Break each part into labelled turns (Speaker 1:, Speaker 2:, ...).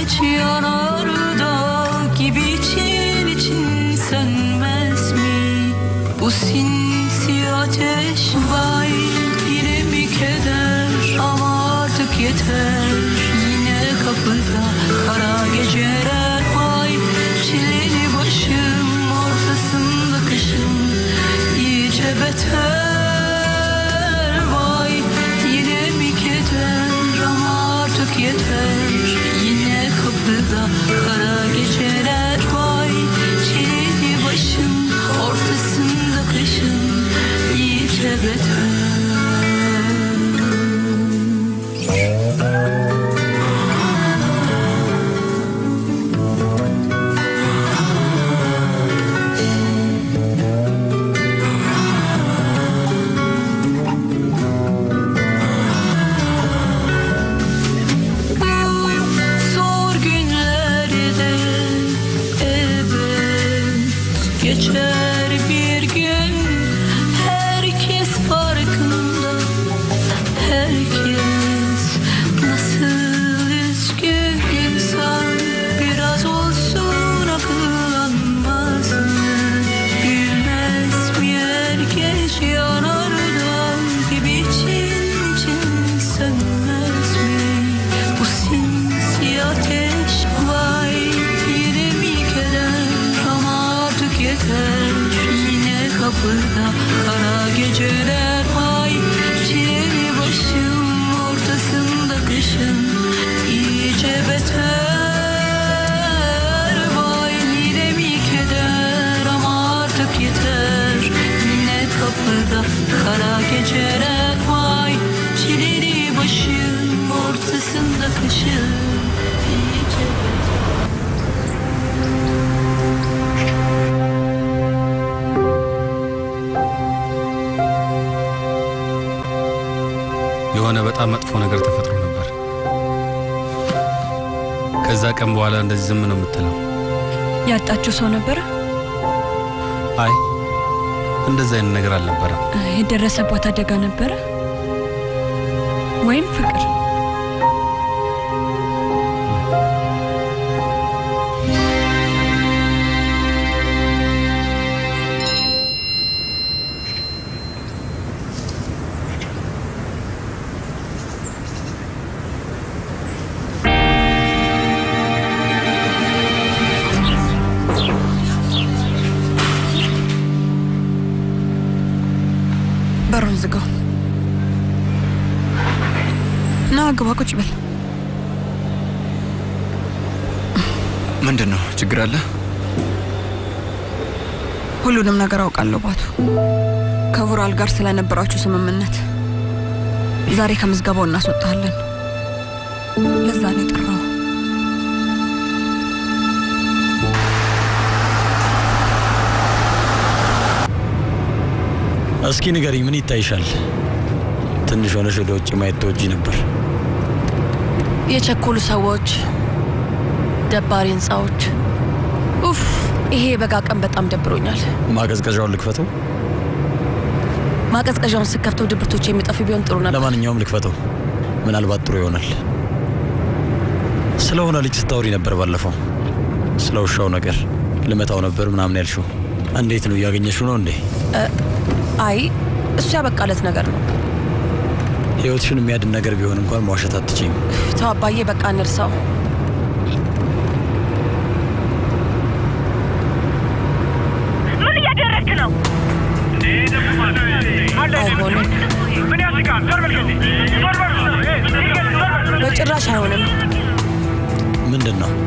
Speaker 1: geç yanarda gibi için için sönmez mi? Bu sinsi ateş vay yine mi keder ama artık yeter Yine kapıda kara geceler vay çileli başım ortasında kışım iyice beter Vay yine mi keder ama artık yeter Yine kapıda kara geceler vay Çileli başım ortasında kışım iyice beter Bu zor günlerde evet geçer bir gün herkes farkında herkes nasıl üzgün insan biraz olsun akıllanmaz mı bilmez mi herkes yanardan gibi için için sönmez mi bu sinsi ateş vay yine mi keder ama artık yeter yine kapıda kara geceler vay çileli başım ortasında kışın iyice beter vay yine mi keder ama artık yeter yine kapıda kara geceler vay çileli başım ortasında kışın iyice beter
Speaker 2: የሆነ በጣም መጥፎ ነገር ተፈጥሮ ነበር። ከዛ ቀን በኋላ እንደዚህ ዝም ነው የምትለው።
Speaker 3: ያጣችው ሰው ነበረ?
Speaker 2: አይ እንደዚህ አይነት ነገር አልነበረም።
Speaker 3: የደረሰባት አደጋ ነበረ ወይም ፍቅር? በሩን ዝጋው። ና ግባ፣ ቁጭ በል።
Speaker 4: ምንድን ነው ችግር አለ?
Speaker 3: ሁሉንም ነገር አውቃለሁ ባቱ። ከቡራል ጋር ስለነበራችሁ ስምምነት ዛሬ ከምዝገባው እናስወጣለን። ለዛ ነው የጠራው።
Speaker 5: እስኪ ንገሪኝ፣ ምን ይታይሻል? ትንሽ ሆነሽ ወደ ውጭ ማየት ተወጂ ነበር።
Speaker 6: የቸኮሉ ሰዎች፣ ደባሪ ህንፃዎች። ኡፍ ይሄ የበጋ ቀን በጣም ደብሮኛል።
Speaker 5: ማቀዝቀዣውን ልክፈተው?
Speaker 6: ማቀዝቀዣውን ስከፍተው ድብርቶች የሚጠፉ ቢሆን ጥሩ ነበር።
Speaker 5: ለማንኛውም ልክፈተው፣ ምናልባት ጥሩ ይሆናል። ስለሆነ ልጅ ስታወሪ ነበር ባለፈው፣ ስለ ውሻው ነገር ልመታው ነበር ምናምን ያልሽው። እንዴት ነው እያገኘሽው ነው እንዴ?
Speaker 6: አይ እሱ ያበቃለት ነገር ነው።
Speaker 5: ህይወትሽን የሚያድን ነገር ቢሆን እንኳን መዋሸት አትችይም።
Speaker 6: ተው አባዬ፣ በቃ እንርሳው።
Speaker 7: ምን እያደረግክ ነው?
Speaker 6: አይሆንም፣
Speaker 7: ምን ያስቃል? ዞር በል ከዚህ። ዞር በል። ዞር በል።
Speaker 6: በጭራሽ አይሆንም።
Speaker 5: ምንድን ነው?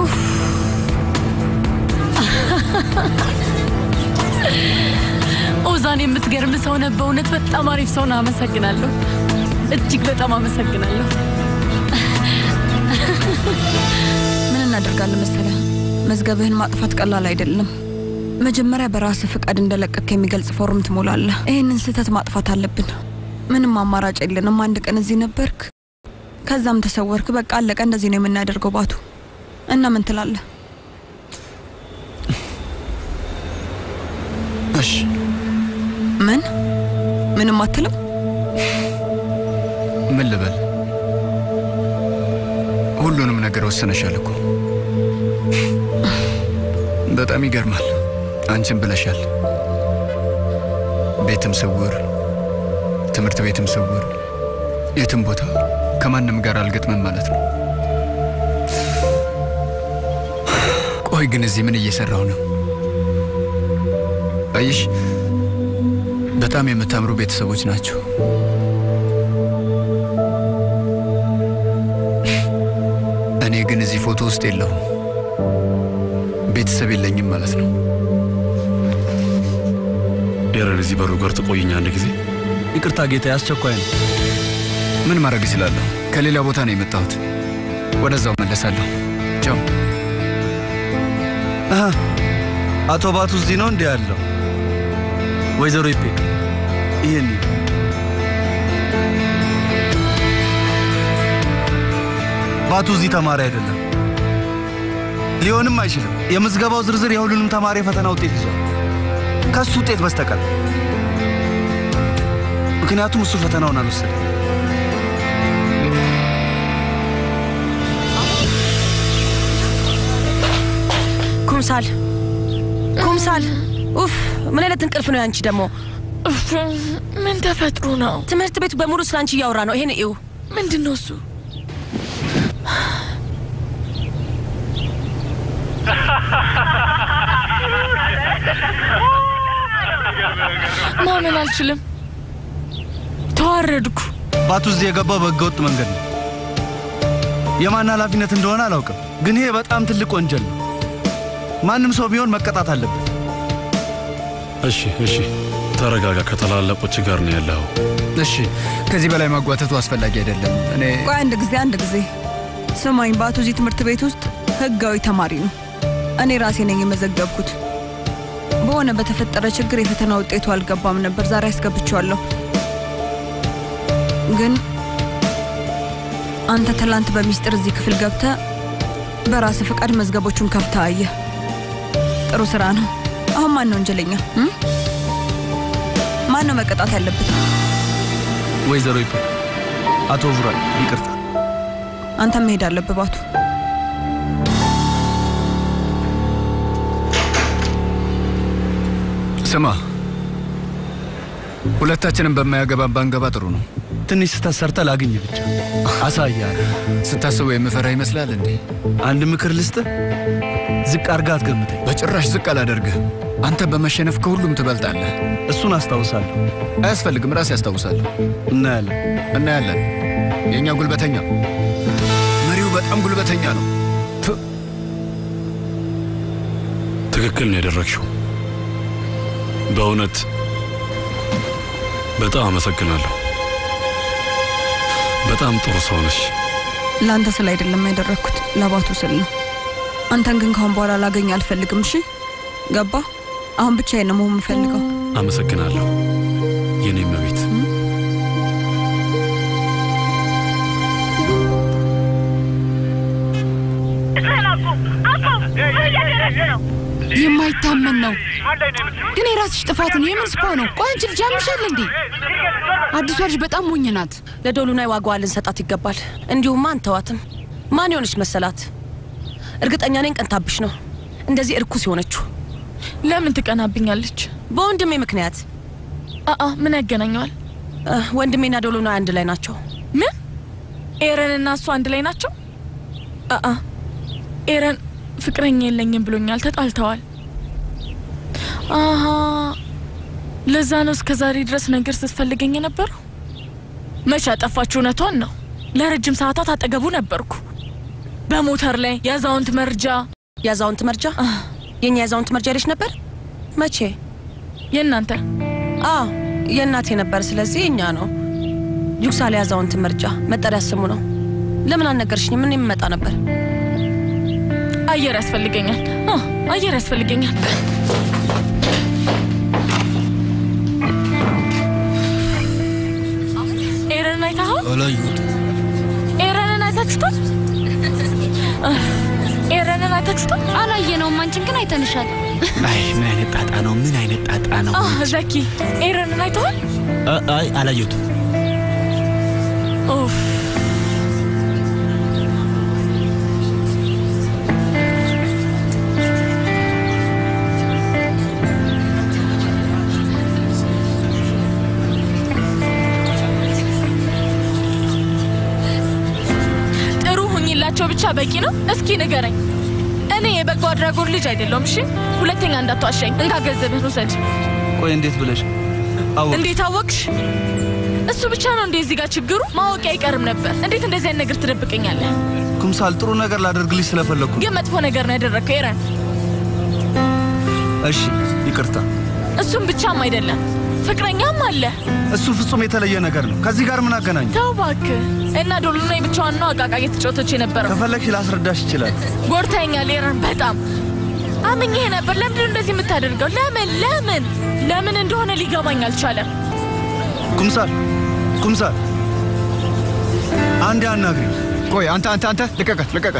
Speaker 8: ኦዛን የምትገርም ሰው ነህ። በእውነት በጣም አሪፍ ሰው ነህ። አመሰግናለሁ። እጅግ በጣም አመሰግናለሁ።
Speaker 3: ምን እናደርጋለን መሰለህ፣ መዝገብህን ማጥፋት ቀላል አይደለም። መጀመሪያ በራስህ ፍቃድ እንደለቀቅ የሚገልጽ ፎርም ትሞላለህ። ይህንን ስህተት ማጥፋት አለብን። ምንም አማራጭ የለንም። አንድ ቀን እዚህ ነበርክ፣ ከዛም ተሰወርክ። በቃ አለቀ። እንደዚህ ነው የምናደርገው ባቱ። እና ምን ትላለህ?
Speaker 4: እሺ
Speaker 3: ምን ምንም አትልም?
Speaker 4: ምን ልበል? ሁሉ ሁሉንም ነገር ወሰነሻል እኮ። በጣም ይገርማል። አንቺም ብለሻል። ቤትም ስውር፣ ትምህርት ቤትም ስውር፣ የትም ቦታ ከማንም ጋር አልገጥምም ማለት ነው። ቆይ ግን እዚህ ምን እየሰራሁ ነው? አይሽ በጣም የምታምሩ ቤተሰቦች ናቸው። እኔ ግን እዚህ ፎቶ ውስጥ የለሁም። ቤተሰብ የለኝም ማለት ነው።
Speaker 9: ኤረን እዚህ በሩ ጋር ትቆይኛ አንድ ጊዜ
Speaker 2: ይቅርታ ጌታ፣ አስቸኳይ ነው።
Speaker 4: ምን ማድረግ እችላለሁ? ከሌላ ቦታ ነው የመጣሁት። ወደዛው መለሳለሁ። ቻው።
Speaker 2: አሃ፣ አቶ ባቱ እዚህ ነው እንዲህ ያለው። ወይዘሮ ይፔ ይሄን ባቱ እዚህ ተማሪ አይደለም፣ ሊሆንም አይችልም። የምዝገባው ዝርዝር የሁሉንም ተማሪ የፈተና ውጤት ይዟል ከሱ ውጤት በስተቀር ምክንያቱም እሱ ፈተናውን አልወሰደም።
Speaker 6: ኩምሳል ኩምሳል፣ ኡፍ ምን አይነት እንቅልፍ ነው ያንቺ ደግሞ?
Speaker 8: ምን ተፈጥሮ ነው?
Speaker 6: ትምህርት ቤቱ በሙሉ ስለ አንቺ እያወራ ነው። ይሄን እዩ።
Speaker 8: ምንድን ነው እሱ? ማመን አልችልም። ተዋረድኩ።
Speaker 2: ባቱ እዚህ የገባው በህገወጥ መንገድ ነው። የማን ኃላፊነት እንደሆነ አላውቅም፣ ግን ይሄ በጣም ትልቅ ወንጀል ነው። ማንም ሰው ቢሆን መቀጣት አለበት።
Speaker 9: እሺ እሺ፣ ተረጋጋ። ከታላላቆች ጋር ነው ያለው።
Speaker 4: እሺ፣ ከዚህ በላይ ማጓተቱ አስፈላጊ አይደለም። እኔ
Speaker 3: ቆይ አንድ ጊዜ አንድ ጊዜ ስማኝ፣ ባቱ እዚህ ትምህርት ቤት ውስጥ ህጋዊ ተማሪ ነው። እኔ ራሴ ነኝ የመዘገብኩት። በሆነ በተፈጠረ ችግር የፈተና ውጤቱ አልገባም ነበር። ዛሬ አስገብቼዋለሁ። ግን አንተ ትላንት በሚስጥር እዚህ ክፍል ገብተ በራስ ፈቃድ መዝገቦቹን ከፍተ አየህ። ጥሩ ስራ ነው። አሁን ማን ነው ወንጀለኛ? እም? ማን ነው መቀጣት ያለበት?
Speaker 2: ወይዘሮ ይፔ፣ አቶ ቡራን ይቅርታ።
Speaker 3: አንተ መሄድ አለብህ ባቱ።
Speaker 4: ስማ፣ ሁለታችንም በማያገባን ባንገባ ጥሩ ነው።
Speaker 2: ትንሽ ስህተት ሰርተህ ላግኝ ብቻ አሳያለሁ።
Speaker 4: ስታስበው የምፈራ ይመስላል እንዴ?
Speaker 2: አንድ ምክር ልስጥህ፣ ዝቅ አድርገህ አትገምተኝ።
Speaker 4: በጭራሽ ዝቅ አላደርግህም። አንተ በመሸነፍ ከሁሉም ትበልጣለህ።
Speaker 2: እሱን አስታውሳለሁ።
Speaker 4: አያስፈልግም፣ ራሴ ያስታውሳለሁ።
Speaker 2: እናያለን
Speaker 4: እናያለን። የእኛ ጉልበተኛ መሪው በጣም ጉልበተኛ ነው።
Speaker 9: ትክክል ነው ያደረግሽው። በእውነት በጣም አመሰግናለሁ። በጣም ጥሩ ሰው ነሽ።
Speaker 3: ለአንተ ስል አይደለም ያደረግኩት ለባቱ ስል ነው። አንተን ግን ካሁን በኋላ ላገኝ አልፈልግም። እሺ ገባ? አሁን ብቻዬን ነው መሆን የምፈልገው።
Speaker 9: አመሰግናለሁ የኔ መቤት።
Speaker 8: የማይታመን ነው ግን የራስሽ ጥፋት ነው። የምን ስፓ ነው? ቆይ አንቺ ልጅ ያምሻል እንዴ? አዲሷ ልጅ በጣም ሞኝ ናት።
Speaker 6: ለዶሉናይ ዋጋዋ ልንሰጣት ይገባል። እንዲሁም አንተዋትም። ማን የሆነች መሰላት? እርግጠኛ ነኝ ቀንታብሽ ነው እንደዚህ እርኩስ የሆነችው።
Speaker 8: ለምን ትቀናብኛለች?
Speaker 6: በወንድሜ ምክንያት።
Speaker 8: አአ ምን ያገናኘዋል?
Speaker 6: እ፣ ወንድሜና ዶሉናይ አንድ ላይ ናቸው።
Speaker 8: ምን ኤረን እና እሱ አንድ ላይ ናቸው?
Speaker 6: አአ
Speaker 8: ኤረን ፍቅረኛ የለኝም ብሎኛል። ተጣልተዋል። አሀ ለዛ ነው እስከ ዛሬ ድረስ ነገር ስትፈልገኝ የነበረው። መቼ አጠፋችሁ? እውነቷን ነው። ለረጅም ሰዓታት አጠገቡ ነበርኩ። በሞተር ላይ የአዛውንት መርጃ
Speaker 6: የአዛውንት መርጃ የእኛ የአዛውንት መርጃ ልጅ ነበር። መቼ?
Speaker 8: የእናንተ
Speaker 6: አ የእናቴ ነበር። ስለዚህ የእኛ ነው። ዩክሳሌ የአዛውንት መርጃ መጠሪያ ስሙ ነው። ለምን አልነገርሽኝም? ምን የምመጣ ነበር።
Speaker 8: አየር ያስፈልገኛል። አ፣ አየር ያስፈልገኛል። ኤረንን አይተኸው?
Speaker 2: አላየሁትም።
Speaker 8: ኤረንን አይታችሁታል? አ፣ ኤረንን አይታችሁታል?
Speaker 10: አላየነውም። አንቺን ግን አይተንሻል።
Speaker 11: አይ ምን አይነት ጣጣ ነው? ምን አይነት ጣጣ ነው?
Speaker 8: አ፣ ዘኪ ኤረንን አይተዋል?
Speaker 11: አ- አይ አላየሁትም።
Speaker 8: ኡፍ በቂ ነው? እስኪ ንገረኝ። እኔ የበጎ አድራጎት ልጅ አይደለሁም። እሺ፣ ሁለተኛ እንዳትዋሻኝ። እንካ ገንዘብህን ውሰድ።
Speaker 2: ቆይ እንዴት ብለሽ አወቅሽ?
Speaker 8: እንዴት አወቅሽ? እሱ ብቻ ነው እንዴ እዚህ ጋር ችግሩ? ማወቂያ አይቀርም ነበር። እንዴት እንደዚህ አይነት ነገር ትደብቀኛለህ?
Speaker 2: ኩምሳል ጥሩ ነገር ላደርግልሽ ስለፈለግኩ
Speaker 8: ግን መጥፎ ነገር ነው ያደረግከው ኤረን።
Speaker 2: እሺ ይቅርታ።
Speaker 8: እሱም ብቻም አይደለም ፍቅረኛም አለ።
Speaker 2: እሱ ፍጹም የተለየ ነገር ነው። ከዚህ ጋር ምን አገናኘ?
Speaker 8: ተው እባክህ። እና ዶሎና ብቻዋን ነው አቃቃ እየተጫወተች የነበረው።
Speaker 2: ከፈለግሽ ላስረዳሽ ይችላል።
Speaker 8: ጎድተኸኛል ኤረን፣ በጣም አምኜህ ነበር። ለምንድን ነው እንደዚህ የምታደርገው? ለምን ለምን ለምን እንደሆነ ሊገባኝ አልቻለም።
Speaker 2: ኩምሳል ኩምሳል፣ አንዴ አናግሪ።
Speaker 4: ቆይ አንተ አንተ አንተ ልቀቀት ልቀቀት።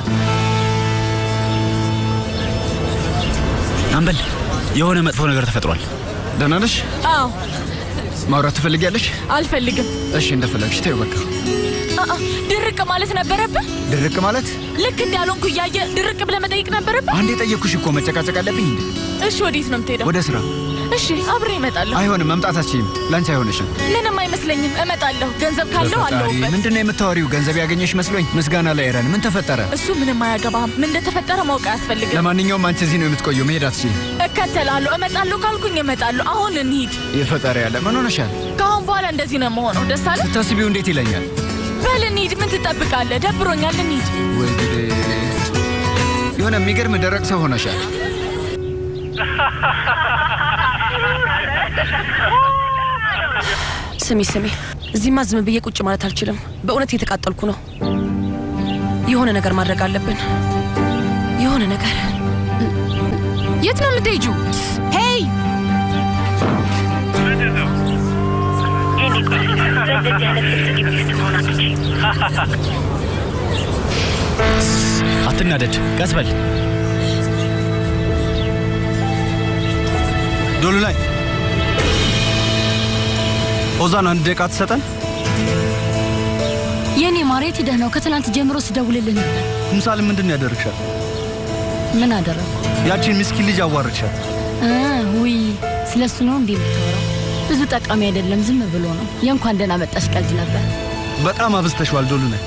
Speaker 11: አምበል የሆነ መጥፎ ነገር ተፈጥሯል።
Speaker 4: ደህና ነሽ?
Speaker 8: አዎ
Speaker 4: ማውራት ትፈልጊያለሽ?
Speaker 8: አልፈልግም።
Speaker 4: እሺ እንደፈለግሽ ተይው በቃ።
Speaker 8: አአ፣ ድርቅ ማለት ነበረብህ።
Speaker 4: ድርቅ ማለት
Speaker 8: ልክ እንዳልሆንኩ እያየ ድርቅ ብለህ መጠየቅ ነበረብህ።
Speaker 4: አንዴ ጠየቅኩሽ እኮ መጨቃጨቅ አለብኝ እንዴ?
Speaker 8: እሺ ወዴት ነው የምትሄደው?
Speaker 4: ወደ ስራ።
Speaker 8: እሺ አብሬ እመጣለሁ።
Speaker 4: አይሆንም፣ መምጣታችም ለአንቺ አይሆንሽም።
Speaker 8: ምንም አይመስለኝም። እመጣለሁ። ገንዘብ ካለው አለሁበት።
Speaker 4: ምንድን ነው የምታወሪው? ገንዘብ ያገኘሽ መስሎኝ። ምስጋና ላይ ኤረን፣ ምን ተፈጠረ?
Speaker 8: እሱ ምንም አያገባህም። ምን እንደተፈጠረ ማወቅ አያስፈልግም።
Speaker 4: ለማንኛውም አንቺ እዚህ ነው የምትቆየው፣ መሄድ አትችይም።
Speaker 8: እከተላለሁ። እመጣለሁ ካልኩኝ እመጣለሁ። አሁን እንሂድ።
Speaker 4: የፈጠረ ያለ ምን ሆነሻል?
Speaker 8: ከአሁን በኋላ እንደዚህ ነው የምሆነው። ደስ አለ።
Speaker 4: ስታስቢው እንዴት ይለኛል?
Speaker 8: በል እንሂድ። ምን ትጠብቃለህ? ደብሮኛል። እንሂድ።
Speaker 4: ወይ ጉዴ! የሆነ የሚገርም ደረቅ ሰው ሆነሻል።
Speaker 6: ስሚ ስሚ፣ እዚህማ ዝም ብዬ ቁጭ ማለት አልችልም። በእውነት እየተቃጠልኩ ነው። የሆነ ነገር ማድረግ አለብን። የሆነ ነገር።
Speaker 10: የት ነው የምትሄጂው? ሄይ
Speaker 11: አትናደድ፣ ቀስ በል።
Speaker 2: ዶሉ ላይ ኦዛን አንድ ደቂቃ ትሰጠን?
Speaker 10: የኔ ማሬት ሂደህ ነው? ከትናንት ጀምሮ ስደውልልህ ነበር።
Speaker 2: ኩምሳል ምንድን ነው ያደረግሻል?
Speaker 10: ምን አደረግኩ?
Speaker 2: ያቺን ምስኪን ልጅ አዋርድሻል።
Speaker 10: እ ውይ ስለ እሱ ነው እንዴ የምታወራው? ብዙ ጠቃሚ አይደለም፣ ዝም ብሎ ነው። የእንኳን ደህና መጣሽ ቀልድ ነበር።
Speaker 2: በጣም አብዝተሽዋል ዶሉ ላይ።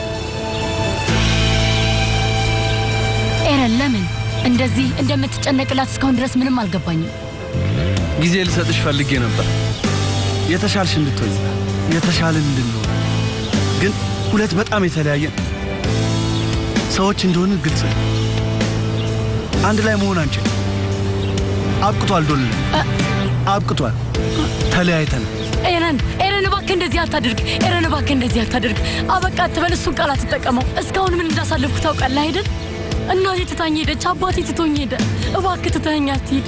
Speaker 10: ኤረን ለምን እንደዚህ እንደምትጨነቅላት እስካሁን ድረስ ምንም አልገባኝም።
Speaker 2: ጊዜ ልሰጥሽ ፈልጌ ነበር፣ የተሻልሽ እንድትሆኝ የተሻልን እንድንሆን። ግን ሁለት በጣም የተለያየ ሰዎች እንደሆነ ግልጽ ነው። አንድ ላይ መሆን አንችል። አብቅቷል ዶሉ ላይ አብቅቷል። ተለያይተን
Speaker 10: ኤረን ኤረን እባክህ እንደዚህ አታድርግ። ኤረን እባክህ እንደዚህ አታድርግ። አበቃ አትበል። እሱን ቃል አትጠቀመው። እስካሁን ምን እንዳሳለፍኩ ታውቃለህ አይደል? እናቴ ትታኝ ሄደች፣ አባቴ ትቶኝ ሄደ። እባክህ ትተኸኝ አትሂድ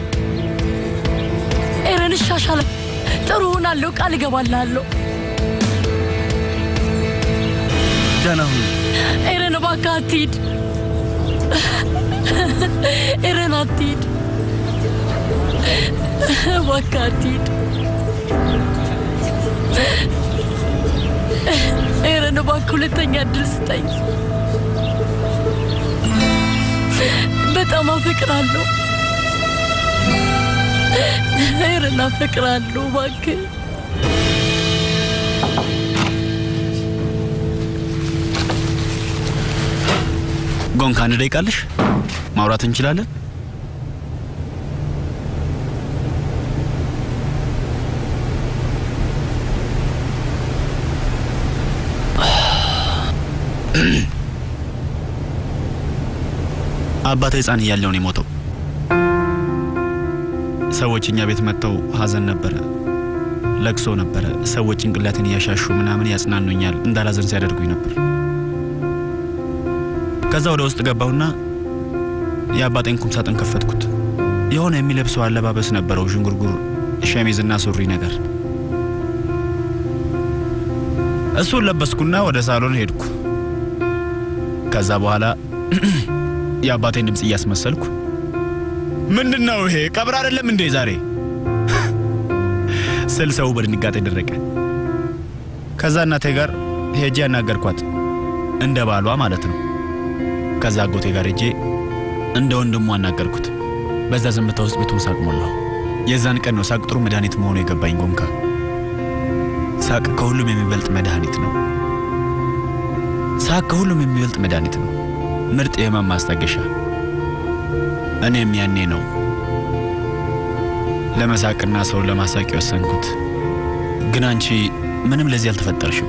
Speaker 10: ኤረን። እሻሻለሁ፣ ጥሩ ሆናለሁ፣ ቃል እገባልሃለሁ።
Speaker 2: ደህና ሁኑ።
Speaker 10: ኤረን እባክህ አትሂድ። ኤረን አትሂድ፣ እባክህ አትሂድ። ኤረን እባክህ ሁለተኛ እድል ስጠኝ። በጣም አፈቅራለሁ። ኤረን አፈቅራለሁ። እባክህ
Speaker 11: ጎን ከአንድ ደቂቃ አለሽ? ማውራት እንችላለን? አባቴ ሕፃን እያለሁ ነው የሞተው። ሰዎች እኛ ቤት መጥተው ሀዘን ነበረ፣ ለቅሶ ነበረ። ሰዎች ጭንቅላትን እያሻሹ ምናምን ያጽናኑኛል፣ እንዳላዘን ሲያደርጉኝ ነበር። ከዛ ወደ ውስጥ ገባሁና የአባቴን ኩም ሳጥን ከፈትኩት። የሆነ የሚለብሰው አለባበስ ነበረው፣ ዥንጉርጉር ሸሚዝና ሱሪ ነገር። እሱን ለበስኩና ወደ ሳሎን ሄድኩ። ከዛ በኋላ የአባቴን ድምፅ እያስመሰልኩ ምንድን ነው ይሄ ቀብር አይደለም እንዴ ዛሬ ስል ሰው በድንጋጤ ደረቀ። ከዛ እናቴ ጋር ሄጄ ያናገርኳት እንደ ባሏ ማለት ነው። ከዛ አጎቴ ጋር ሄጄ እንደ ወንድሙ አናገርኩት። በዛ ዝምታ ውስጥ ቤቱን ሳቅ ሞላው። የዛን ቀን ነው ሳቅ ጥሩ መድኃኒት መሆኑ የገባኝ። ጎንካ ሳቅ ከሁሉም የሚበልጥ መድኃኒት ነው። ሳቅ ከሁሉም የሚበልጥ መድኃኒት ነው። ምርጥ የህመም ማስታገሻ። እኔም ያኔ ነው ለመሳቅና ሰውን ለማሳቅ የወሰንኩት። ግን አንቺ ምንም ለዚህ አልተፈጠርሽም።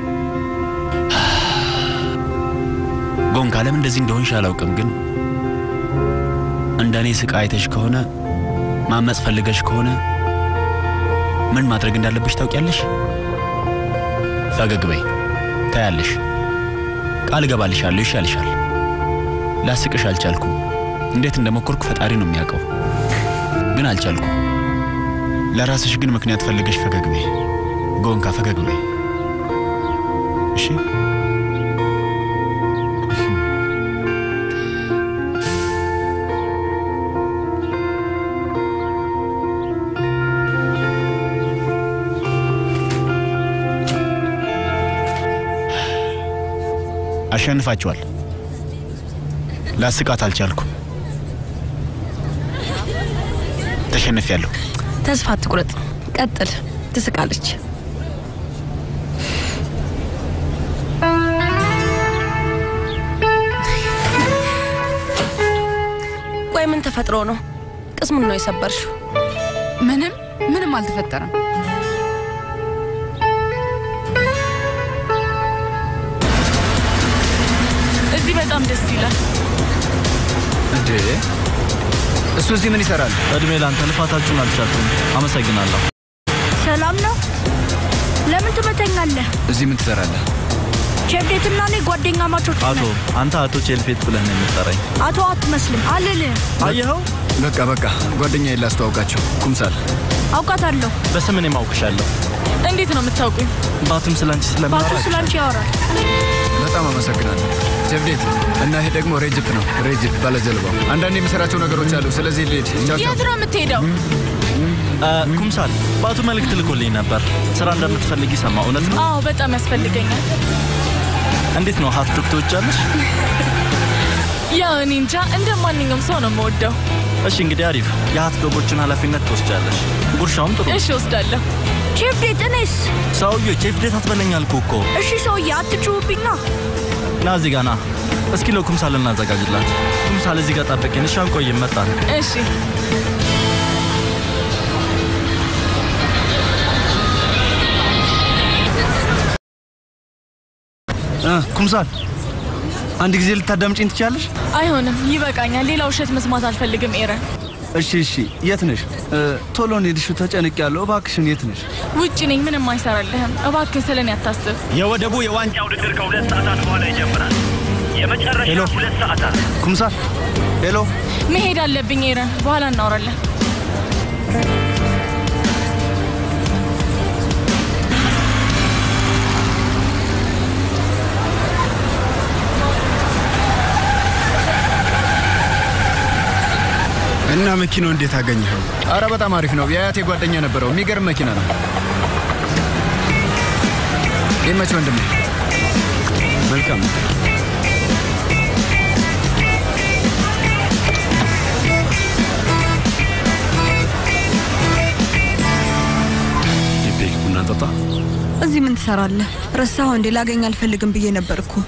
Speaker 11: ጎንካ ለምን እንደዚህ እንደሆንሽ አላውቅም፣ ግን እንደ እኔ ስቃ አይተሽ ከሆነ ማመፅ ፈልገሽ ከሆነ ምን ማድረግ እንዳለብሽ ታውቂያለሽ። ፈገግ በይ፣ ታያለሽ። ቃል እገባልሻለሁ፣ ይሻልሻል። ላስቅሽ አልቻልኩም። እንዴት እንደሞከርኩ ፈጣሪ ነው የሚያውቀው፣ ግን አልቻልኩም። ለራስሽ ግን ምክንያት ፈልገሽ ፈገግ በይ ጎንካ፣ ፈገግ በይ እሺ። አሸንፋችኋል። ላስቃት አልቻልኩም። ተሸንፊያለሁ።
Speaker 6: ተስፋ አትቁረጥ፣ ቀጥል። ትስቃለች። ቆይ ምን ተፈጥሮ ነው? ቅስሙን ነው የሰበርሽው?
Speaker 12: ምንም ምንም አልተፈጠረም።
Speaker 8: እዚህ በጣም ደስ ይላል።
Speaker 2: እንዴ እሱ እዚህ ምን ይሰራል?
Speaker 13: እድሜ ላንተ ልፋታችሁን አልቻልኩም። አመሰግናለሁ።
Speaker 14: ሰላም ነው? ለምን ትመተኛለህ?
Speaker 2: እዚህ ምን ትሰራለህ?
Speaker 14: ቼፍዴትና እኔ ጓደኛ ማቾች
Speaker 13: አቶ አንተ አቶ ቼልፌት ብለህ ነው የምትጠራኝ።
Speaker 14: አቶ አትመስልም አልልህም።
Speaker 13: አየኸው?
Speaker 4: በቃ በቃ ጓደኛዬን ላስተዋውቃቸው። ኩምሳል
Speaker 14: አውቃታለሁ።
Speaker 13: በስም እኔም አውቅሻለሁ።
Speaker 8: እንዴት ነው የምታውቁኝ?
Speaker 13: ባቱም ስላንቺ
Speaker 14: ባቱ
Speaker 13: ስለሚያወራ
Speaker 14: ስላንቺ ያወራል።
Speaker 4: በጣም አመሰግናለሁ። ጀብዴት እና ይሄ ደግሞ ሬጅፕ ነው። ሬጅፕ ባለጀልባው። አንዳንድ የሚሰራቸው ነገሮች አሉ። ስለዚህ ልሄድ። ቻው ቻው።
Speaker 8: የት ነው የምትሄደው?
Speaker 13: እ፣ ኩምሳል ባቱ መልእክት ልኮልኝ ነበር። ስራ እንደምትፈልጊ ሰማ። እውነት ነው?
Speaker 8: አዎ በጣም ያስፈልገኛል።
Speaker 13: እንዴት ነው ሀት ዶግ ትወጃለሽ?
Speaker 8: ያው እኔ እንጃ እንደ ማንኛውም ሰው ነው የምወደው።
Speaker 13: እሺ እንግዲህ አሪፍ። የሀት ዶጎችን ኃላፊነት ትወስጃለሽ። ጉርሻውም ጥሩ ነው።
Speaker 8: እሺ ወስዳለሁ።
Speaker 14: ቼፍዴት እኔስ?
Speaker 13: ሰውዬ ቼፍ ዴት አትበለኝ አልኩህ እኮ።
Speaker 14: እሺ ሰውዬ አትጩሁብኛ።
Speaker 13: ና እዚህ ጋር ና። እስኪ ለኩምሳል እናዘጋጅላት። ኩምሳል እዚህ ጋር ጠብቂን። እሺ አንቆይም፣ መጣን።
Speaker 8: እሺ
Speaker 2: እ ኩምሳል አንድ ጊዜ ልታዳምጪኝ ትችያለሽ?
Speaker 8: አይሆንም፣ ይበቃኛል። ሌላ ውሸት መስማት አልፈልግም ኤረን።
Speaker 2: እሺ እሺ፣ የት ነሽ? እ፣ ቶሎ እንሂድሽ፣ ተጨንቄያለሁ። እባክሽን የት ነሽ?
Speaker 8: ውጭ ነኝ፣ ምንም አይሰራልህም። እባክህ ስለኔ አታስብ።
Speaker 11: የወደቡ የዋንጫ
Speaker 7: ውድድር ከሁለት ሰዓታት በኋላ ይጀምራል። የመጨረሻ
Speaker 2: ሄሎ።
Speaker 7: ሁለት ሰዓታት
Speaker 2: ኩምሳል ሄሎ።
Speaker 8: መሄድ አለብኝ ኤረን፣ በኋላ እናወራለን።
Speaker 4: እና መኪናው እንዴት አገኘኸው? አረ በጣም አሪፍ ነው። የአያቴ ጓደኛ ነበረው። የሚገርም መኪና ነው። ይመች ወንድሜ። መልካም
Speaker 9: ኢፔክ ቡና ጠጣ።
Speaker 3: እዚህ ምን ትሰራለህ? ረሳኸው እንዴ? ላገኝ አልፈልግም ብዬ ነበር እኮ።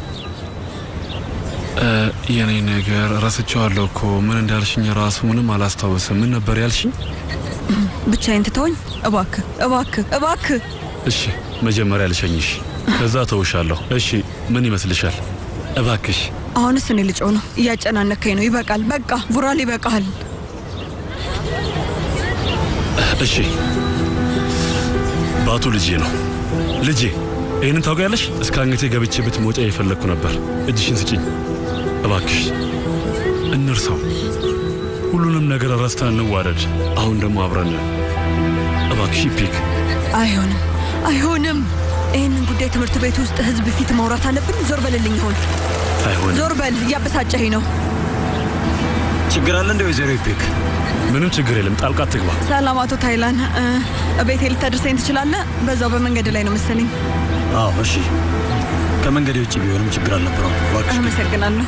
Speaker 9: እ፣ የኔ ነገር ረስቼዋለሁ እኮ ምን እንዳልሽኝ ራሱ ምንም አላስታውስም። ምን ነበር ያልሽኝ?
Speaker 3: ብቻዬን ትተወኝ እባክህ፣ እባክህ፣ እባክህ።
Speaker 9: እሺ መጀመሪያ ልሸኝሽ፣ ከዛ ተውሻለሁ። እሺ ምን ይመስልሻል? እባክሽ
Speaker 3: አሁንስ እኔ ልጮህ ነው። እያጨናነከኝ ነው። ይበቃል። በቃ ቡራል፣ ይበቃል።
Speaker 9: እሺ ባቱ ልጄ ነው ልጄ። ይህንን ታውቂያለሽ? እስከ አንገቴ ገብቼ ብትሞጫ የፈለግኩ ነበር። እጅሽን ስጭኝ እባክሽ። እንርሳው፣ ሁሉንም ነገር ረስተን እንዋደድ። አሁን ደግሞ አብረን እባክሽ ፒክ
Speaker 3: አይሆንም፣ አይሆንም። ይህንን ጉዳይ ትምህርት ቤት ውስጥ ህዝብ ፊት ማውራት አለብን። ዞር በልልኝ። አሁን
Speaker 9: አይሆንም።
Speaker 3: ዞር በል። እያበሳጨኸኝ ነው።
Speaker 5: ችግር አለ እንደ ወይዘሮ ፒክ?
Speaker 9: ምንም ችግር የለም። ጣልቃ ትግባ።
Speaker 3: ሰላም አቶ ታይላን፣ እ፣ ቤቴ ልታደርሰኝ ትችላለህ? በዛው በመንገድ ላይ ነው መሰለኝ።
Speaker 5: አዎ እሺ። ከመንገዴ ውጭ ቢሆንም ችግር አልነበረውም። እባክሽ
Speaker 3: አመሰግናለሁ።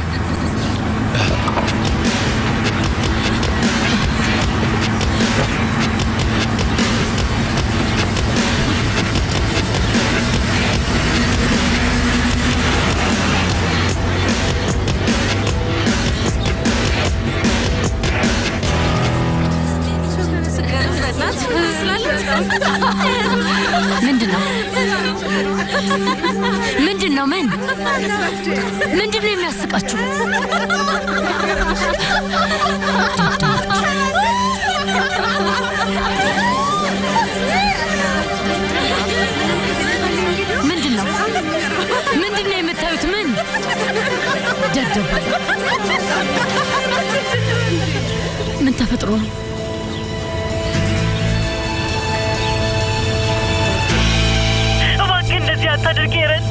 Speaker 10: ምንድን ነው ምንድን ነው ምን ምንድን ነው የሚያስቃችሁ? ምንድን ነው ምንድን ነው የምታዩት? ምን ደደብ ምን ተፈጥሮ ነው?
Speaker 15: እባክህ እንደዚህ አታድርግ ኤረን።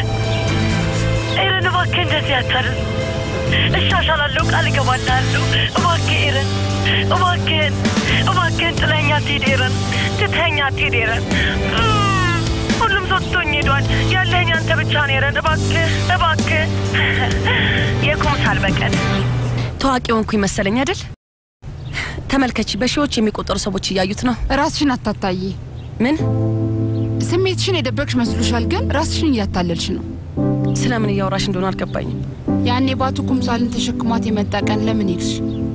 Speaker 15: ኤረን እባክህ እንደዚህ አታድርግ። እሻሻላለሁ፣ ቃል እገባልሃለሁ። እባክህ ኤረን፣ እባክህን፣ እባክህን ጥለኸኝ አትሂድ ኤረን፣ ትተኸኝ አትሂድ ኤረን። እም፣ ሁሉም ሰው ትቶኝ ሄዷል። ያለኸኝ አንተ ብቻ ነው ኤረን። እባክህ፣ እባክህ የኩምሳል በቀል
Speaker 6: ታዋቂ ሆንኩኝ መሰለኝ አይደል? ተመልከቺ፣ በሺዎች የሚቆጠሩ ሰዎች እያዩት ነው።
Speaker 12: ራስሽን አታታይ።
Speaker 6: ምን
Speaker 12: ስሜትሽን የደበቅሽ መስሎሻል፣ ግን ራስሽን እያታለልሽ ነው።
Speaker 6: ስለምን እያወራሽ እንደሆነ አልገባኝም።
Speaker 12: ያኔ ባቱ ኩምሳልን ተሸክሟት የመጣ ቀን ለምን ሄድሽ?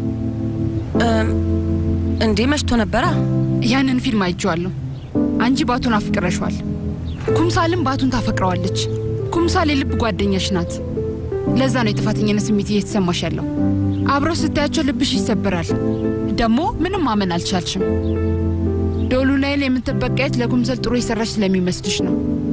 Speaker 6: እንዴ መሽቶ ነበራ።
Speaker 12: ያንን ፊልም አይቼዋለሁ። አንቺ ባቱን አፍቅረሿል። ኩምሳልም ባቱን ታፈቅረዋለች። ኩምሳል የልብ ጓደኛሽ ናት። ለዛ ነው የጥፋተኝነት ስሜት እየተሰማሽ ያለው። አብረው ስታያቸው ልብሽ ይሰበራል። ደግሞ ምንም ማመን አልቻልሽም። ዶሉናይል የምትበቃየት ለኩምሰል ጥሩ የሰራች ስለሚመስልሽ ነው።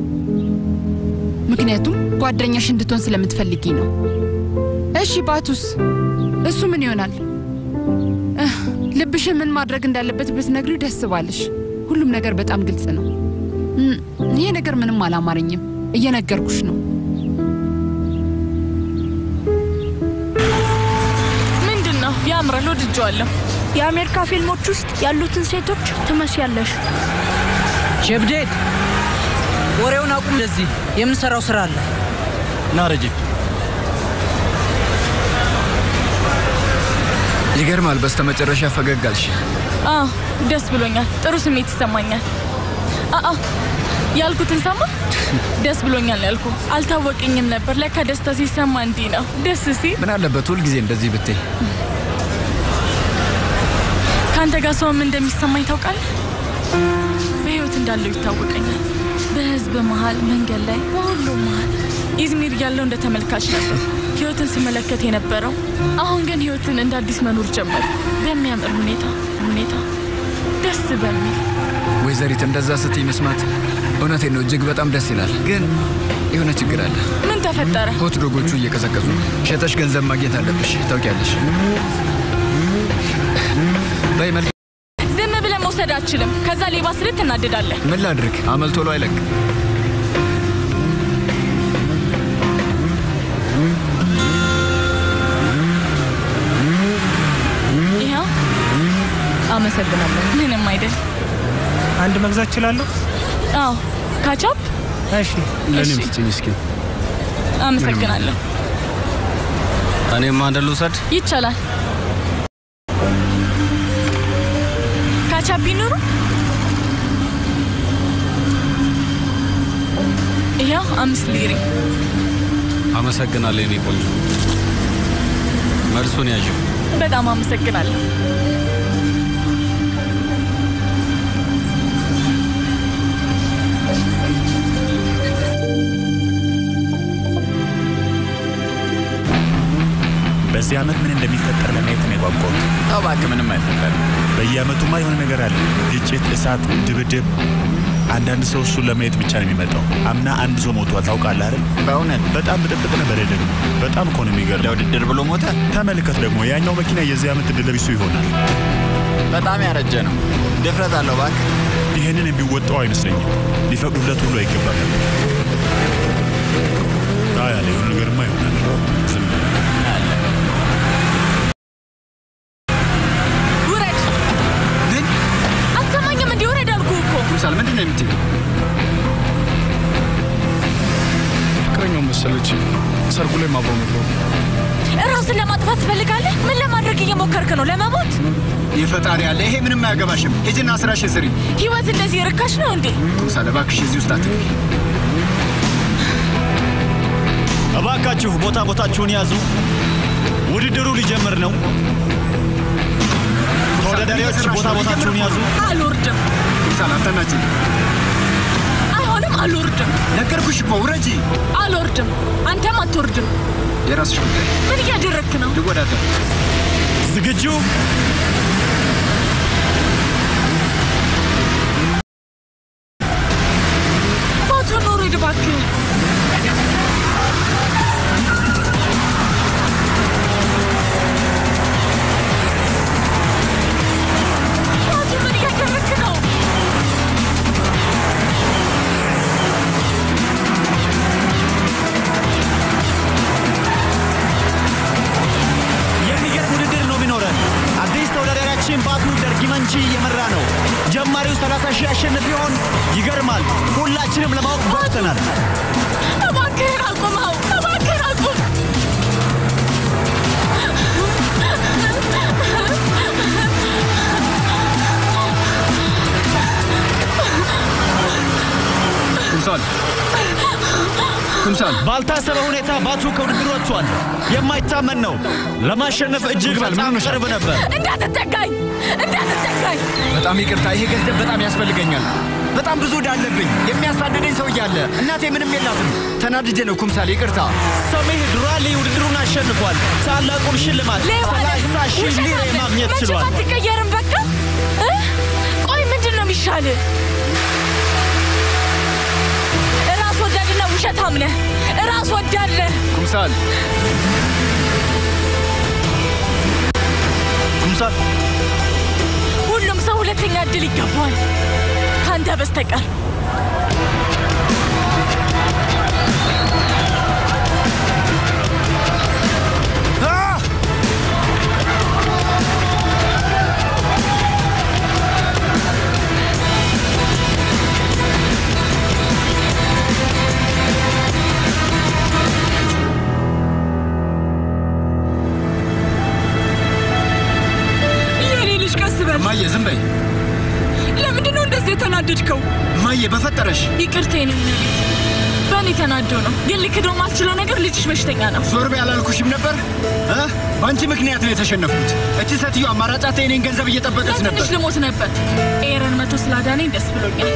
Speaker 12: ምክንያቱም ጓደኛሽ እንድትሆን ስለምትፈልጊ ነው። እሺ ባቱስ? እሱ ምን ይሆናል? እህ፣ ልብሽን ምን ማድረግ እንዳለበት ብትነግሪው ደስ ባለሽ። ሁሉም ነገር በጣም ግልጽ ነው። እም፣ ይሄ ነገር ምንም አላማረኝም። እየነገርኩሽ ነው።
Speaker 8: ምንድን ነው? ያምራል፣ ወድጀዋለሁ።
Speaker 14: የአሜሪካ ፊልሞች ውስጥ ያሉትን ሴቶች ትመስያለሽ።
Speaker 16: ጀብዴት ወሬውን አቁም። ለዚህ የምንሰራው ስራ አለ።
Speaker 13: ና ረጂብ፣
Speaker 4: ይገርማል። በስተመጨረሻ ፈገግ አልሽ።
Speaker 8: አዎ ደስ ብሎኛል። ጥሩ ስሜት ይሰማኛል። አአ ያልኩትን ሰማ። ደስ ብሎኛል ያልኩ አልታወቀኝም ነበር። ለካ ደስታ ሲሰማ እንዲህ ነው ደስ ሲል።
Speaker 4: ምን አለበት ሁልጊዜ እንደዚህ ብትይ።
Speaker 8: ከአንተ ጋር ሰውም እንደሚሰማኝ ታውቃለህ። በህይወት እንዳለው ይታወቀኛል። በህዝብ መሀል፣ መንገድ ላይ፣ በሁሉም መሀል ኢዝሚር ያለው እንደ ተመልካች ነበር ህይወትን ስመለከት የነበረው። አሁን ግን ህይወትን እንደ አዲስ መኖር ጀመርኩ። በሚያምር ሁኔታ ሁኔታ ደስ በሚል
Speaker 4: ወይዘሪት እንደዛ ስትይ መስማት እውነቴን ነው እጅግ በጣም ደስ ይላል። ግን የሆነ ችግር አለ።
Speaker 8: ምን ተፈጠረ?
Speaker 4: ሆት ዶጎቹ እየቀዘቀዙ ነው። ሸጠሽ ገንዘብ ማግኘት አለብሽ። ታውቂያለሽ። በይ መልክ
Speaker 8: ዝም ብለህ መውሰድ አልችልም። ከዛ ሌባ ስልት ትናደዳለህ።
Speaker 4: ምን ላድርግ? አመል ቶሎ አይለቅ።
Speaker 8: ይኸው አመሰግናለሁ። ምንም አይደል።
Speaker 17: አንድ መግዛት እችላለሁ?
Speaker 8: አዎ ካቻፕ።
Speaker 17: እሺ፣ ለእኔም ስጭኝ እስኪ።
Speaker 8: አመሰግናለሁ።
Speaker 13: እኔም አንድ ልውሰድ።
Speaker 8: ይቻላል። ካቻፕ ይኑሩ። ይኸው አምስት ሊሪ።
Speaker 13: አመሰግናለሁ የኔ ቆንጆ። መልሱን ያዥው።
Speaker 8: በጣም አመሰግናለሁ።
Speaker 18: በዚህ ዓመት ምን እንደሚፈጠር ለማየት ነው የጓጓሁት።
Speaker 11: እባክህ ምንም አይፈጠርም።
Speaker 18: በየዓመቱማ የሆነ ነገር አለ። ግጭት፣ እሳት፣ ድብድብ። አንዳንድ ሰው እሱን ለማየት ብቻ ነው የሚመጣው። አምና አንድ ሰው ሞቷል ታውቃለህ አይደል?
Speaker 11: በእውነት
Speaker 18: በጣም ብጥብጥ ነበር ደግሞ። በጣም እኮ ነው የሚገርመው።
Speaker 11: ለውድድር ብሎ ሞተ።
Speaker 18: ተመልከት ደግሞ ያኛው መኪና የዚህ ዓመት ዕድለ ቢሱ ይሆናል።
Speaker 11: በጣም ያረጀ ነው። ድፍረት አለው እባክህ።
Speaker 18: ይህንን የሚወጣው አይመስለኝም። ሊፈቅዱለት ሁሉ አይገባም። አይ ያለ የሆነ ነገርማ ይሆናል። ዝም ብለህ
Speaker 8: ውረድ! አትሰማኝም? እንዲህ ውረድ አልኩህ እኮ።
Speaker 4: ኩምሳል ምንድን ነው የምትይው?
Speaker 9: ፍቅረኛው መሰለች። ሰርጉ ላይ ማብረው ነበሩ።
Speaker 8: ራስን ለማጥፋት ትፈልጋለህ? ምን ለማድረግ እየሞከርክ ነው? ለመሞት?
Speaker 11: የፈጣሪ ያለ ይሄ ምንም አያገባሽም። ሂጂና ስራሽን ስሪ።
Speaker 8: ህይወት እንደዚህ ርካሽ ነው እንዴ?
Speaker 11: ኩምሳል እባክሽ እዚህ ውስጥ አትግቢ።
Speaker 13: እባካችሁ ቦታ ቦታችሁን ያዙ። ውድድሩ ሊጀምር ነው። ተወዳዳሪዎች ቦታ ቦታችሁን ያዙ።
Speaker 8: አልወርድም።
Speaker 4: ኩምሳል አታናችሁ።
Speaker 8: አይሆንም፣ አልወርድም።
Speaker 4: ነገርኩሽ እኮ ውረጂ።
Speaker 8: አልወርድም። አንተም አትወርድም።
Speaker 4: የራስሽ ጉዳይ።
Speaker 8: ምን እያደረግክ ነው?
Speaker 4: ልወዳደር።
Speaker 11: ዝግጁ?
Speaker 8: ባቱ ኑር፣ ሂድ እባክህ። ባቱ ምን እያደረግክ ነው?
Speaker 11: የሚገርም ውድድር ነው የሚኖረን። አዲስ ተወዳዳሪያችን ባቱ ደርጊመንቺ እየመራ ነው። ጀማሪው 30 ሺህ ያሸንፍ ይሆን? ይገርማል። ሁላችንም ለማወቅ ጓጉተናል።
Speaker 8: እባክህን አቁመው! እባክህን አቁም!
Speaker 4: ኩምሳል ኩምሳል
Speaker 11: ባልታሰበ ሁኔታ ባቱ ከውድድሩ ወጥቷል። የማይታመን ነው። ለማሸነፍ እጅግ በጣም ቅርብ ነበር።
Speaker 8: እንዳትጠጋኝ! እንዳትጠጋኝ!
Speaker 4: በጣም ይቅርታ፣ ይሄ ገንዘብ በጣም ያስፈልገኛል። በጣም ብዙ ዕዳ አለብኝ። የሚያሳድደኝ ሰው እያለ እናቴ ምንም የላትም። ተናድጄ ነው ኩምሳል፣ ይቅርታ።
Speaker 11: ሰሜህ ዱራሊ ውድድሩን አሸንፏል። ታላቁን ሽልማት
Speaker 8: ሌባ ነህ!
Speaker 11: 30 ሺህ
Speaker 8: ውሸታም
Speaker 11: ሊሬ
Speaker 8: ነህ!
Speaker 11: ማግኘት
Speaker 8: መቼም
Speaker 11: ችሏል።
Speaker 8: አትቀየርም። በቃ እ? ቆይ ምንድን ነው የሚሻልህ? ራስ ወዳድና ውሸታም ነህ። ራስ ወዳድ ነህ።
Speaker 4: ኩምሳል
Speaker 11: ኩምሳል
Speaker 8: ሁሉም ሰው ሁለተኛ እድል ይገባዋል፣ ከአንተ በስተቀር። የኔ ልጅ ቀስ በል።
Speaker 4: እማዬ ዝም በይ።
Speaker 8: ለምንድን ነው እንደዚህ የተናደድከው?
Speaker 4: እማዬ በፈጠረሽ
Speaker 8: ይቅርታ የኔ ቤት በእኔ ተናዶ ነው፣ ግን ልክደው ማልችለው ነገር ልጅሽ በሽተኛ ነው።
Speaker 4: ዞር በይ አላልኩሽም ነበር? እ? በአንቺ ምክንያት ነው የተሸነፍኩት። እቺ ሴትዮ አማራጫት የኔን ገንዘብ እየጠበቀች ነበር።
Speaker 8: ትንሽ ልሞት ነበር። ኤረን መቶ ስላዳነኝ ደስ ብሎኛል።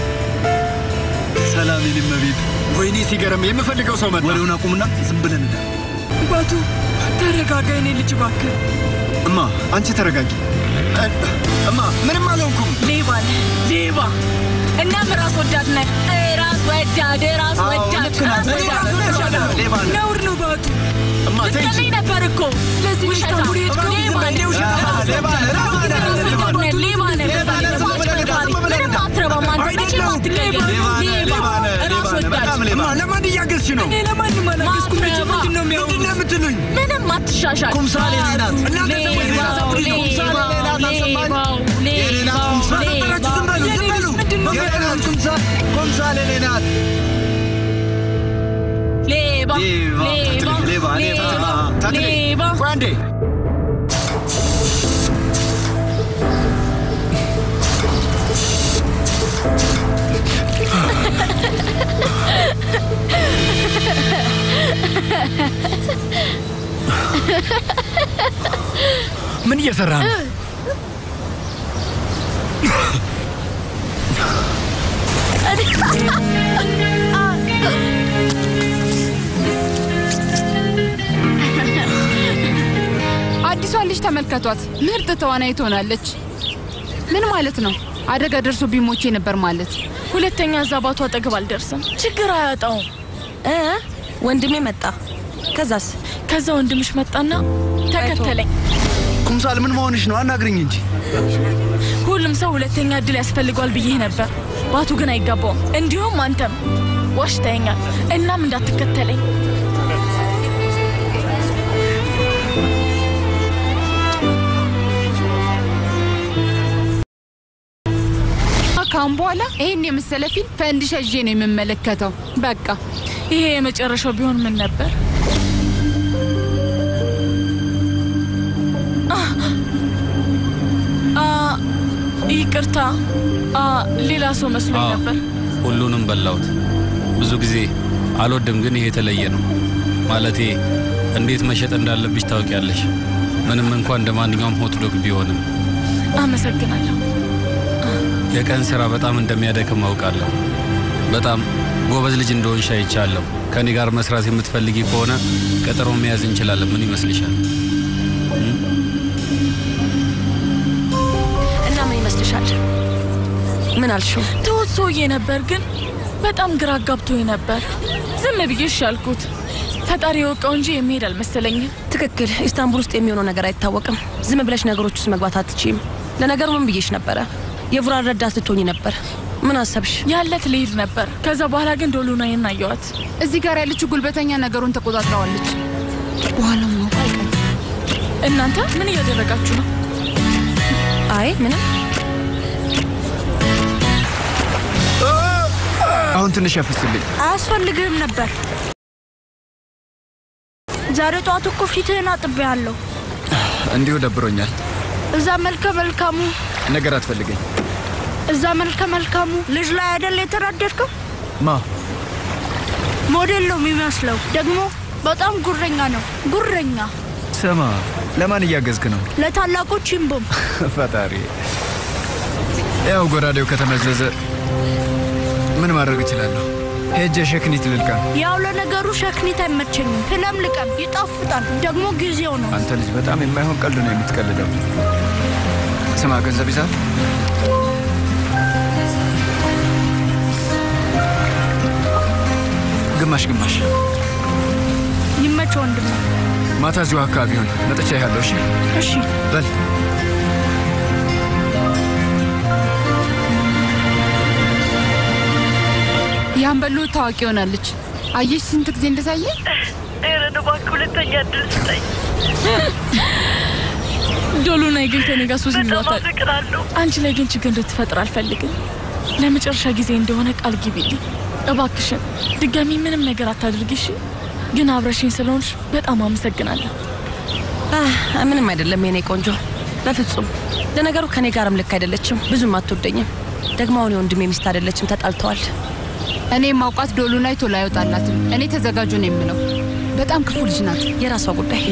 Speaker 4: ሰላም የኔ እመቤት። ወይኔ ሲገርም የምፈልገው ሰው መጣ።
Speaker 2: ወሬውን አቁምና ዝም ብለን እንዳ
Speaker 8: ባቱ ተረጋጋ፣ የኔ ልጅ እባክህ።
Speaker 4: እማ አንቺ ተረጋጊ። እ- እማ ምንም አልሆንኩም።
Speaker 8: ሌባ ነህ፣ ሌባ እናም ራስ ወዳድ ነህ። ራስ ወዳድ፣ ራስ
Speaker 4: አዎ፣
Speaker 8: ወዳድ፣
Speaker 4: ልክ ናት።
Speaker 8: ራስ
Speaker 4: እኔ
Speaker 8: ወዳድ፣
Speaker 4: ራስ
Speaker 8: ራስ
Speaker 4: ወዳድ
Speaker 8: ወዳድ።
Speaker 4: ሌባ ነህ።
Speaker 8: ነውር ነው ባቱ።
Speaker 4: እማ ተይ እንጂ።
Speaker 8: ልትገለኝ ነበር እኮ ለዚህ ውሸታ ሌባ ነህ፣ ሌባ ነህ፣ ሌባ ነህ፣ ሌባ ነህ፣ ሌባ ነህ። ምንም አትረባም አንተ፣ መቼም አትቀየርም። ሌባ፣ ራስ ወዳድ።
Speaker 4: እማ ለማን እያገዝሽ ነው?
Speaker 8: እኔ ለማንም አላገዝኩም። ልጅ ምንድን ነው የሚያወሩት?
Speaker 4: ምንድን ነው የምትሉኝ?
Speaker 8: ምንም አትሻሻል።
Speaker 4: ኩምሳሌ እኔ ናት። እናንተ ሰዎች ሌላ ሰብሪ ነው። ኩምሳሌ እኔ ናት። አልሰማኝ? የኔ ናት ኩምሳሌ። በፈጠራችሁ ዝም በሉ፣ ዝም በሉ።
Speaker 2: የኔ ናት ኩምሳል ኩምሳል የኔ ናት።
Speaker 8: ሌባ
Speaker 2: ሌባ፣
Speaker 8: ሌባ
Speaker 2: ሌባ፣ እኔ
Speaker 8: ሌባ
Speaker 4: ታትሌ፣
Speaker 8: ሌባ
Speaker 4: ቆይ አንዴ። ምን እየሰራ ነው?
Speaker 12: አዲሷን ልጅ ተመልከቷት። ምርጥ ተዋናይ ትሆናለች። ምን ማለት ነው? አደጋ ደርሶ ቢሞቼ ነበር ማለት።
Speaker 8: ሁለተኛ እዛ ባቱ አጠገብ አልደርስም። ችግር አያጣውም።
Speaker 6: እ ወንድሜ መጣ። ከዛስ?
Speaker 8: ከዛ ወንድምሽ መጣና ተከተለኝ።
Speaker 2: ኩምሳል ምን መሆንሽ ነው? አናግርኝ እንጂ።
Speaker 8: ሁሉም ሰው ሁለተኛ እድል ያስፈልገዋል ብዬ ነበር። ባቱ ግን አይገባውም። እንዲሁም አንተም ዋሽተኸኛል። እናም እንዳትከተለኝ።
Speaker 12: ካሁን በኋላ ይህን የመሰለ ፊልም ፈንዲሻ ይዤ ነው የምመለከተው። በቃ
Speaker 8: ይሄ የመጨረሻው ቢሆን ምን ነበር? አ ይቅርታ፣ አ ሌላ ሰው መስሎኝ
Speaker 19: አዎ፣
Speaker 8: ነበር።
Speaker 19: ሁሉንም በላሁት። ብዙ ጊዜ አልወድም፣ ግን ይሄ የተለየ ነው። ማለቴ እንዴት መሸጥ እንዳለብሽ ታውቂያለሽ። ምንም እንኳን እንደ ማንኛውም ሆት ዶግ ቢሆንም
Speaker 8: አመሰግናለሁ።
Speaker 19: የቀን ስራ በጣም እንደሚያደክም አውቃለሁ። በጣም ጎበዝ ልጅ እንደሆንሽ አይቻለሁ። ከኔ ጋር መስራት የምትፈልጊ ከሆነ ቀጠሮ መያዝ እንችላለን። ምን ይመስልሻል?
Speaker 6: እና ምን ይመስልሻል? ምን አልሽው?
Speaker 8: ትሁት ሰውዬ ነበር፣ ግን በጣም ግራ አጋብቶኝ ነበር። ዝም ብዬ እሺ አልኩት። ፈጣሪ የወቀው እንጂ የሚሄድ አልመሰለኝም።
Speaker 6: ትክክል። ኢስታንቡል ውስጥ የሚሆነው ነገር አይታወቅም። ዝም ብለሽ ነገሮች ውስጥ መግባት አትችይም። ለነገሩ ምን ብዬሽ ነበረ? የቡራን ረዳት ልትሆኝ ነበር። ምን አሰብሽ?
Speaker 8: ያለት ልሄድ ነበር። ከዛ በኋላ ግን ዶሉናዬን አየኋት።
Speaker 12: እዚህ ጋር ያለችው ጉልበተኛ ነገሩን ተቆጣጥረዋለች። በኋላ ማወቅ አይቀርም።
Speaker 8: እናንተ ምን እያደረጋችሁ ነው?
Speaker 6: አይ ምንም።
Speaker 4: አሁን ትንሽ ያፈስልኝ።
Speaker 14: አያስፈልግህም ነበር። ዛሬ ጠዋት እኮ ፊትህን አጥቤያለሁ።
Speaker 4: እንዲሁ ደብሮኛል።
Speaker 14: እዛ መልከ መልካሙ
Speaker 4: ነገር አትፈልገኝ።
Speaker 14: እዛ መልከ መልካሙ ልጅ ላይ አይደል የተናደድከው?
Speaker 4: ማ
Speaker 14: ሞዴል ነው የሚመስለው። ደግሞ በጣም ጉረኛ ነው። ጉረኛ
Speaker 4: ስማ፣ ለማን እያገዝክ ነው?
Speaker 14: ለታላቁ ቺምቦም
Speaker 4: ፈጣሪ፣ ያው ጎራዴው ከተመዘዘ ምን ማድረግ እችላለሁ? ሄጄ ሸክኒት ልልቀም።
Speaker 14: ያው ለነገሩ ሸክኒት አይመቸኝም። ፕለም ልቀም፣ ይጣፍጣል። ደግሞ ጊዜው ነው።
Speaker 4: አንተ ልጅ በጣም የማይሆን ቀልድ ነው የምትቀልደው። ስማ፣ ገንዘብ ይዛል? ግማሽ ግማሽ።
Speaker 14: ይመች ወንድም።
Speaker 4: ማታ እዚሁ አካባቢ ሆን መጥቻ ያለው። እሺ
Speaker 14: እሺ።
Speaker 4: በል
Speaker 12: ያን በሉ ታዋቂ ሆናለች። አየሽ ስንት ጊዜ እንደታየ።
Speaker 15: ኤረን እባክህ ሁለተኛ እድል ስጠኝ።
Speaker 8: ዶሉናይ ግን ከኔ ጋር ሱስ
Speaker 15: በጣም
Speaker 8: ይሏታል።
Speaker 15: አፈቅራለሁ።
Speaker 8: አንቺ ላይ ግን ችግር እንድትፈጥር አልፈልግም። ለመጨረሻ ጊዜ እንደሆነ ቃል ግቢልኝ እባክሽን። ድጋሚ ምንም ነገር አታድርጊ እሺ? ግን አብረሽኝ ስለሆንሽ በጣም አመሰግናለሁ።
Speaker 6: አህ፣ ምንም አይደለም የኔ ቆንጆ፣ በፍጹም ለነገሩ ከኔ ጋርም ልክ አይደለችም። ብዙም አትወደኝም። ደግሞ አሁን የወንድሜ ሚስት አይደለችም፣ ተጣልተዋል።
Speaker 12: እኔ ማውቃት ዶሉናይ ቶሎ አይወጣላትም። እኔ ተዘጋጁ ነው የምለው። በጣም ክፉ ልጅ ናት።
Speaker 6: የራሷ ጉዳይ።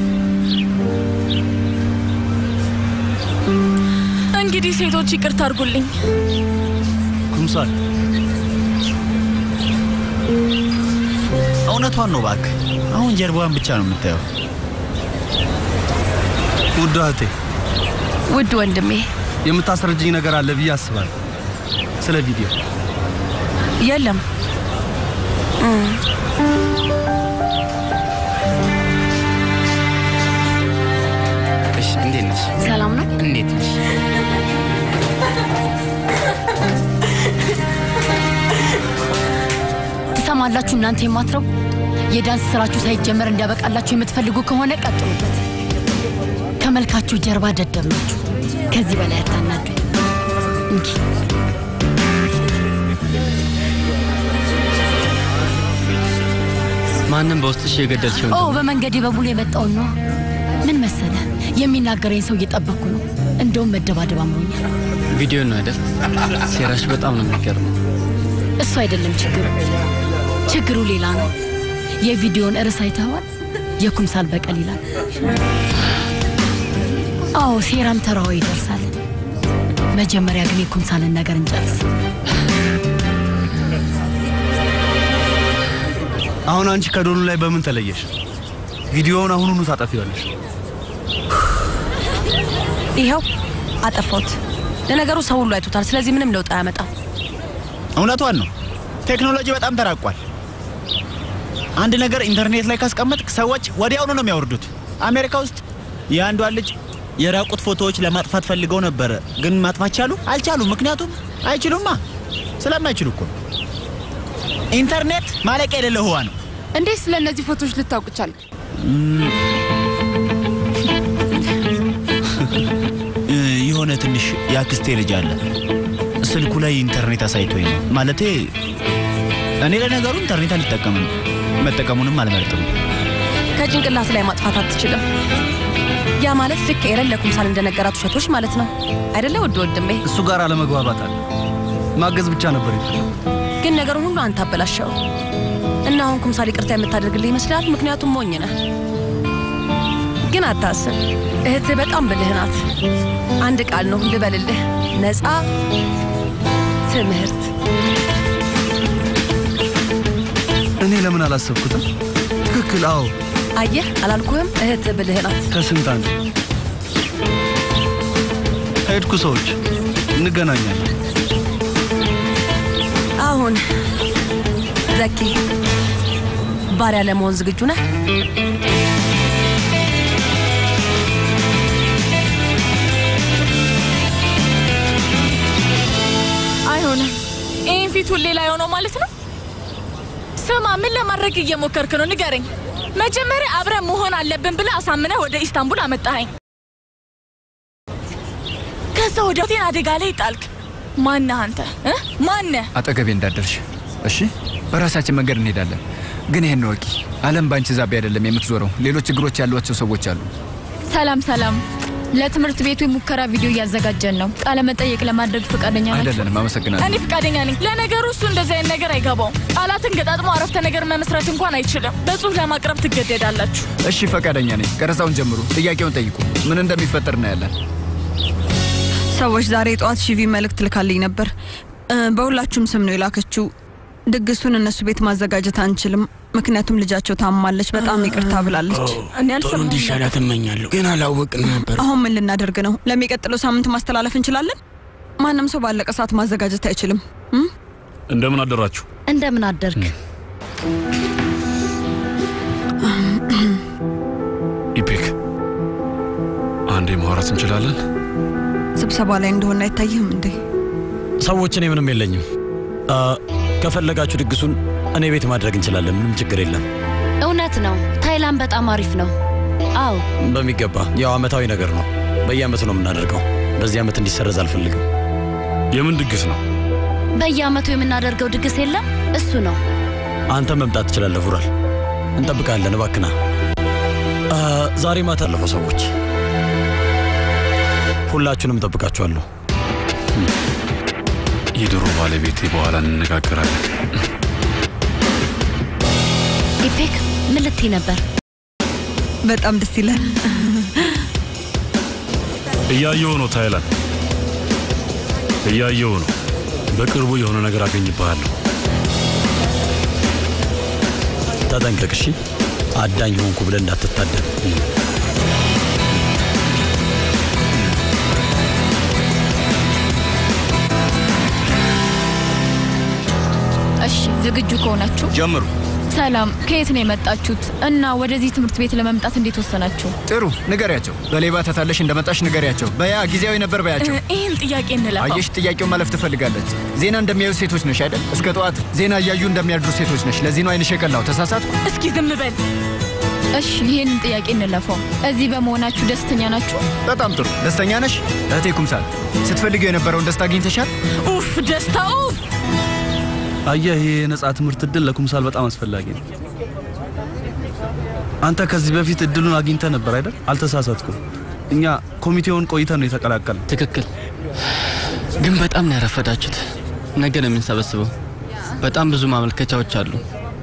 Speaker 8: እንግዲህ ሴቶች ይቅርታ አድርጉልኝ።
Speaker 11: ኩምሳል እውነቷን ነው እባክህ። አሁን ጀርባዋን ብቻ ነው የምታየው።
Speaker 2: ውድ እህቴ፣
Speaker 6: ውድ ወንድሜ፣
Speaker 2: የምታስረጅኝ ነገር አለ ብዬ አስባለሁ። ስለ ቪዲዮ
Speaker 6: የለም እም፣
Speaker 20: እሺ፣ እንዴት ነሽ?
Speaker 10: ሰላም ነው?
Speaker 20: እንዴት ነሽ?
Speaker 10: ትሰማላችሁ እናንተ የማትረው የዳንስ ስራችሁ ሳይጀመር እንዲያበቃላችሁ የምትፈልጉ ከሆነ ቀጥሉበት። ከመልካችሁ ጀርባ ደደብ ናችሁ። ከዚህ በላይ አታናዱ። እንኪ
Speaker 20: ማንም በውስጥሽ የገደልሽው
Speaker 10: ኦ በመንገዴ በሙሉ የመጣውን ነው። ምን መሰለ የሚናገረኝ ሰው እየጠበቅኩ ነው። እንደውም መደባደብ አምሮኛል።
Speaker 20: ቪዲዮ ነው አይደል? ሴራሽ በጣም ነው የሚገርመው።
Speaker 10: እሱ አይደለም ችግሩ፣ ችግሩ ሌላ ነው። የቪዲዮን ርዕስ አይተኸዋል? የኩምሳል በቀል ይላል። አዎ ሴራም ተራዋ ይደርሳል። መጀመሪያ ግን የኩምሳልን ነገር እንጨርስ።
Speaker 2: አሁን አንቺ ከዶሉ ላይ በምን ተለየሽ? ቪዲዮውን አሁኑኑ ታጠፊዋለሽ።
Speaker 6: ይኸው አጠፋሁት። ለነገሩ ሰው ሁሉ አይቶታል። ስለዚህ ምንም ለውጥ አያመጣም።
Speaker 11: እውነቷን ነው። ቴክኖሎጂ በጣም ተራቋል። አንድ ነገር ኢንተርኔት ላይ ካስቀመጥክ ሰዎች ወዲያውኑ ነው የሚያወርዱት። አሜሪካ ውስጥ የአንዷን ልጅ የራቁት ፎቶዎች ለማጥፋት ፈልገው ነበረ፣ ግን ማጥፋት ቻሉ? አልቻሉም። ምክንያቱም አይችሉማ። ስለማይችሉ እኮ ነው። ኢንተርኔት ማለቂያ የሌለ ህዋ ነው።
Speaker 12: እንዴት ስለ እነዚህ ፎቶዎች ልታውቅ ቻልክ?
Speaker 11: እ፣ የሆነ ትንሽ የአክስቴ ልጅ አለ። ስልኩ ላይ ኢንተርኔት አሳይቶኝ ነው። ማለቴ እኔ ለነገሩ ኢንተርኔት አልጠቀምም፣ መጠቀሙንም አልመርጥም።
Speaker 6: ከጭንቅላት ላይ ማጥፋት አትችልም። ያ ማለት ልክ ኤረን ለኩምሳል እንደነገራት ውሸቶች ማለት ነው አይደለ? ውድ ወንድሜ፣
Speaker 2: እሱ ጋር አለመግባባት አለ። ማገዝ ብቻ ነበር ይፈልግ
Speaker 6: ግን ነገሩን ሁሉ አንተ አበላሸው እና አሁን ኩምሳል ይቅርታ የምታደርግልህ ይመስላል። ምክንያቱም ሞኝ ነህ። ግን አታስብ፣ እህትህ በጣም ብልህ ናት። አንድ ቃል ነው ልበልልህ፣ ነፃ ትምህርት
Speaker 2: እኔ ለምን አላሰብኩትም? ትክክል። አዎ
Speaker 6: አየህ፣ አላልኩህም? እህት ብልህ ናት።
Speaker 2: ከስንት አንድ ሄድኩ። ሰዎች እንገናኛለን።
Speaker 6: አሁን ዘኪ ባሪያ ለመሆን ዝግጁ ነህ?
Speaker 8: አይሆንም። ይህን ፊት ሁሌ ላይ ሆነው ማለት ነው። ስማ፣ ምን ለማድረግ እየሞከርክ ነው? ንገረኝ። መጀመሪያ አብረን መሆን አለብን ብለህ አሳምነህ ወደ ኢስታንቡል አመጣኸኝ። ከዛ ወደ ቴን አደጋ ላይ ጣልክ። ማነህ አንተ እ? ማነህ?
Speaker 4: አጠገቤ እንዳደርሽ እሺ። በራሳችን መንገድ እንሄዳለን። ግን ይሄን ወቂ፣ ዓለም ባንቺ ዛቤ አይደለም የምትዞረው። ሌሎች ችግሮች ያሏቸው ሰዎች አሉ።
Speaker 21: ሰላም ሰላም። ለትምህርት ቤቱ የሙከራ ቪዲዮ እያዘጋጀን ነው። ቃለ መጠየቅ ለማድረግ ፈቃደኛ ናችሁ?
Speaker 4: አይደለንም። አመሰግናለሁ።
Speaker 8: እኔ ፈቃደኛ ነኝ። ለነገሩ እሱ እንደዚህ አይነት ነገር አይገባውም። ቃላትን ገጣጥሞ አረፍተ ነገር መመስረት እንኳን አይችልም። በጽሁፍ ለማቅረብ ትገደዳላችሁ።
Speaker 4: እሺ፣ ፈቃደኛ ነኝ። ቀረጻውን ጀምሩ። ጥያቄውን ጠይቁ። ምን እንደሚፈጠር እናያለን።
Speaker 3: ሰዎች ዛሬ ጠዋት ሺቪ መልእክት ልካልኝ ነበር። እ፣ በሁላችሁም ስም ነው የላከችው። ድግሱን እነሱ ቤት ማዘጋጀት አንችልም፣ ምክንያቱም ልጃቸው ታማለች። በጣም ይቅርታ ብላለች።
Speaker 22: ጥሩ እንዲሻላት እመኛለሁ፣ ግን አላወቅን ነበር።
Speaker 3: አሁን ምን ልናደርግ ነው? ለሚቀጥለው ሳምንት ማስተላለፍ እንችላለን። ማንም ሰው ባለቀ ሰዓት ማዘጋጀት አይችልም። እም?
Speaker 9: እንደምን አደራችሁ?
Speaker 10: እንደምን አደርግ።
Speaker 9: ኢፔክ፣ አንዴ ማውራት እንችላለን?
Speaker 3: ስብሰባ ላይ እንደሆነ አይታይህም እንዴ?
Speaker 5: ሰዎች፣ እኔ ምንም የለኝም። አ፣ ከፈለጋችሁ ድግሱን እኔ ቤት ማድረግ እንችላለን። ምንም ችግር የለም።
Speaker 10: እውነት ነው። ታይላንድ በጣም አሪፍ ነው። አዎ
Speaker 5: በሚገባ ያው አመታዊ ነገር ነው። በየአመቱ ነው የምናደርገው። በዚህ አመት እንዲሰረዝ አልፈልግም።
Speaker 9: የምን ድግስ ነው?
Speaker 10: በየአመቱ የምናደርገው ድግስ የለም። እሱ ነው።
Speaker 5: አንተ መምጣት ትችላለህ። ፉራል፣ እንጠብቃለን። እባክና አ፣ ዛሬ ማታ አለፈው ሰዎች፣ ሁላችሁንም እጠብቃችኋለሁ።
Speaker 9: የድሮ ባለቤቴ በኋላ እንነጋገራለን።
Speaker 10: ኢፔክ ምን ልትይ ነበር?
Speaker 3: በጣም ደስ ይላል።
Speaker 9: እያየሁ ነው ታይላንድ፣ እያየሁ ነው። በቅርቡ የሆነ ነገር አገኝብሃለሁ።
Speaker 5: ተጠንቀቅ እሺ። አዳኝ ሆንኩ ብለህ እንዳትታደን።
Speaker 21: እሺ ዝግጁ ከሆናችሁ
Speaker 11: ጀምሩ።
Speaker 21: ሰላም፣ ከየት ነው የመጣችሁት እና ወደዚህ ትምህርት ቤት ለመምጣት እንዴት ወሰናችሁ?
Speaker 4: ጥሩ ንገሪያቸው። በሌባ ተታለሽ እንደመጣሽ ንገሪያቸው። በያ ጊዜያዊ ነበር በያቸው።
Speaker 8: ይህን ጥያቄ እንለፈው።
Speaker 4: አየሽ፣ ጥያቄውን ማለፍ ትፈልጋለች። ዜና እንደሚያዩ ሴቶች ነሽ አይደል? እስከ ጠዋት ዜና እያዩ እንደሚያድሩ ሴቶች ነሽ። ለዚህ ነው አይንሽ የቀላው። ተሳሳትኩ?
Speaker 8: እስኪ ዝም በል።
Speaker 21: እሺ ይህንን ጥያቄ እንለፈው። እዚህ በመሆናችሁ ደስተኛ ናችሁ?
Speaker 4: በጣም ጥሩ። ደስተኛ ነሽ እህቴ ኩምሳል? ስትፈልገው የነበረውን ደስታ አግኝተሻል?
Speaker 8: ኡፍ ደስታ ኡፍ።
Speaker 2: አየህ፣ ይህ የነጻ ትምህርት እድል ለኩምሳል በጣም አስፈላጊ ነው። አንተ ከዚህ በፊት እድሉን አግኝተ ነበር አይደል? አልተሳሳትኩም። እኛ ኮሚቴውን ቆይተን ነው የተቀላቀል።
Speaker 20: ትክክል። ግን በጣም ነው ያረፈዳችሁት። ነገ ነው የምንሰበስበው። በጣም ብዙ ማመልከቻዎች አሉ።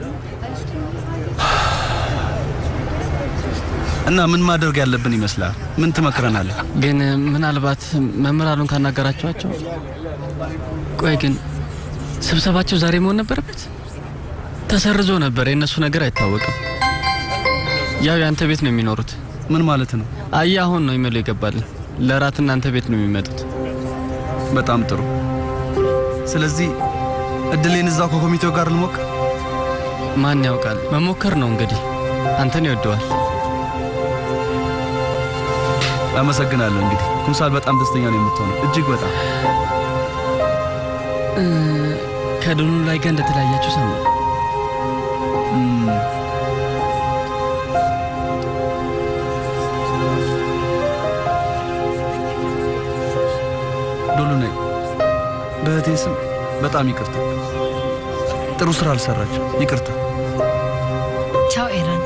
Speaker 2: እና ምን ማድረግ ያለብን ይመስላል? ምን ትመክረናለህ?
Speaker 20: ግን ምናልባት መምህራኑን ካናገራችኋቸው። ቆይ ግን ስብሰባቸው ዛሬ መሆን ነበረበት? ተሰርዞ ነበር። የእነሱ ነገር አይታወቅም። ያው የአንተ ቤት ነው የሚኖሩት።
Speaker 2: ምን ማለት ነው?
Speaker 20: አየ አሁን ነው ኢሜሉ ይገባልን። ለራት እናንተ ቤት ነው የሚመጡት።
Speaker 2: በጣም ጥሩ። ስለዚህ እድሌን እዛው ከኮሚቴው ጋር ልሞክር።
Speaker 20: ማን ያውቃል? መሞከር ነው እንግዲህ። አንተን ይወደዋል።
Speaker 2: አመሰግናለሁ። እንግዲህ ኩምሳል በጣም ደስተኛ ነው የምትሆነው፣ እጅግ በጣም
Speaker 20: እ፣ ከድኑ ላይ ጋር እንደተለያያችሁ ሰማ።
Speaker 2: ዶሎ ነይ። በእህቴ ስም በጣም ይቅርታ። ጥሩ ስራ አልሰራችም። ይቅርታ።
Speaker 10: ቻው ኤረን።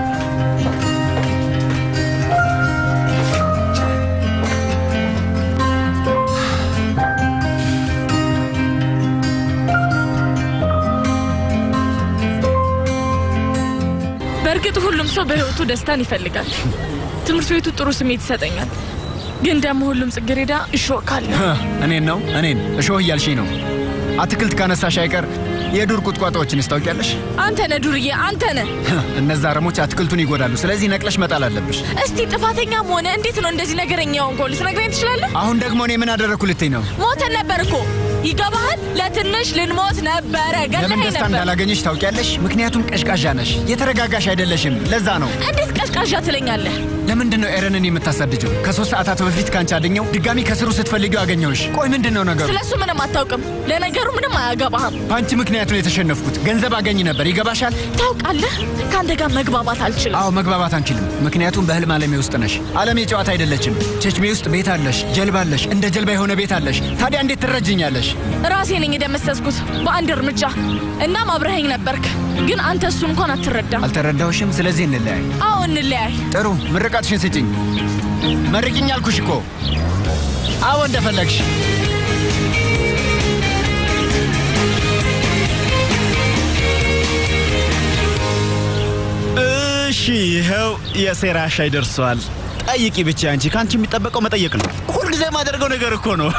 Speaker 8: በእርግጥ ሁሉም ሰው በህይወቱ ደስታን ይፈልጋል። ትምህርት ቤቱ ጥሩ ስሜት ይሰጠኛል። ግን ደግሞ ሁሉም ጽጌረዳ እሾህ ካለ
Speaker 4: እኔን ነው እኔን እሾህ እያልሽኝ ነው። አትክልት ካነሳሽ አይቀር የዱር ቁጥቋጦዎችን ታውቂያለሽ?
Speaker 8: አንተ ነህ ዱርዬ፣ አንተ ነህ።
Speaker 4: እነዛ አረሞች አትክልቱን ይጎዳሉ። ስለዚህ ነቅለሽ መጣል አለብሽ።
Speaker 8: እስቲ ጥፋተኛም ሆነ እንዴት ነው እንደዚህ ነገረኛ ሆንከው? ልትነግረኝ ትችላለህ?
Speaker 4: አሁን ደግሞ እኔ ምን አደረግኩ ልትኝ ነው?
Speaker 8: ሞተን ነበር እኮ ይገባሃል? ለትንሽ ልንሞት ነበረ።
Speaker 4: ለምን
Speaker 8: ገለኸኝ
Speaker 4: ደስታ
Speaker 8: ነበር።
Speaker 4: እንዳላገኘሽ ታውቂያለሽ? ምክንያቱም ቀዥቃዣ ነሽ፣ የተረጋጋሽ አይደለሽም። ለዛ ነው።
Speaker 8: እንዴት ቀዥቃዣ ትለኛለህ?
Speaker 4: ለምንድን ነው ኤረንን የምታሳድጀው? ከሶስት ሰዓታት በፊት ካንቺ አድኘው ድጋሚ ከስሩ ስትፈልጊው አገኘውሽ። ቆይ ምንድን ነው ነገሩ?
Speaker 8: ስለ እሱ ምንም አታውቅም። ለነገሩ ምንም አያገባህም።
Speaker 4: በአንቺ ምክንያት ነው የተሸነፍኩት። ገንዘብ አገኝ ነበር። ይገባሻል?
Speaker 8: ታውቃለህ፣ ከአንተ ጋር መግባባት አልችልም።
Speaker 4: አዎ መግባባት አንችልም። ምክንያቱም በህልም ዓለሜ ውስጥ ነሽ። ዓለሜ ጨዋታ አይደለችም። ቼችሜ ውስጥ ቤት አለሽ፣ ጀልባ አለሽ፣ እንደ ጀልባ የሆነ ቤት አለሽ። ታዲያ እንዴት ትረጅኛለሽ?
Speaker 8: ራሴ ነኝ የደመሰስኩት በአንድ እርምጃ። እናም አብረኸኝ ነበርክ፣ ግን አንተ እሱ እንኳን አትረዳም።
Speaker 4: አልተረዳሁሽም። ስለዚህ እንለያይ።
Speaker 8: አዎ እንለያይ።
Speaker 4: ጥሩ፣ ምርቃትሽን ስጭኝ። መርቂኝ አልኩሽ እኮ። አዎ እንደፈለግሽ።
Speaker 11: እሺ ይኸው የሴራ ሻይ ደርሷል። ጠይቂ ብቻ አንቺ። ከአንቺ የሚጠበቀው መጠየቅ ነው። ሁልጊዜ የማደርገው ነገር እኮ ነው።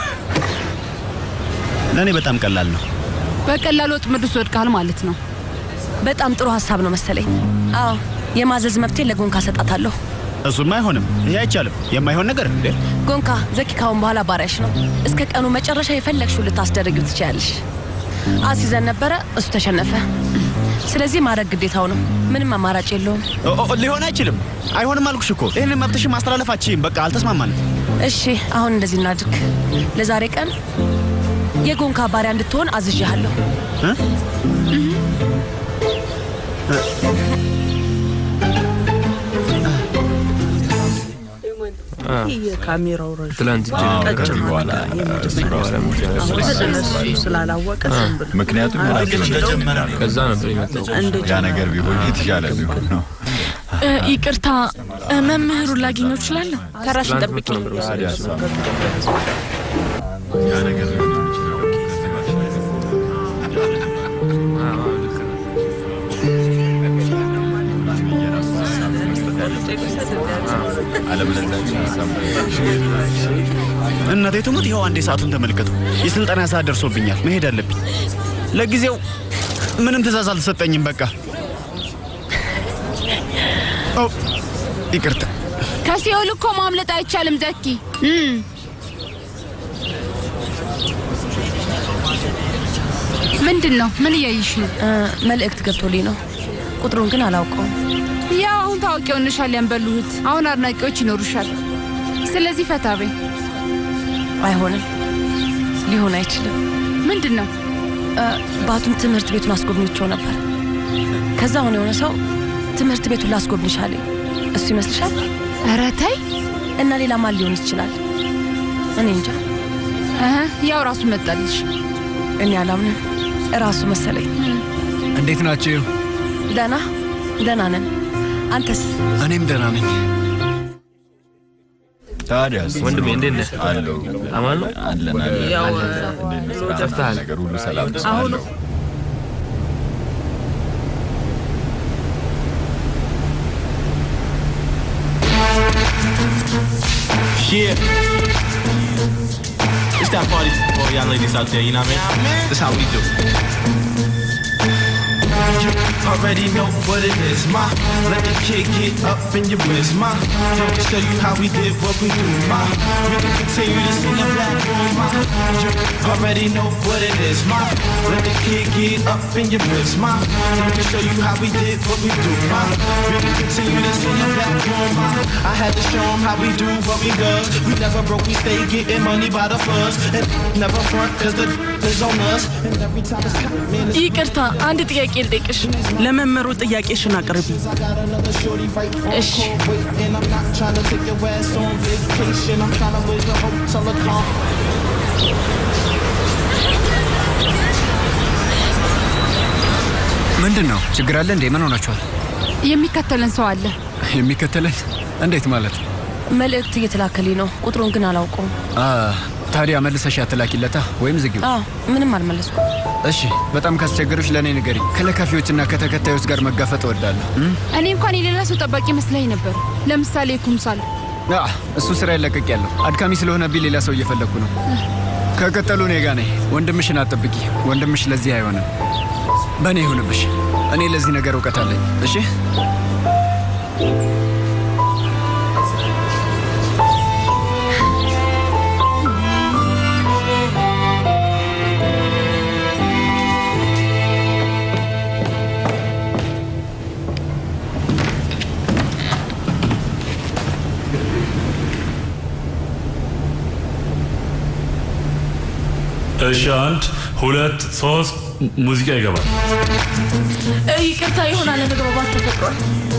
Speaker 11: ለእኔ በጣም ቀላል ነው።
Speaker 12: በቀላሉ ወጥመድ ውስጥ ወድቀሃል ማለት ነው።
Speaker 6: በጣም ጥሩ ሀሳብ ነው መሰለኝ። አዎ የማዘዝ መብቴን ለጎንካ ሰጣታለሁ።
Speaker 11: እሱማ አይሆንም። ይሄ አይቻልም። የማይሆን ነገር እንዴ!
Speaker 6: ጎንካ ዘኪ ካሁን በኋላ ባሪያሽ ነው። እስከ ቀኑ መጨረሻ የፈለግሽው ልታስደርጊው ትችያለሽ። አስይዘን ነበረ፣ እሱ ተሸነፈ። ስለዚህ ማድረግ ግዴታው ነው። ምንም አማራጭ የለውም።
Speaker 11: ኦ- ኦ- ሊሆን አይችልም። አይሆንም አልኩሽ እኮ። ይህንን መብትሽን ማስተላለፍ አትችይም። በቃ አልተስማማንም።
Speaker 6: እሺ አሁን እንደዚህ እናድርግ። ለዛሬ ቀን የጎንካ ባሪያ እንድትሆን አዝዣለሁ።
Speaker 1: ካሜራው ረዥም
Speaker 7: ትላንት እጅ
Speaker 1: ቀጭን
Speaker 7: ከዚህ በኋላ
Speaker 1: እሱ ስላላወቀ ዝም ብሎ
Speaker 7: ምክንያቱም ከዛ ነበር የመጣው ያ ነገር ቢሆን የተሻለ ቢሆን ነው።
Speaker 8: እ፣ ይቅርታ እ፣ መምህሩን ላገኘው እችላለሁ?
Speaker 6: ተራሽን ጠብቂ።
Speaker 11: እናቴ ትሙት፣ ይኸው አንዴ ሰዓቱን ተመልከቱ። የስልጠና ሰዓት ደርሶብኛል። መሄድ አለብኝ። ለጊዜው ምንም ትእዛዝ አልተሰጠኝም። በቃ ኦ፣ ይቅርታ።
Speaker 12: ከሲኦል እኮ ማምለጥ አይቻልም ዘኪ። እም፣ ምንድን ነው? ምን እያይሽ ነው?
Speaker 6: መልእክት ገብቶልኝ ነው። ቁጥሩን ግን አላውቀውም።
Speaker 12: ያው አሁን ታዋቂ ሆነሻል ያንበሉህት። አሁን አድናቂዎች ይኖሩሻል። ስለዚህ ፈታ በይ።
Speaker 6: አይሆንም፣ ሊሆን አይችልም።
Speaker 12: ምንድን ነው?
Speaker 6: ባቱን ትምህርት ቤቱን አስጎብኝቸው ነበር። ከዛ አሁን የሆነ ሰው ትምህርት ቤቱን ላስጎብኝሽ አለኝ። እሱ ይመስልሻል?
Speaker 12: ኧረ ተይ።
Speaker 6: እና ሌላ ማን ሊሆን ይችላል? እኔ እንጃ።
Speaker 12: እህ፣ ያው ራሱ መጣልሽ።
Speaker 6: እኔ አላምንም። እራሱ መሰለኝ።
Speaker 4: እንዴት ናችሁ?
Speaker 6: ደህና ደህና ነን። አንተስ?
Speaker 4: እኔም ደህና ነኝ።
Speaker 7: ታዲያስ
Speaker 19: ወንድሜ እንዴት ነህ?
Speaker 7: አለው
Speaker 19: አማን ነው
Speaker 7: አለን አለን
Speaker 1: ያው
Speaker 7: አለን። እንዴት ነህ?
Speaker 19: ጠፍተሃል።
Speaker 7: ነገር ሁሉ ሰላም ነው
Speaker 1: አሁን
Speaker 7: አለው።
Speaker 23: Yeah. It's that party for all y'all ladies out there, you know what I mean? That's how we do. You already know what it is, ma. Let the kid get up in your wrist, ma. Let me show you how we did what we do, ma. We can continue this in the black room, ma. You already know what it is, ma. Let the kid get up in your wrist, ma. Let me show you how we did what we do, ma. We can continue this in the black room, ma. I had to show 'em how we do what we does. We never broke, we stay getting money by the fuzz. And never front, cause the is on us. And every time it's time, man, it's
Speaker 8: ይቅርታ፣ አንድ ጥያቄ ልጠይቅሽ።
Speaker 1: ለመምህሩ ጥያቄሽን አቅርቢ።
Speaker 8: እሺ።
Speaker 23: And I'm not trying to take your ass on vacation. I'm trying to raise a hotel account.
Speaker 4: ምንድን ነው ችግር አለ እንዴ? ምን ሆናችኋል?
Speaker 12: የሚከተለን ሰው አለ።
Speaker 4: የሚከተለን እንዴት ማለት?
Speaker 6: መልእክት እየተላከልኝ ነው። ቁጥሩን ግን አላውቀውም።
Speaker 4: አ፣ ታዲያ መልሰሽ አትላኪለታ ወይም ዝጊው።
Speaker 6: አዎ ምንም አልመለስኩም።
Speaker 4: እሺ፣ በጣም ካስቸገሮች ለእኔ ንገሪኝ። ከለካፊዎችና ከተከታዮች ጋር መጋፈጥ እወዳለሁ። እም?
Speaker 12: እኔ እንኳን የሌላ ሰው ጠባቂ መስለኝ ነበር። ለምሳሌ ኩምሳል።
Speaker 4: አ፣ እሱ ስራ ይለቀቅ ያለው አድካሚ ስለሆነብኝ ሌላ ሰው እየፈለግኩ ነው። ከቀጠሉ እኔ ጋ ነኝ። ወንድምሽን አትጠብቂ። ወንድምሽ ለዚህ አይሆንም። በእኔ ይሁንብሽ። እኔ ለዚህ ነገር እውቀት አለኝ። እሺ
Speaker 9: እሺ፣ አንድ ሁለት ሶስት ሙዚቃ ይገባል።
Speaker 8: እ፣ ይቅርታ የሆነ አለመግባባት ተፈጥሯል።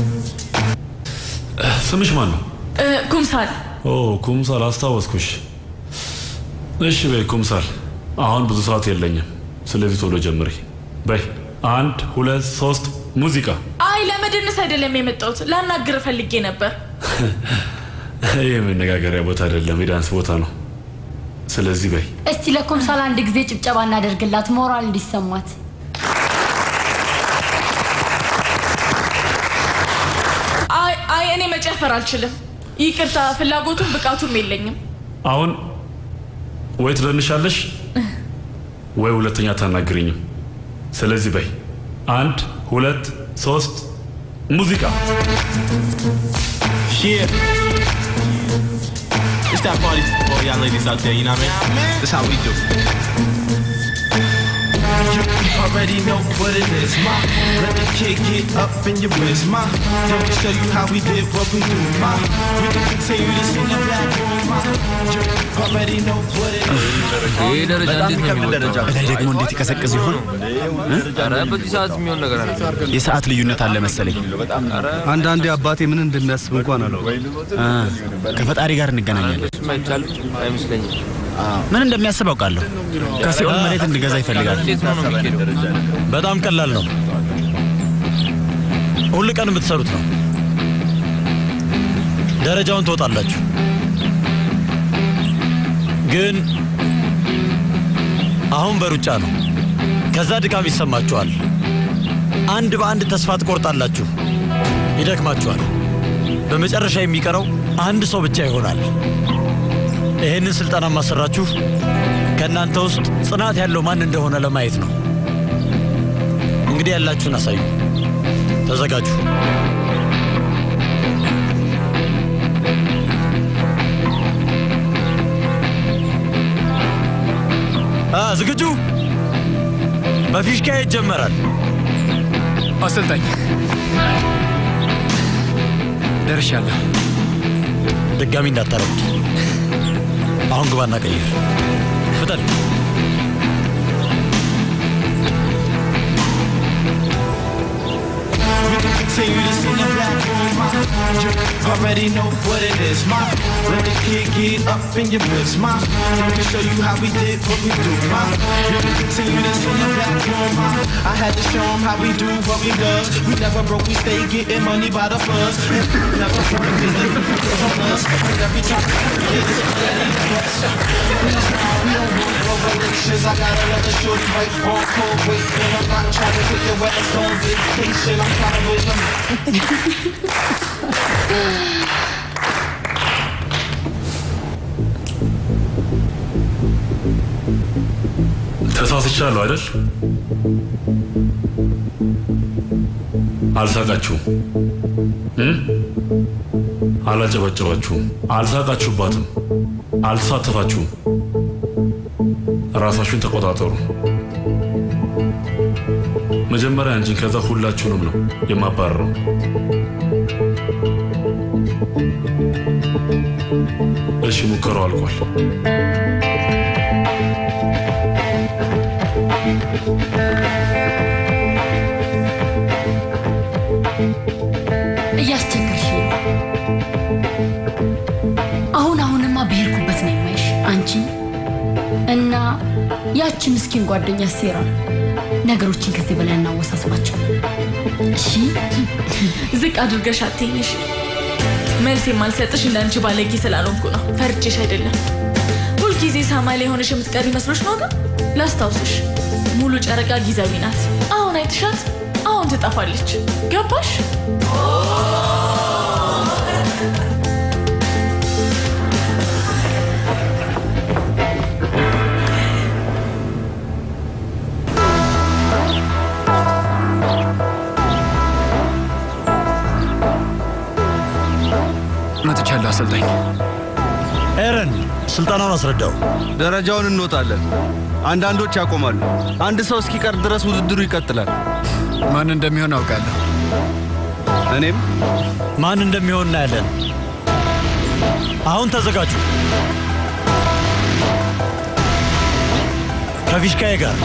Speaker 9: ስምሽ ማን ነው?
Speaker 8: እ፣ ኩምሳል
Speaker 9: ኦ ኩምሳል፣ አስታወስኩሽ። እሺ በይ ኩምሳል፣ አሁን ብዙ ሰዓት የለኝም። ስለዚህ ቶሎ ጀምሪ በይ። አንድ ሁለት ሶስት ሙዚቃ።
Speaker 8: አይ ለመደነስ አይደለም የመጣሁት ላናግር ፈልጌ ነበር።
Speaker 9: ይህ የመነጋገሪያ ቦታ አይደለም፣ የዳንስ ቦታ ነው። ስለዚህ በይ
Speaker 10: እስቲ ለኮምሳል አንድ ጊዜ ጭብጨባ እናደርግላት ሞራል እንዲሰማት።
Speaker 8: አይ አይ እኔ መጨፈር አልችልም። ይቅርታ ፍላጎቱም ብቃቱም የለኝም።
Speaker 9: አሁን ወይ ትደንሻለሽ ወይ ሁለተኛ ታናግሪኝም። ስለዚህ በይ አንድ ሁለት ሶስት ሙዚቃ።
Speaker 23: Yeah. It's that party for y'all ladies out there, you know what I mean? That's how we do. You already know what it is, ma. Let the kid get up in your wrist, ma. Let me show you how we did what we do, ma. We can continue this in the black room, ma. You already know what it is.
Speaker 19: ይህ ደረጃ
Speaker 11: በጣም
Speaker 19: እንዴት ነው
Speaker 11: የሚከብድ ደረጃ።
Speaker 19: የሚወጣው?
Speaker 11: በላይ ደግሞ እንዴት ይቀዘቅዝ ይሆን?
Speaker 19: ኧረ በዚህ ሰዓት የሚሆን ነገር አለ።
Speaker 11: የሰዓት ልዩነት አለ መሰለኝ።
Speaker 2: አንዳንዴ አባቴ ምን እንደሚያስብ እንኳን አለው።
Speaker 11: አ፣ ከፈጣሪ ጋር እንገናኛለን።
Speaker 19: እሱም አይቻልም አይመስለኝም።
Speaker 11: ምን እንደሚያስብ አውቃለሁ። ከሲኦል መሬት እንድገዛ ይፈልጋል።
Speaker 19: እንዴት ነው ነው የሚሄደው?
Speaker 5: በጣም ቀላል ነው። ሁል ቀን የምትሰሩት ነው። ደረጃውን ትወጣላችሁ። ግን አሁን በሩጫ ነው። ከዛ ድካም ይሰማችኋል። አንድ በአንድ ተስፋ ትቆርጣላችሁ፣ ይደክማችኋል። በመጨረሻ የሚቀረው አንድ ሰው ብቻ ይሆናል። ይህንን ስልጠና ማሰራችሁ ከእናንተ ውስጥ ጽናት ያለው ማን እንደሆነ ለማየት ነው። እንግዲህ ያላችሁን አሳዩ። ተዘጋጁ። አ ዝግጁ? በፊሽካ ይጀመራል።
Speaker 4: አሰልጣኝ ደርሻለሁ።
Speaker 5: ድጋሚ እንዳታረጉት። አሁን ግባና ቀይር። ፍጠን።
Speaker 23: We can continue this in the black room, ma. You already know what it is, ma. Let the kid get up in your wrist, ma. Let me show you how we did what we do, ma. You can continue this in the black room, ma. I had to show 'em how we do what we does. We never broke, we stay getting money by the fuzz. Never front, cause they on us. And every time we get this money, we don't want no relations. I gotta let the shorty right on cold wait. And I'm not trying to take your ass on vacation. I'm trying to wait them.
Speaker 9: ተሳስቻለሁ አይደል? አልሳቃችሁም እ? አላጨበጨባችሁም፣ አልሳቃችሁባትም፣ አልተሳተፋችሁም። ራሳችሁን ተቆጣጠሩ። መጀመሪያ አንቺን ከዛ ሁላችሁንም ነው የማባረረው። እሺ፣ ሙከራው አልቋል።
Speaker 10: እያስቸገርሽ ነው። አሁን አሁንማ በሄድኩበት ነው የማይሽ አንቺ እና ያቺ ምስኪን ጓደኛ ሴራ። ነገሮችን ከዚህ በላይ እናወሳስባቸው። እሺ
Speaker 8: ዝቅ አድርገሽ አትይኝ እሺ። መልስ የማልሰጥሽ እንዳንቺ ባለጌ ስላልሆንኩ ነው። ፈርቼሽ አይደለም። ሁልጊዜ ሰማይ ላይ ሆነሽ የምትቀሪ መስሎሽ ነው። ግን ላስታውስሽ፣ ሙሉ ጨረቃ ጊዜያዊ ናት። አሁን አይትሻት፣ አሁን ትጠፋለች። ገባሽ?
Speaker 4: አሰልጣኝ።
Speaker 5: ኤረን ስልጠናውን አስረዳው።
Speaker 2: ደረጃውን እንወጣለን። አንዳንዶች ያቆማሉ። አንድ ሰው እስኪቀር ድረስ ውድድሩ ይቀጥላል።
Speaker 4: ማን እንደሚሆን አውቃለሁ።
Speaker 2: እኔም
Speaker 5: ማን እንደሚሆን እናያለን። አሁን ተዘጋጁ። ከፊሽካዬ ጋር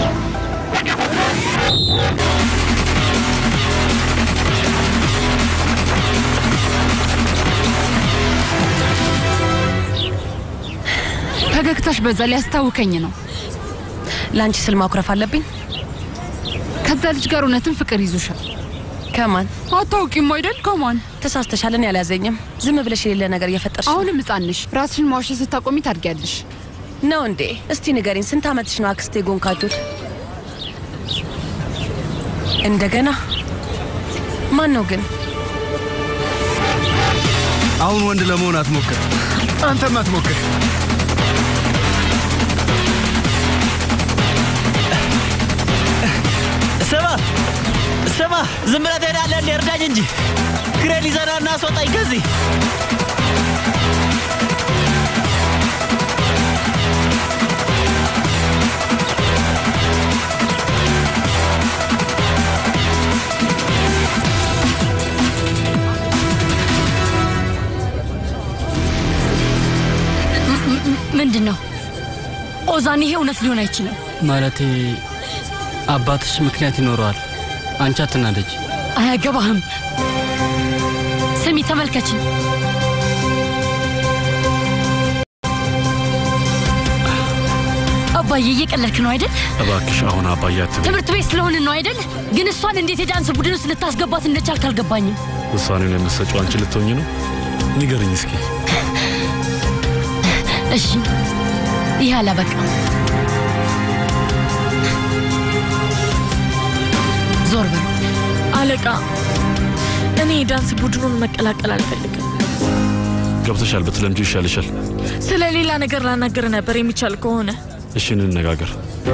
Speaker 12: ፈገግታሽ በዛ ሊያስታውከኝ ነው።
Speaker 6: ለአንቺ ስል ማኩረፍ አለብኝ?
Speaker 12: ከዛ ልጅ ጋር እውነትም ፍቅር ይዞሻል።
Speaker 6: ከማን
Speaker 12: አታውቂም አይደል? ከማን
Speaker 6: ተሳስተሻል። እኔ አልያዘኝም። ዝም ብለሽ የሌለ ነገር እየፈጠርሽ ነው።
Speaker 12: አሁንም ሕፃን ነሽ። ራስሽን ማዋሸት ስታቆሚ ታድጊያለሽ።
Speaker 6: ነው እንዴ? እስቲ ንገሪኝ፣ ስንት ዓመትሽ ነው አክስቴ ጎንካጆት? እንደገና ማን ነው ግን?
Speaker 2: አሁን ወንድ ለመሆን አትሞክር።
Speaker 4: አንተም አትሞክር።
Speaker 5: ስማ ስማ፣ ዝም ብለህ ትሄዳለህ እንዴ? እርዳኝ እንጂ ክሬን ይዘና እና አስወጣኝ ከዚህ።
Speaker 10: ምንድን ነው ኦዛን? ይሄ እውነት ሊሆን አይችልም።
Speaker 20: ማለቴ አባትሽ ምክንያት ይኖረዋል። አንቺ አትናደጅ።
Speaker 10: አያገባህም። ስሚ፣ ተመልከች። አባዬ እየቀለድክ ነው አይደል?
Speaker 9: እባክሽ አሁን አባዬ አትበይ።
Speaker 10: ትምህርት ቤት ስለሆንን ነው አይደል? ግን እሷን እንዴት የዳንስ ቡድን ውስጥ ልታስገባት እንደቻልክ አልገባኝም።
Speaker 9: ውሳኔውን የምትሰጪው አንቺ ልትሆኝ ነው? ንገርኝ እስኪ።
Speaker 10: እሺ፣ ይህ አላበቃም። ዞር በል
Speaker 8: አለቃ። እኔ የዳንስ ቡድኑን መቀላቀል አልፈልግም።
Speaker 9: ገብተሻል። ብትለምጂው ይሻልሻል።
Speaker 8: ስለ ሌላ ነገር ላናገር ነበር የሚቻል ከሆነ
Speaker 9: እሺ እንነጋገር።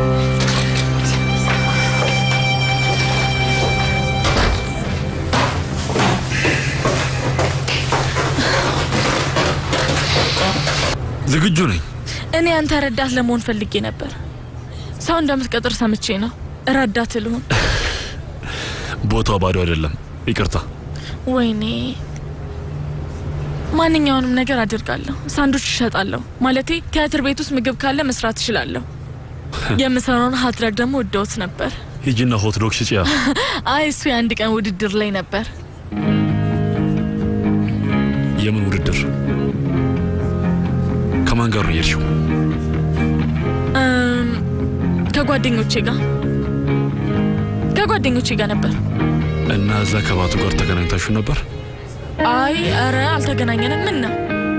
Speaker 9: ዝግጁ ነኝ።
Speaker 8: እኔ አንተ ረዳት ለመሆን ፈልጌ ነበር። ሰው እንደምትቀጥር ሰምቼ ነው ረዳት ልሆን።
Speaker 9: ቦታው ባዶ አይደለም። ይቅርታ።
Speaker 8: ወይኔ ማንኛውንም ነገር አድርጋለሁ። ሳንዱች እሸጣለሁ። ማለቴ ቲያትር ቤት ውስጥ ምግብ ካለ መስራት እችላለሁ። የምሰራውን ሀትረግ ደግሞ ወደውት ነበር።
Speaker 9: ሂጂና ሆት ዶግ ሽጪያ።
Speaker 8: አይ እሱ የአንድ ቀን ውድድር ላይ ነበር።
Speaker 9: የምን ውድድር? ከማን ጋር ነው የሄድሽው?
Speaker 8: እም፣ ከጓደኞቼ ጋር ከጓደኞቼ ጋር ነበር።
Speaker 9: እና እዛ ከባቱ ጋር ተገናኝታችሁ ነበር?
Speaker 8: አይ ኧረ አልተገናኘንም። ምን ነው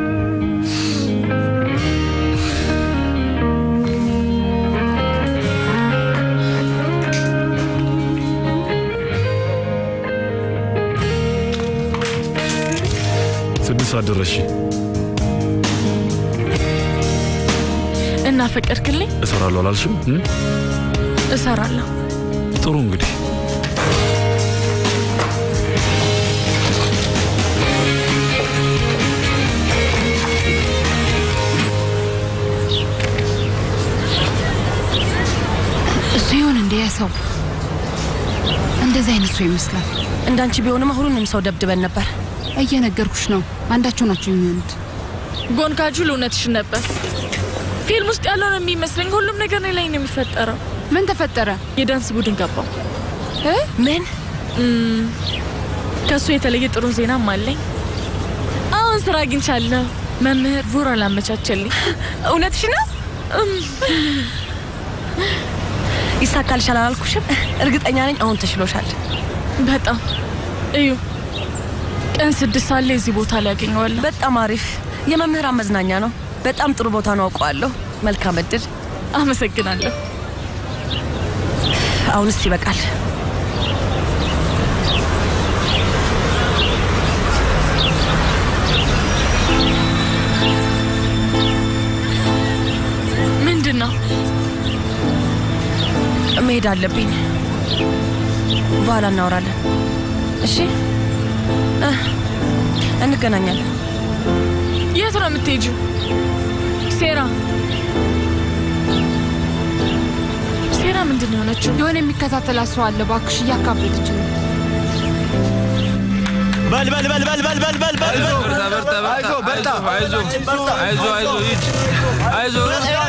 Speaker 9: ስድስት ሰዓት ደረስሽ።
Speaker 8: እና ፈቀድክልኝ?
Speaker 9: እሰራለሁ አላልሽም? እም?
Speaker 8: እሰራለሁ።
Speaker 9: ጥሩ እንግዲህ
Speaker 12: እሱ ይሆን እንደ ያ ሰው እንደዚህ አይነት ሰው ይመስላል።
Speaker 6: እንዳንቺ ቢሆንማ ሁሉንም ሰው ደብድበን ነበር።
Speaker 12: እየነገርኩሽ ነው። አንዳቸው ናቸው የሚሆኑት።
Speaker 8: ጎንካጁል እውነትሽን ነበር። ፊልም ውስጥ ያለው ነው የሚመስለኝ። ሁሉም ነገር እኔ ላይ ነው የሚፈጠረው።
Speaker 12: ምን ተፈጠረ?
Speaker 8: የዳንስ ቡድን ገባው።
Speaker 6: ምን?
Speaker 8: ከእሱ የተለየ ጥሩ ዜናም አለኝ። አሁን ስራ አግኝቻለሁ። መምህር ቡራ ላመቻቸልኝ።
Speaker 6: እውነትሽ ነው? ይሳካልሻል አላልኩሽም? እርግጠኛ ነኝ አሁን ተሽሎሻል።
Speaker 8: በጣም እዩ። ቀን ስድስት ሰዓት ላይ እዚህ ቦታ ላይ ያገኘዋለሁ።
Speaker 6: በጣም አሪፍ የመምህራን መዝናኛ ነው። በጣም ጥሩ ቦታ ነው፣ አውቀዋለሁ። መልካም እድል።
Speaker 8: አመሰግናለሁ።
Speaker 6: አሁንስ ይበቃል።
Speaker 8: ምንድን ነው?
Speaker 6: መሄድ አለብኝ። በኋላ እናወራለን። እሺ፣ እ እንገናኛለን።
Speaker 8: የት ነው የምትሄጂው? ሴራ ሴራ ምንድን ነው የሆነችው?
Speaker 12: የሆነ የሚከታተላት ሰው አለ። እባክሽ እያካበደች ነው።
Speaker 5: በል በል በል በል በል በል በል በል
Speaker 16: በርታ በርታ በርታ አይዞ አይዞ አይዞ አይዞ ሂድ አይዞ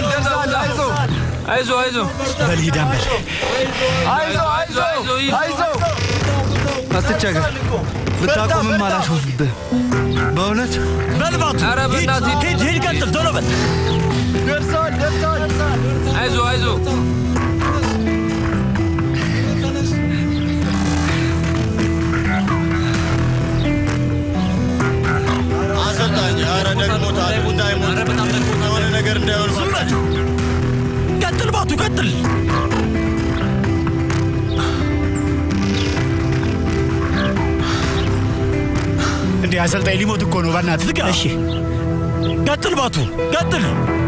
Speaker 16: አይዞ አይዞ
Speaker 5: በል ሂድ አንበል
Speaker 16: አይዞ አይዞ አይዞ ሂድ
Speaker 2: አይዞ አትቸገር። ብታቆምም አላሾፍብህ በእውነት
Speaker 5: በልባቱ
Speaker 16: ኧረ በእናትህ
Speaker 5: ሂድ ሂድ ቀጥል ቶሎ በል
Speaker 2: ደርሰዋል ደርሰዋል
Speaker 16: አይዞ አይዞ
Speaker 7: አሰልጣኝ፣ ኧረ ደግሞታል። እንዳይሞት የሆነ ነገር እንዳይሆን
Speaker 5: ዝም በል ቀጥል ባቱ ቀጥል
Speaker 11: እንዴ አሰልጣኝ ሊሞት እኮ ነው። በእናትህ
Speaker 5: ዝጋ እሺ ቀጥል ባቱ ቀጥል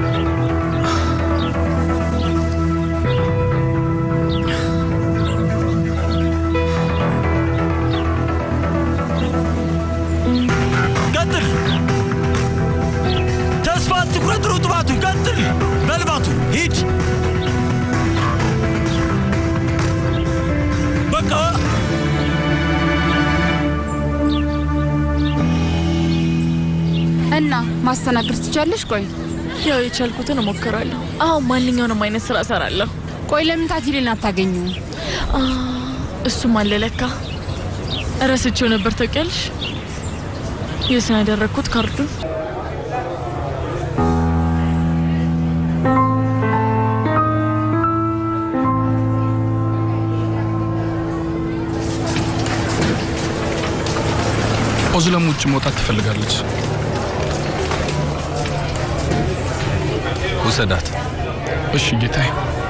Speaker 5: ቀጥል ተስፋ አትቁረጥ ሩጥ ባቱ ቀጥል በል ባቱ ሂድ በቃ
Speaker 12: እና ማስተናገድ ትቻለሽ? ቆይ
Speaker 8: ያው የቻልኩትን እሞክራለሁ። አሁን ማንኛውንም አይነት ስራ እሰራለሁ።
Speaker 12: ቆይ ለምን ታቲሌን አታገኙም?
Speaker 8: አ፣ እሱም አለ ለካ እረስቼው ነበር። ታውቂያለሽ የት ነው ያደረግኩት ካርዱን?
Speaker 17: ኦዝለም ውጭ መውጣት ትፈልጋለች።
Speaker 19: ውሰዳት።
Speaker 17: እሺ ጌታዬ።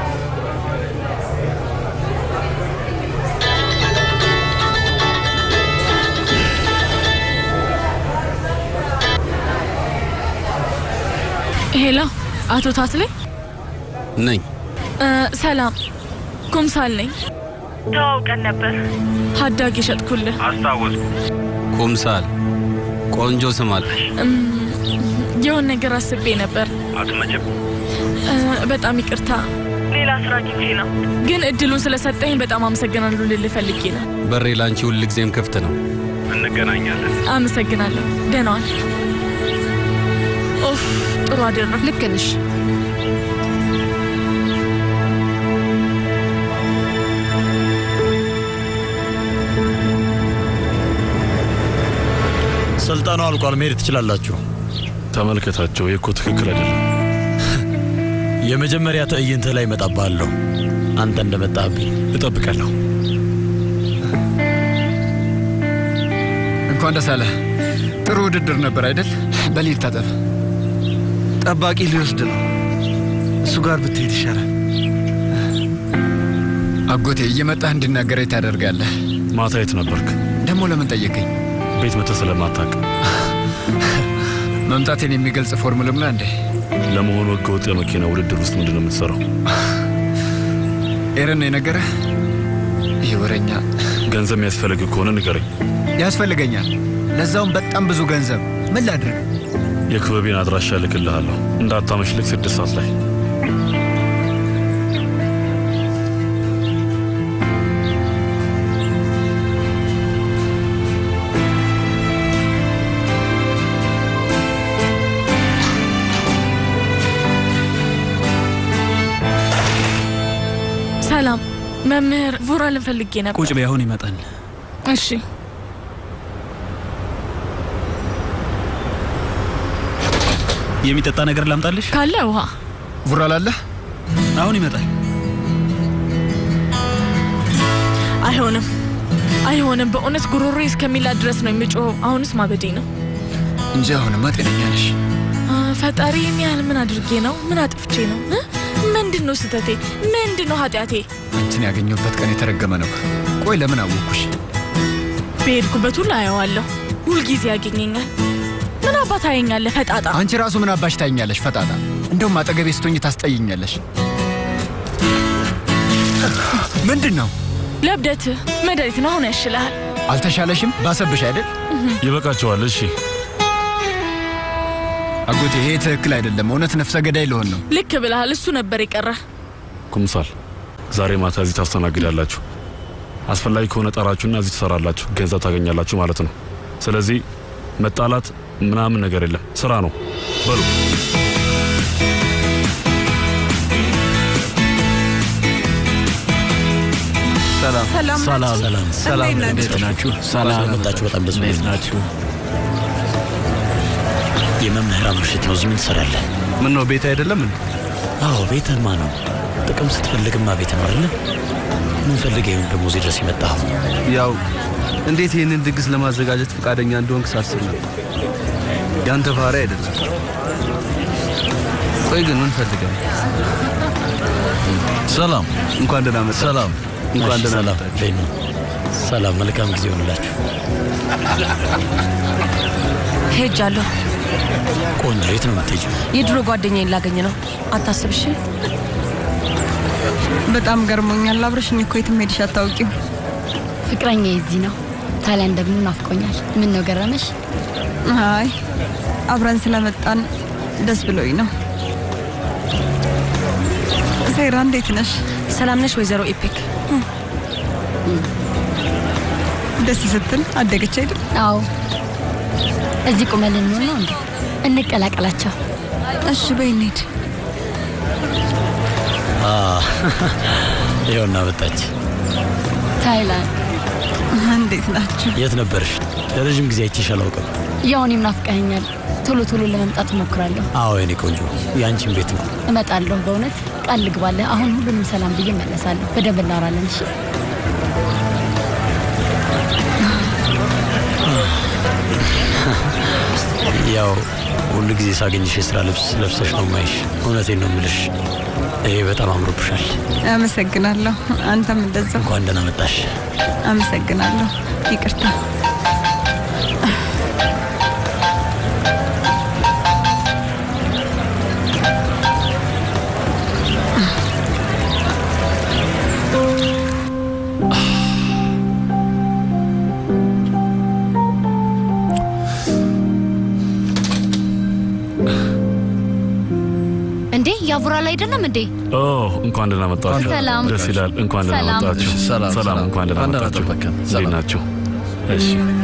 Speaker 8: ሄሎ፣ አቶ ታትሌ
Speaker 19: ነኝ።
Speaker 8: እ፣ ሰላም ኩምሳል ነኝ።
Speaker 15: ተዋውቀን ነበር።
Speaker 8: ሀዳግ የሸጥኩልህ
Speaker 16: አስታወስኩ።
Speaker 19: ኩምሳል ቆንጆ ስም አለ።
Speaker 8: እም፣ የሆነ ነገር አስቤ ነበር።
Speaker 16: አትመጭም።
Speaker 8: እ፣ በጣም ይቅርታ፣
Speaker 15: ሌላ ስራ ጊዜ ነው።
Speaker 8: ግን እድሉን ስለሰጠኝ በጣም አመሰግናለሁ ልልህ ፈልጌ ነው።
Speaker 19: በሬ ላንቺ ሁልጊዜም ክፍት ነው።
Speaker 16: እንገናኛለን።
Speaker 8: አመሰግናለሁ። ደህና ዋል። ኦፍ ጥሩ አደረግ።
Speaker 12: ልክ ነሽ።
Speaker 5: ስልጠናው አልቋል። መሄድ ትችላላችሁ።
Speaker 9: ተመልከታቸው። ይህ እኮ ትክክል አይደለም።
Speaker 5: የመጀመሪያ ትዕይንትህ ላይ እመጣብሃለሁ። አንተ እንደመጣህብኝ
Speaker 9: እጠብቃለሁ።
Speaker 4: እንኳን ደስ አለህ። ጥሩ ውድድር ነበር አይደል? በሊል ታጠብ።
Speaker 2: ጠባቂ ሊወስድ ነው። እሱ ጋር ብትሄድ ይሻላል።
Speaker 4: አጎቴ እየመጣህ እንድናገረኝ ታደርጋለህ።
Speaker 9: ማታ የት ነበርክ?
Speaker 4: ደግሞ ለምን ጠየቀኝ?
Speaker 9: ቤት መተህ ስለማታውቅ
Speaker 4: መምጣቴን የሚገልጽ ፎርሙላ ሙላ እንዴ?
Speaker 9: ለመሆኑ ህገወጥ የመኪና ውድድር ውስጥ ምንድን ነው የምትሰራው?
Speaker 4: ኤረን ነው የነገረህ? ይህ ወረኛ
Speaker 9: ገንዘብ የሚያስፈልግ ከሆነ ንገረኝ።
Speaker 4: ያስፈልገኛል። ለዛውም በጣም ብዙ ገንዘብ። ምን ላድርግ?
Speaker 9: የክበቤን አድራሻ እልክልሃለሁ። እንዳታመሽ ልክ ስድስት ሰዓት ላይ
Speaker 8: ሰላም መምህር ቮራልን ፈልጌ ነበር።
Speaker 13: ቁጭ በይ፣ አሁን ይመጣል።
Speaker 8: እሺ
Speaker 13: የሚጠጣ ነገር ላምጣልሽ?
Speaker 8: ካለ ውሃ
Speaker 4: ቡራል አለ?
Speaker 13: አሁን ይመጣል።
Speaker 8: አይሆንም፣ አይሆንም። በእውነት ጉሮሮ እስከሚላ ድረስ ነው የሚጮኸው። አሁንስ ማበዴ ነው
Speaker 4: እንጂ አሁንማ ጤነኛ ነሽ።
Speaker 8: አ፣ ፈጣሪ ይህን ያህል ምን አድርጌ ነው? ምን አጥፍቼ ነው? እ? ምንድን ነው ስህተቴ? ምንድን ነው ኃጢአቴ?
Speaker 4: አንቺን ያገኘሁበት ቀን የተረገመ ነው። ቆይ ለምን አወቅኩሽ?
Speaker 8: በሄድኩበት ሁሉ አየዋለሁ። ሁልጊዜ ያገኘኛል። ምን አባት አየኛለህ ፈጣጣ?
Speaker 4: አንቺ ራሱ ምን አባሽ ታይኛለሽ? ፈጣጣ። እንደውም አጠገቤ ስትሆኝ ታስጠይኛለሽ። ምንድን ነው
Speaker 8: ለብደት መድኃኒት ነው። አሁን ያሽልሃል።
Speaker 4: አልተሻለሽም? ባሰብሽ አይደል?
Speaker 9: ይበቃቸዋል። እሺ
Speaker 4: አጎቴ ይሄ ትክክል አይደለም። እውነት ነፍሰ ገዳይ ልሆን ነው።
Speaker 8: ልክ ብለሃል። እሱ ነበር የቀረ።
Speaker 9: ኩምሳል ዛሬ ማታ እዚህ ታስተናግዳላችሁ። አስፈላጊ ከሆነ ጠራችሁና እዚህ ትሰራላችሁ፣ ገንዘብ ታገኛላችሁ ማለት ነው። ስለዚህ መጣላት ምናምን ነገር የለም፣ ስራ ነው በሉ።
Speaker 2: ሰላም
Speaker 1: ሰላም
Speaker 5: ሰላም ሰላም
Speaker 1: ሰላም
Speaker 5: እንዴት ናችሁ? ሰላም መጣችሁ። በጣም ደስ ብሎኝ ናችሁ። የመምህራን ምሽት ነው። እዚህ ምን ትሰራለህ?
Speaker 2: ምን ነው ቤት አይደለም እንዴ?
Speaker 5: አዎ ቤትህማ ነው። ጥቅም ስትፈልግማ ቤት ነው አይደለ? ምን ፈልገህ ይሁን ደግሞ እዚህ ድረስ የመጣኸው?
Speaker 2: ያው እንዴት ይህንን ድግስ ለማዘጋጀት ፈቃደኛ እንደሆንክ ሳስብ ነበር። ያንተ ባህሪ አይደለም። ቆይ ግን ምን ፈልገህ ነው?
Speaker 13: ሰላም
Speaker 2: እንኳን ደህና መጣ።
Speaker 13: ሰላም
Speaker 2: እንኳን
Speaker 5: እሺ፣
Speaker 2: ደህና
Speaker 5: ሰላም
Speaker 2: መጣ።
Speaker 5: እንዴት ነው? ሰላም መልካም ጊዜ ይሆንላችሁ።
Speaker 6: ሄጃለሁ።
Speaker 5: ቆንጆ የት ነው የምትሄጂው?
Speaker 6: የድሮ ጓደኛዬን ላገኝ ነው። አታስብ እሺ።
Speaker 3: በጣም ገርሞኛል። አብረሽኝ እኮ የትም ሄድሽ አታውቂው።
Speaker 21: ፍቅረኛ የዚህ ነው። ታሊያን ደግሞ ናፍቆኛል። ምን ነው ገረመሽ?
Speaker 3: አይ አብረን ስለመጣን ደስ ብሎኝ ነው። ሴራ እንዴት ነሽ?
Speaker 6: ሰላም ነሽ ወይዘሮ ኢፔክ?
Speaker 3: ደስ ስትል አደገች አይደል?
Speaker 21: አዎ። እዚህ ቁመን ልንሆን ነው እንዴ? እንቀላቀላቸው።
Speaker 3: እሺ በይ እንሂድ።
Speaker 5: አ ይኸውና መጣች።
Speaker 21: ታይላንድ
Speaker 3: እንዴት ናችሁ?
Speaker 5: የት ነበርሽ? ለረዥም ጊዜ አይቼሽ አላውቅም።
Speaker 21: ያው እኔም ናፍቀኸኛል። ቶሎ ቶሎ ለመምጣት እሞክራለሁ።
Speaker 5: አዎ የኔ ቆንጆ፣ የአንቺን ቤት ነው።
Speaker 21: እመጣለሁ። በእውነት ቃል ልግባለህ። አሁን ሁሉንም ሰላም ብዬ እመለሳለሁ። በደንብ እናወራለን። እሺ?
Speaker 5: ያው ሁሉ ጊዜ ሳገኝሽ የስራ ልብስ ለብሰሽ ነው ማይሽ። እውነቴን ነው የምልሽ፣ ይሄ በጣም አምሮብሻል።
Speaker 3: አመሰግናለሁ። አንተም እንደዛው።
Speaker 5: እንኳን ደህና መጣሽ።
Speaker 3: አመሰግናለሁ። ይቅርታ።
Speaker 21: እንዴ ያቡራል አይደለም እንዴ?
Speaker 9: ኦ እንኳን ደህና መጣችሁ።
Speaker 21: ሰላም።
Speaker 9: ደስ ይላል። እንኳን ደህና
Speaker 21: ሰላም።
Speaker 9: መጣችሁ።
Speaker 13: ሰላም፣
Speaker 9: ሰላም።
Speaker 13: ሰላም።
Speaker 9: እንኳን ደህና
Speaker 13: እንኳን ደህና
Speaker 9: መጣችሁ።
Speaker 13: ጠበቅን።
Speaker 9: እንዴት
Speaker 13: ሰላም።
Speaker 9: ናችሁ? እሺ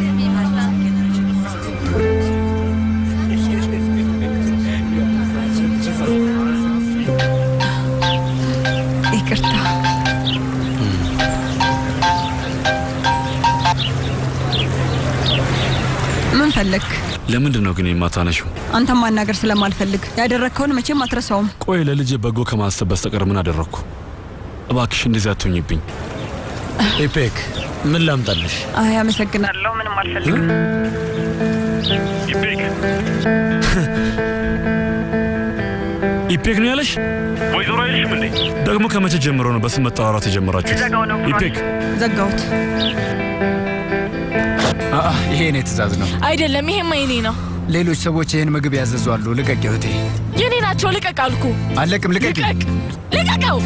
Speaker 3: ይቅርታ። ምን ፈለግ?
Speaker 9: ለምንድን ነው ግን የማታነሺው?
Speaker 3: አንተም ማናገር ስለማልፈልግ ያደረግከውን መቼም አትረሳውም።
Speaker 9: ቆይ ለልጄ በጎ ከማሰብ በስተቀር ምን አደረግኩ? እባክሽ እንደዚህ አትሆኝብኝ።
Speaker 5: ኢፔክ ምን ላምጣልሽ?
Speaker 3: አይ አመሰግናለሁ። ምንም አልፈልግም።
Speaker 9: ኢፔክ ነው ያለሽ?
Speaker 14: ወይዘሮ አይልሽም እንዴ?
Speaker 9: ደግሞ ከመቼ ጀምሮ ነው በስም መጠራራት የጀመራችሁት? ኢፔክ
Speaker 3: ዘጋሁት።
Speaker 4: አአ ይሄ የኔ ትእዛዝ ነው።
Speaker 8: አይደለም፣ ይሄማ የኔ ነው።
Speaker 4: ሌሎች ሰዎች ይህን ምግብ ያዘዙ አሉ። ልቀቅ እህቴ።
Speaker 8: የኔ ናቸው። ልቀቅ አልኩ።
Speaker 4: አለቅም። ልቀቅ።
Speaker 8: ልቀቀው።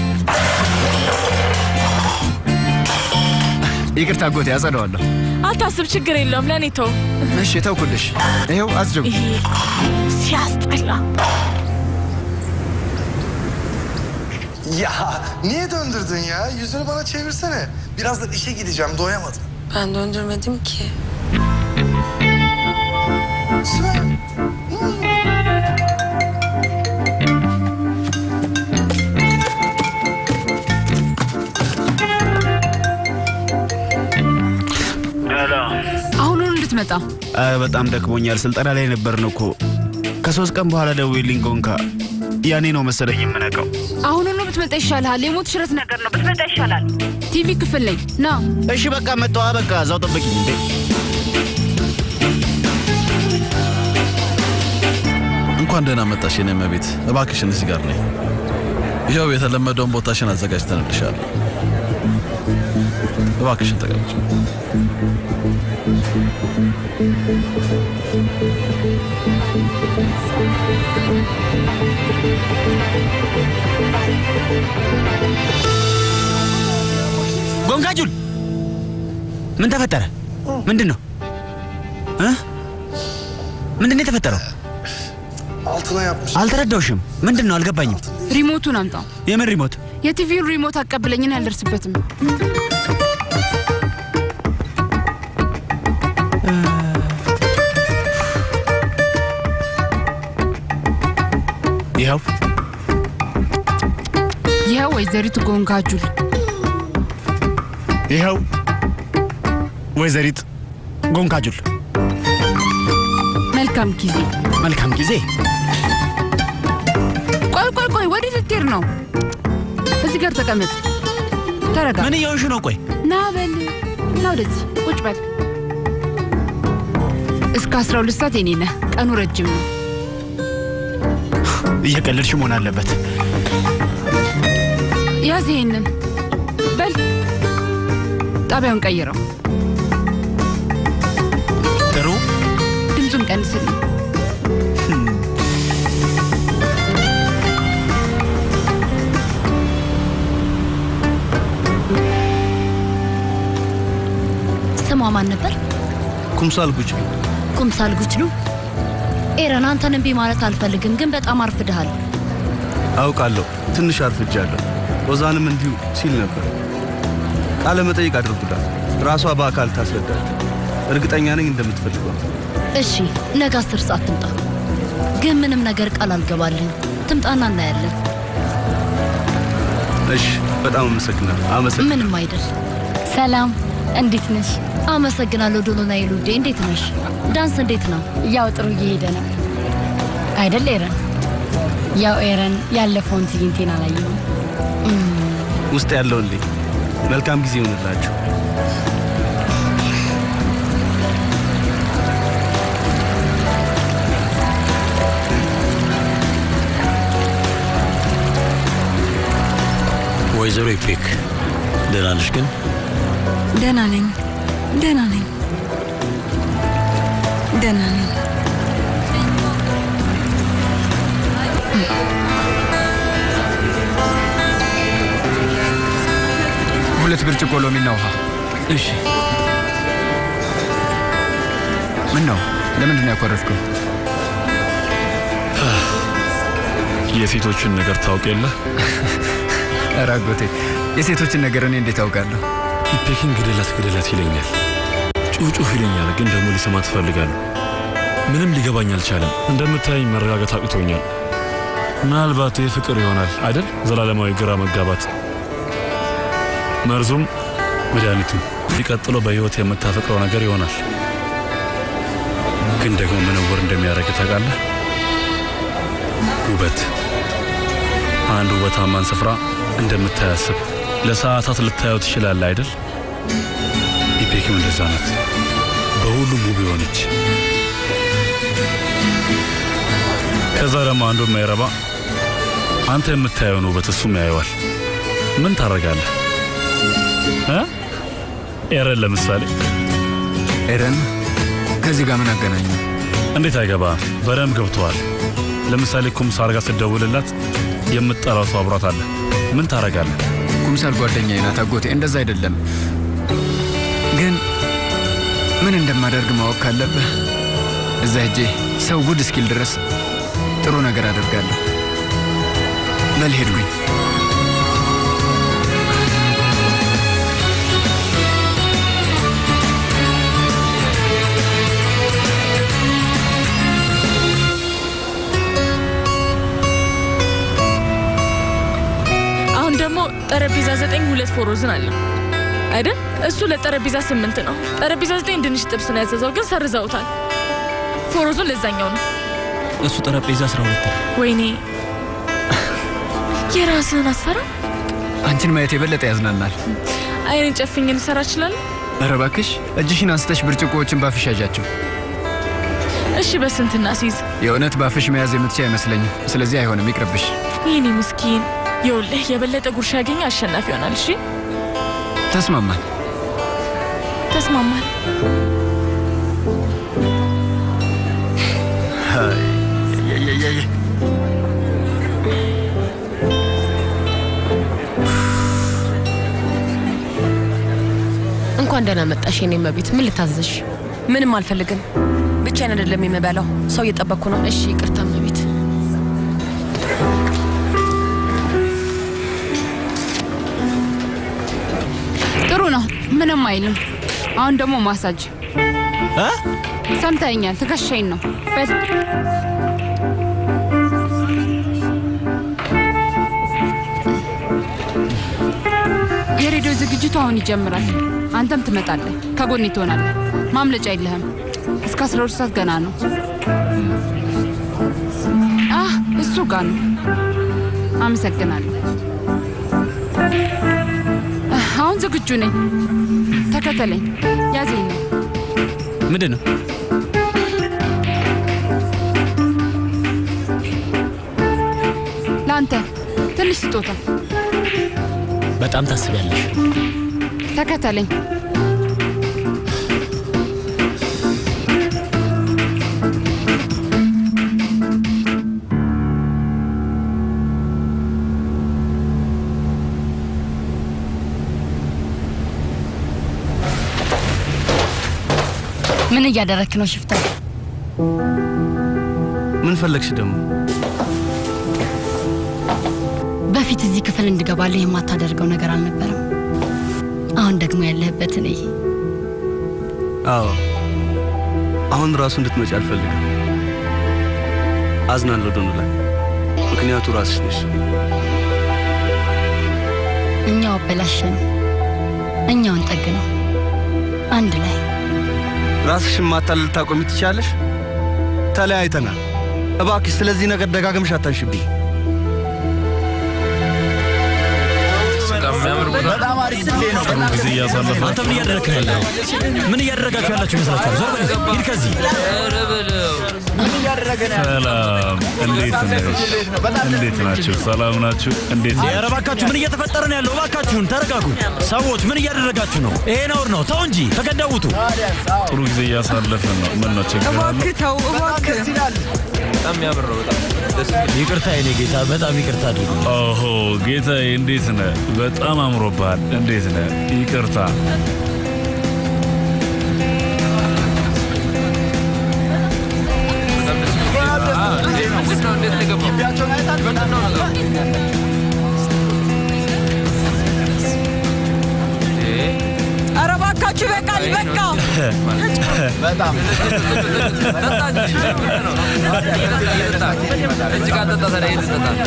Speaker 4: ይቅርታ አጎቴ፣ ያጸደዋለሁ።
Speaker 8: አታስብ፣ ችግር የለውም። ለእኔ ተው።
Speaker 4: እሺ ተውኩልሽ። ይኸው አጽጅው።
Speaker 8: ይሄ ሲያስጠላ።
Speaker 18: Ya niye döndürdün ya? Yüzünü bana çevirsene. Birazdan işe gideceğim, doyamadım.
Speaker 22: Ben döndürmedim ki.
Speaker 18: Sibel,
Speaker 12: አሁኑን እንድትመጣ
Speaker 11: ኧረ በጣም ደክሞኛል። ስልጠና ላይ ነበርን እኮ። ከሶስት ቀን በኋላ ደውዪልኝ ጎንካ። ያኔ ነው መሰለኝ የምነቃው።
Speaker 12: አሁኑኑ ብትመጣ ይሻልሃል። የሞት ሽረት ነገር ነው። ብትመጣ ይሻላል። ቲቪ ክፍል ላይ ና።
Speaker 11: እሺ በቃ መጣዋ። በቃ እዛው ጠበቂኝ እንዴ።
Speaker 13: እንኳን ደህና መጣሽ የኔ እመቤት። እባክሽን እዚህ ጋር ነኝ። ይኸው የተለመደውን ቦታሽን አዘጋጅተንልሻል። እባክሽን ተቀመጭ።
Speaker 11: ጎንጋጁል ምን ተፈጠረ? ምንድን ነው እ? ምንድን ነው የተፈጠረው?
Speaker 18: altına yapmış.
Speaker 11: አልተረዳውሽም። ምንድን ነው አልገባኝም።
Speaker 12: ሪሞቱን አምጣው።
Speaker 11: የምን ሪሞት?
Speaker 12: የቲቪውን ሪሞት አቀብለኝን አልደርስበትም።
Speaker 11: ይኸው
Speaker 12: ይኸው ወይዘሪት ጎንጋጁል
Speaker 11: ይኸው ወይዘሪት ጎንካጁል።
Speaker 12: መልካም ጊዜ።
Speaker 11: መልካም ጊዜ።
Speaker 12: ቆይ ቆይ ቆይ፣ ወዴት ልትሄድ ነው? እዚህ ጋር ተቀመጥ። ተረጋ።
Speaker 11: ምን እየሆንሽ ነው? ቆይ
Speaker 12: ና በል ና ወደዚህ ቁጭ በል። እስከ አስራ ሁለት ሰዓት የኔ ነህ። ቀኑ ረጅም ነው።
Speaker 11: እየቀለድሽ መሆን አለበት።
Speaker 12: ያዝ ይሄንን በል። ጣቢያውን ቀይረው።
Speaker 11: ጥሩ።
Speaker 12: ድምፁን ቀንስልኝ።
Speaker 10: ስሟ ማን ነበር?
Speaker 2: ኩምሳል ጉጭ
Speaker 10: ኩምሳል ጉችሉ። ኤረን፣ አንተን እምቢ ማለት አልፈልግም፣ ግን በጣም አርፍድሃል።
Speaker 2: አውቃለሁ፣ ትንሽ አርፍጃለሁ። ኦዛንም እንዲሁ ሲል ነበር። ቃለ መጠይቅ አድርጉላት፣ ራሷ በአካል ታስረዳል። እርግጠኛ ነኝ እንደምትፈልገው።
Speaker 10: እሺ፣ ነገ አስር ሰዓት ትምጣ። ግን ምንም ነገር ቃል አልገባልህም። ትምጣና እናያለን።
Speaker 2: እሺ፣ በጣም አመሰግናለሁ። አመሰግናለሁ።
Speaker 10: ምንም አይደል።
Speaker 21: ሰላም፣ እንዴት ነሽ?
Speaker 10: አመሰግናለሁ ዶሎናይ ሉዴ። እንዴት ነሽ? ዳንስ እንዴት ነው?
Speaker 21: ያው ጥሩ እየሄደ ነው አይደል ኤረን? ያው ኤረን ያለፈውን ትዕይንቴን አላየሁም።
Speaker 2: ውስጥ ያለውን ልይ። መልካም ጊዜ ይሆንላችሁ።
Speaker 5: ወይዘሮ ኢፔክ ደህና ነሽ ግን?
Speaker 3: ደህና ነኝ፣ ደህና ነኝ፣ ደህና ነኝ።
Speaker 4: ሁለት ብርጭቆ ሎሚና ውሃ። እሺ። ምን ነው? ለምንድን ነው ያኮረፍከው?
Speaker 9: የሴቶችን ነገር ታውቅ የለ?
Speaker 4: ኧረ አጎቴ፣ የሴቶችን ነገር እኔ እንዴት አውቃለሁ?
Speaker 9: ኢፔክን ግደላት ግደላት ይለኛል፣ ጩጩህ ይለኛል። ግን ደግሞ ሊሰማ ትፈልጋለሁ። ምንም ሊገባኝ አልቻለም። እንደምታየኝ መረጋጋት አቅቶኛል። ምናልባት ይህ ፍቅር ይሆናል አይደል? ዘላለማዊ ግራ መጋባት መርዙም መድኃኒቱም ሊቀጥለው በሕይወት የምታፈቅረው ነገር ይሆናል። ግን ደግሞ ምን እውር እንደሚያደርግ ታውቃለህ? ውበት። አንድ ውበታማን ስፍራ እንደምታያስብ ለሰዓታት ልታየው ትችላለህ አይደል? ኢፔክም እንደዛ ናት። በሁሉም ውብ የሆነች ከዛ ደግሞ አንዱ የማይረባ አንተ የምታየውን ውበት እሱም ያየዋል። ምን ታደርጋለህ? እ? ኤረን ለምሳሌ
Speaker 4: ኤረን ከዚህ ጋር ምን አገናኙ?
Speaker 9: እንዴት አይገባም? በደንብ ገብተዋል። ለምሳሌ ኩምሳር ጋር ስትደውልላት የምትጠራው ሰው አብሯት አለ። ምን ታደርጋለህ?
Speaker 4: ኩምሳል ጓደኛዬ ናት አጎቴ። እንደዛ አይደለም ግን ምን እንደማደርግ ማወቅ ካለብህ እዛ ሄጄ ሰው ጉድ እስኪል ድረስ ጥሩ ነገር አደርጋለሁ። በል ሄድኩኝ።
Speaker 8: አሁን ደግሞ ጠረጴዛ ዘጠኝ ሁለት ፎሮዝን አለ አይደል? እሱ ለጠረጴዛ ስምንት ነው። ጠረጴዛ ዘጠኝ ድንች ጥብስ ነው ያዘዘው፣ ግን ሰርዘውታል። ፎሮዙን ለዛኛው ነው።
Speaker 11: እሱ ጠረጴዛ አስራ ሁለት ነው።
Speaker 8: ወይኔ የራስህን አሰራ።
Speaker 4: አንቺን ማየት የበለጠ ያዝናናል።
Speaker 8: አይንን ጨፍኝ ልሰራ እችላለሁ።
Speaker 4: ኧረ እባክሽ እጅሽን አንስተሽ ብርጭቆዎችን ባፍሽ ያዣቸው።
Speaker 8: እሺ በስንትና ሲይዝ
Speaker 4: የእውነት ባፍሽ መያዝ የምትችይ አይመስለኝም። ስለዚህ አይሆንም፣ ይቅርብሽ።
Speaker 8: ይህኔ ምስኪን ይኸውልህ፣ የበለጠ ጉርሻ ያገኘ አሸናፊ ይሆናል። እሺ
Speaker 4: ተስማማን።
Speaker 8: ተስማማል።
Speaker 6: እንኳን ደህና መጣሽ የኔ እመቤት። ምን ልታዘዝሽ? ምንም አልፈልግም። ብቻዬን አይደለም የምበላው፣ ሰው እየጠበቅኩ ነው። እሺ ይቅርታ እመቤት።
Speaker 12: ምንም አይልም። አሁን ደግሞ ማሳጅ ሰምተኛል። ትከሻይን ነው በል የሬዲዮ ዝግጅቱ አሁን ይጀምራል። አንተም ትመጣለህ፣ ከጎኔ ትሆናለህ። ማምለጫ የለህም። እስከ 12 ሰዓት ገና ነው። አህ እሱ ጋር ነው። አመሰግናለሁ። አህ፣ አሁን ዝግጁ ነኝ። ተከተለኝ። ያዘኝ ነው
Speaker 11: ምንድን ነው?
Speaker 12: ለአንተ ትንሽ ስጦታ።
Speaker 20: በጣም ታስቢያለሽ።
Speaker 12: ተከተለኝ።
Speaker 21: ምን እያደረክ ነው ሽፍታ?
Speaker 2: ምን ፈለግሽ ደግሞ?
Speaker 21: በፊት እዚህ ክፍል እንድገባልህ የማታደርገው ነገር አልነበረም። አሁን ደግሞ ያለህበትን እይ።
Speaker 2: አዎ አሁን ራሱ እንድትመጪ አልፈልግም። አዝናለሁ ዶኑላ፣ ምክንያቱ ራስሽ ነሽ።
Speaker 21: እኛው አበላሸ ነው፣ እኛውን ጠግ ነው። አንድ ላይ
Speaker 2: ራስሽን ማታለል ልታቆሚ ትችያለሽ? ተለያይተናል። እባክሽ ስለዚህ ነገር ደጋግምሽ አታንሽብኝ።
Speaker 9: በጣም አሪፍ ጊዜ ነው። ጥሩ ጊዜ እያሳለፈ
Speaker 5: አንተ ምን እያደረግክ ነው ያለው? ምን እያደረጋችሁ ያላችሁ ይመስላችኋል? ዞር በል ሂድ ከዚህ።
Speaker 9: ሰላም፣ እንዴት ነሽ? እንዴት ናችሁ? ሰላም ናችሁ? እንዴት
Speaker 5: ኧረ
Speaker 9: ናችሁ?
Speaker 5: እባካችሁ ምን እየተፈጠረ ነው ያለው? እባካችሁን ተረጋጉ። ሰዎች ምን እያደረጋችሁ ነው? ይሄ ነውር ነው። ተው እንጂ ተገደቡቱ።
Speaker 9: ጥሩ ጊዜ እያሳለፈ ነው። ምን ነው ችግር አለ?
Speaker 3: ተው እባክህ።
Speaker 16: በጣም የሚያምር ነው። በጣም ደስ
Speaker 5: ይቅርታ የኔ ጌታ፣ በጣም ይቅርታ አድርጉ።
Speaker 9: ኦሆ ጌታዬ፣ እንዴት ነህ? በጣም አምሮብሃል። እንዴት ነህ? ይቅርታ
Speaker 3: ኧረ እባካችሁ ይበቃል፣ በቃ
Speaker 16: በጣም እጅግ አጠጣ ታዲያ የት ትጠጣለህ?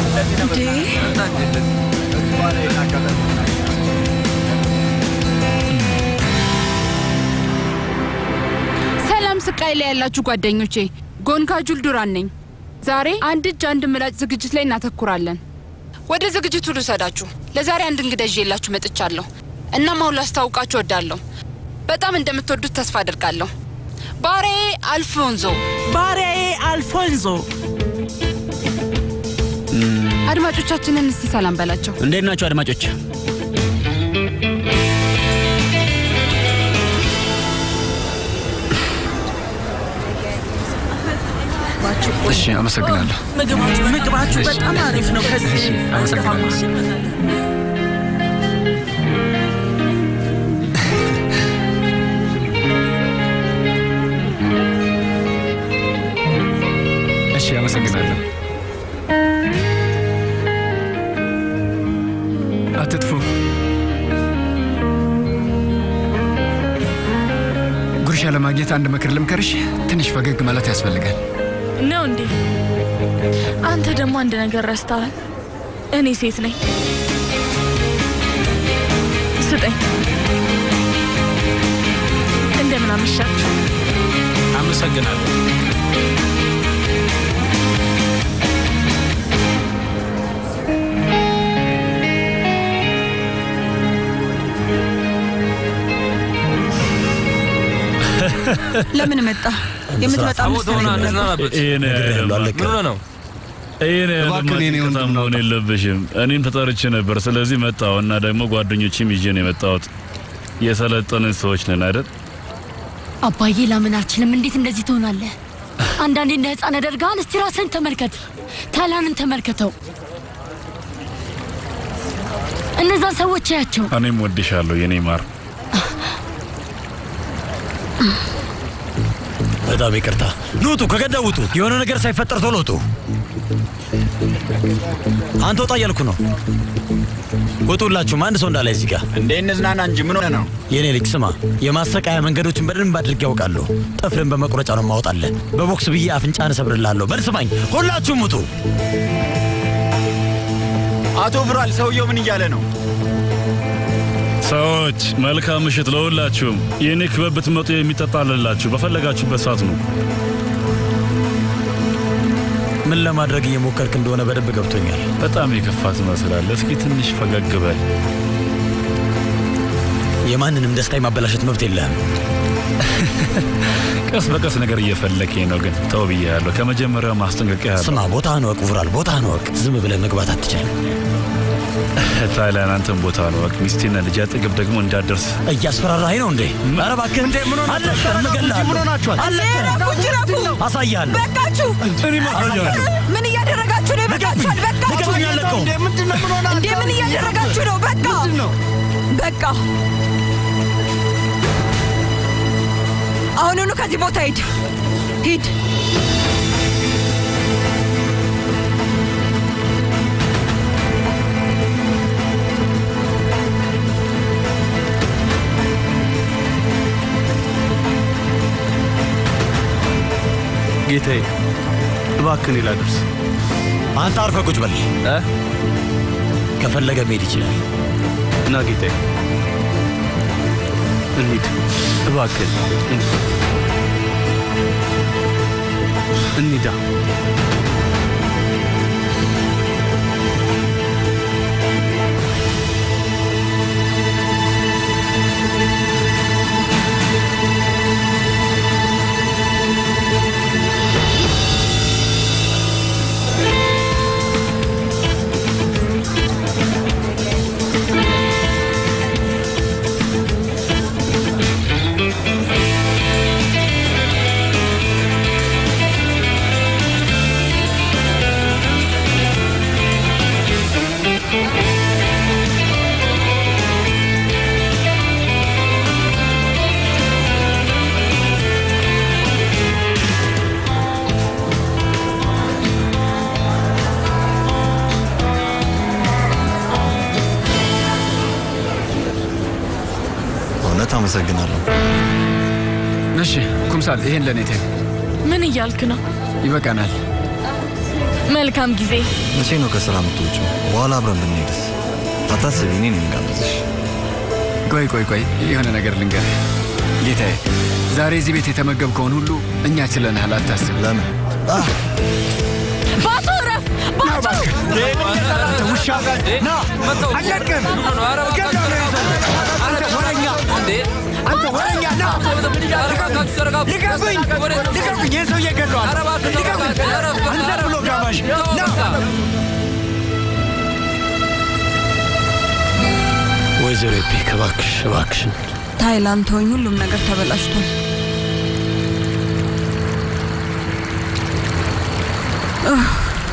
Speaker 12: ሰላም ስቃይ ላይ ያላችሁ ጓደኞቼ፣ ጎንካጁል ዱራን ነኝ። ዛሬ አንድ እጅ አንድ ምላጭ ዝግጅት ላይ እናተኩራለን። ወደ ዝግጅቱ ልውሰዳችሁ። ለዛሬ አንድ እንግዳ ይዤላችሁ መጥቻለሁ። እናም አሁን ላስታውቃችሁ እወዳለሁ። በጣም እንደምትወዱት ተስፋ አድርጋለሁ። ባሪያዬ አልፎንዞ።
Speaker 1: ባሪያዬ አልፎንዞ።
Speaker 12: አድማጮቻችንን እስቲ ሰላም በላቸው።
Speaker 11: እንዴት ናችሁ አድማጮች?
Speaker 4: እሺ፣ አመሰግናለሁ።
Speaker 1: ምግባችሁ ምግባችሁ በጣም አሪፍ ነው። ከዚህ
Speaker 4: አመሰግናለሁ። እሺ፣ አመሰግናለሁ። አትጥፉ። ጉርሻ ለማግኘት አንድ ምክር ልምከርሽ። ትንሽ ፈገግ ማለት ያስፈልጋል።
Speaker 8: ነው እንዴ? አንተ ደግሞ አንድ ነገር ረስተሃል። እኔ ሴት ነኝ። ስጠኝ። እንደምን አመሻችሁ።
Speaker 16: አመሰግናለሁ።
Speaker 3: ለምን መጣ? የምትመጣ መሰለኝ ነበር።
Speaker 9: ይሄን
Speaker 16: ምን ሆነ ነው?
Speaker 9: ይሄን
Speaker 2: እባክህ እኔ
Speaker 9: አድማጭ
Speaker 2: ወንድም
Speaker 9: መሆን የለብሽም። እኔም ተጠርቼ ነበር፣ ስለዚህ መጣሁ እና ደግሞ ጓደኞችም ይዤ ነው የመጣሁት። የሰለጠንን ሰዎች ነን አይደል?
Speaker 10: አባዬ ላምን አልችልም። እንዴት እንደዚህ ትሆናለህ? አንዳንዴ እንደ ህፃን ያደርግሃል። እስቲ ራስህን ተመልከት፣ ታላንን ተመልከተው። እነዛን ሰዎች ያቸው።
Speaker 9: እኔም ወድሻለሁ የኔ ማር።
Speaker 5: በጣም ይቅርታ። ኑ ውጡ፣ ከገደብ ውጡ። የሆነ ነገር ሳይፈጠር ቶሎ ውጡ። አንተ ወጣ እያልኩ ነው። ውጡላችሁም፣ አንድ ሰው እንዳላይ እዚህ ጋር
Speaker 11: እንዴ እንዝናና እንጂ ምን ሆነ ነው?
Speaker 5: የኔ ልጅ ስማ፣ የማሰቃያ መንገዶችን በደንብ አድርጌ ያውቃለሁ። ጥፍርን በመቁረጫ ነው ማወጣለህ። በቦክስ ብዬ አፍንጫን እሰብርልሃለሁ። በል ስማኝ፣ ሁላችሁም ውጡ።
Speaker 11: አቶ ብሯል፣ ሰውየው ምን እያለ ነው?
Speaker 9: ሰዎች መልካም ምሽት ለሁላችሁም። የእኔ ክበብ ብትመጡ የሚጠጣ አለላችሁ። በፈለጋችሁበት ሰዓት ነው።
Speaker 5: ምን ለማድረግ እየሞከርክ እንደሆነ በደንብ ገብቶኛል።
Speaker 9: በጣም የከፋ ትመስላለህ። እስኪ ትንሽ ፈገግ በል።
Speaker 5: የማንንም ደስታ የማበላሸት መብት የለህም።
Speaker 9: ቀስ በቀስ ነገር እየፈለከኝ ነው፣ ግን ተው ብያለሁ። ከመጀመሪያው ማስጠንቀቂያ
Speaker 5: ስማ፣ ቦታህን ወቅ ውራል፣ ቦታህን ወቅ። ዝም ብለህ መግባት አትችልም።
Speaker 9: ታይላንድ፣ አንተን ቦታ ነው ወቅ። ሚስቴና ልጅ አጠገብ ደግሞ እንዳደርስ
Speaker 5: እያስፈራራኸኝ ነው እንዴ? ኧረ እባክህ እንዴ! ምን ሆናችኋል?
Speaker 9: ምን ሆናችኋል?
Speaker 3: ረፉ ጅረፉ!
Speaker 5: አሳያለሁ።
Speaker 3: በቃችሁ! ምን እያደረጋችሁ ነው? በቃችኋል! በቃችሁ! እንዴ ምን እያደረጋችሁ ነው? በቃ በቃ አሁኑኑ ከዚህ ቦታ ሂድ ሂድ።
Speaker 2: ጌታዬ እባክህን ላድርስ።
Speaker 5: አንተ አርፈህ ቁጭ በል። ከፈለገ መሄድ ይችላል።
Speaker 2: እና ጌታዬ እንሂድ እባክህን እንሂዳ።
Speaker 13: እውነት አመሰግናለሁ።
Speaker 4: እሺ ኩምሳል፣ ይሄን ለእኔ ተይው።
Speaker 8: ምን እያልክ ነው?
Speaker 4: ይበቃናል።
Speaker 8: መልካም ጊዜ።
Speaker 13: መቼ ነው ከስራ የምትወጪው? በኋላ አብረን ብንሄድስ? አታስቢ፣ እኔ ነኝ የምጋብዝሽ።
Speaker 4: ቆይ ቆይ ቆይ፣ የሆነ ነገር ልንገር ጌታዬ። ዛሬ እዚህ ቤት የተመገብከውን ሁሉ እኛ ችለናል፣ አታስብ።
Speaker 13: ለምን?
Speaker 8: ባቱ እረፍ! ባቱ
Speaker 11: ውሻ ና አለቅም አንተ ወረኛ አንተ ወረኛ ና ልቀቁኝ ልቀቁኝ ይህ ሰውዬ ገድሏል ልቀቁኝ አንተ ብሎ ጋባዥ ና
Speaker 5: ወይዘሮ ኤፒክ እባክሽ እባክሽን
Speaker 3: ታይላንድ ተወኝ፣ ሁሉም ነገር ተበላሽቷል። ኡህ።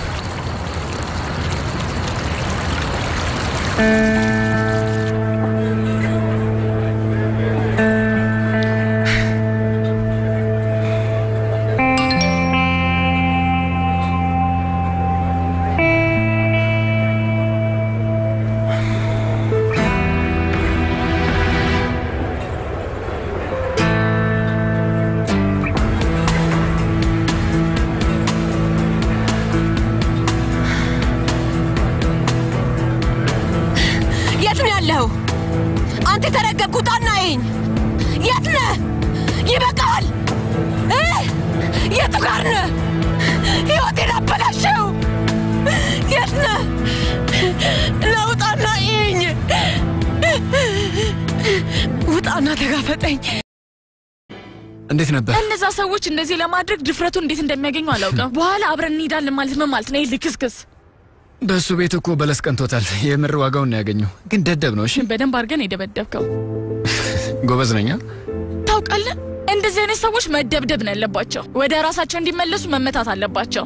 Speaker 6: የት ነው ያለኸው? አንተ የተረገምክ ውጣና ይኝ የት ነህ? ይበቃል። እ? የቱ ጋር ነህ? ሕይወቴን አበላሸው። የት ነህ? ለውጣና ይኝ ውጣና ተጋፈጠኝ።
Speaker 4: እንዴት ነበር?
Speaker 8: እነዛ ሰዎች እንደዚህ ለማድረግ ድፍረቱ እንዴት እንደሚያገኙ አላውቅም። በኋላ አብረን እንሄዳለን ማለት ምን ማለት ነው? ይህ ልክስክስ
Speaker 4: በእሱ ቤት እኮ በለስ ቀንቶታል። የምር ዋጋውን ነው ያገኘው። ግን ደደብ ነው። እሺ
Speaker 8: በደንብ አድርገን የደበደብከው
Speaker 4: ጎበዝ ነኛ።
Speaker 8: ታውቃለህ። እንደዚህ አይነት ሰዎች መደብደብ ነው ያለባቸው። ወደ ራሳቸው እንዲመለሱ መመታት አለባቸው።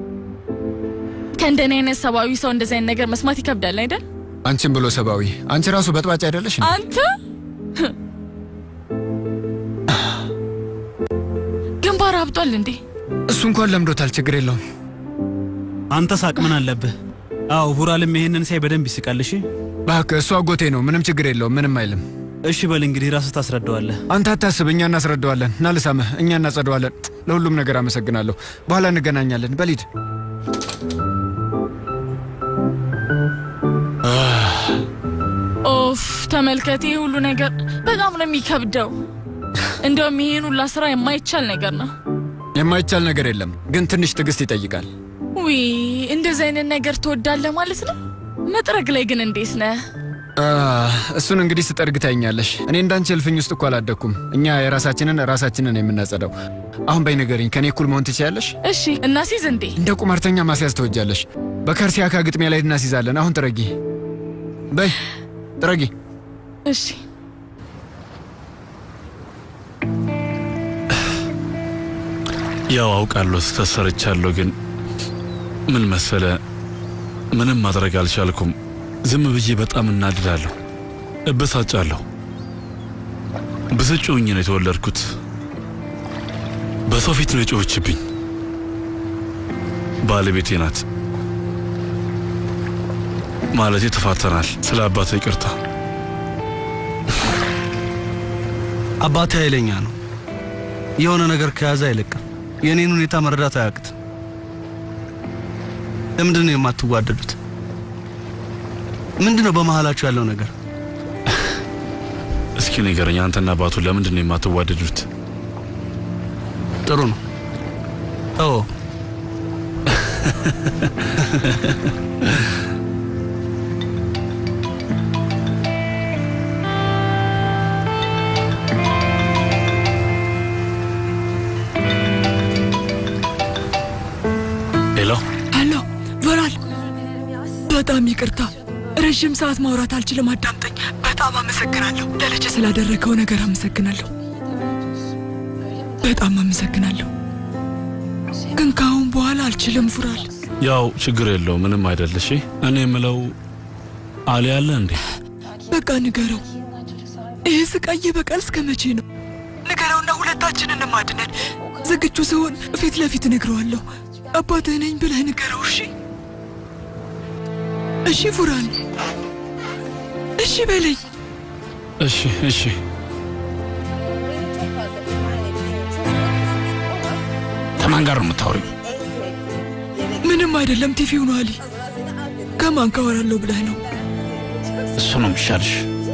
Speaker 8: ከእንደኔ አይነት ሰብአዊ ሰው እንደዚህ አይነት ነገር መስማት ይከብዳል አይደል?
Speaker 4: አንቺን ብሎ ሰብአዊ። አንቺ ራሱ በጥባጭ አይደለሽ? እንዴ?
Speaker 8: አንተ ግንባር አብጧል እንዴ?
Speaker 4: እሱ እንኳን ለምዶታል። ችግር የለውም።
Speaker 11: አንተ ሳቅ ምን አለብህ? አዎ ቡራልም ይሄንን ሳይ በደንብ ይስቃል። እሺ
Speaker 4: እባክህ እሱ አጎቴ ነው። ምንም ችግር የለውም። ምንም አይልም።
Speaker 11: እሺ በል እንግዲህ ራስህ ታስረዳዋለህ።
Speaker 4: አንተ አታስብ፣ እኛ እናስረዳዋለን። ና ልሳምህ፣ እኛ እናጸደዋለን። ለሁሉም ነገር አመሰግናለሁ። በኋላ እንገናኛለን። በሊድ
Speaker 8: ኦፍ ተመልከት፣ ይህ ሁሉ ነገር በጣም ነው የሚከብደው። እንደውም ይህን ሁላ ስራ የማይቻል ነገር ነው።
Speaker 4: የማይቻል ነገር የለም፣ ግን ትንሽ ትዕግስት ይጠይቃል።
Speaker 8: ዊ እንደዚህ አይነት ነገር ትወዳለህ ማለት ነው። መጥረግ ላይ ግን እንዴት ነህ?
Speaker 4: አህ፣ እሱን እንግዲህ ስጠርግ ታይኛለሽ። እኔ እንዳንቺ እልፍኝ ውስጥ እኮ አላደግኩም። እኛ የራሳችንን ራሳችንን የምናጸዳው። አሁን በይ ንገሪኝ፣ ከኔ እኩል መሆን ትችያለሽ?
Speaker 8: እሺ እናሲዝ እንዴ?
Speaker 4: እንደ ቁማርተኛ ማስያዝ ትወጃለሽ። በካርሲያካ ግጥሚያ ላይ እናስይዛለን። አሁን ጥረጊ፣ በይ ጥረጊ።
Speaker 8: እሺ
Speaker 9: ያው አውቃለሁ ስህተት ሰርቻለሁ፣ ግን ምን መሰለ ምንም ማድረግ አልቻልኩም። ዝም ብዬ በጣም እናድዳለሁ፣ እበሳጫለሁ። ብስጩ ሆኜ ነው የተወለድኩት። በሰው ፊት ነው የጮኸችብኝ። ባለቤቴ ናት። ማለቴ ተፋተናል። ስለ አባቴ ይቅርታ።
Speaker 2: አባቴ ኃይለኛ ነው። የሆነ ነገር ከያዘ አይለቅም። የእኔን ሁኔታ መረዳት አያቅትም። ለምንድን ነው የማትዋደዱት? ምንድን ነው በመሀላችሁ ያለው ነገር?
Speaker 9: እስኪ ንገረኝ፣ አንተና አባቱ ለምንድን ነው የማትዋደዱት?
Speaker 2: ጥሩ ነው። ኦ
Speaker 9: ሄሎ
Speaker 14: ሄሎ ቨራል፣ በጣም ይቅርታ ረዥም ሰዓት ማውራት አልችልም። አዳምጠኝ። በጣም አመሰግናለሁ። ለልጅ ስላደረገው ነገር አመሰግናለሁ። በጣም አመሰግናለሁ። ግን ከአሁን በኋላ አልችልም ፉራል።
Speaker 9: ያው ችግር የለው ምንም አይደል። እሺ እኔ የምለው አሊ አለ እንዴ?
Speaker 14: በቃ ንገረው። ይህ ስቃይ በቀል እስከ መቼ ነው? ንገረውና ሁለታችንን ማድነን። ዝግጁ ሲሆን ፊት ለፊት እነግረዋለሁ። አባትህ ነኝ ብለህ ንገረው። እሺ እሺ ፉራን፣ እሺ በለኝ።
Speaker 9: እሺ እሺ።
Speaker 17: ከማን ጋር ነው የምታወሪው?
Speaker 14: ምንም አይደለም። ቲቪው ነው አሊ። ከማን ካወራለሁ ብለህ ነው?
Speaker 17: እሱ ነው የሚሻልሽ።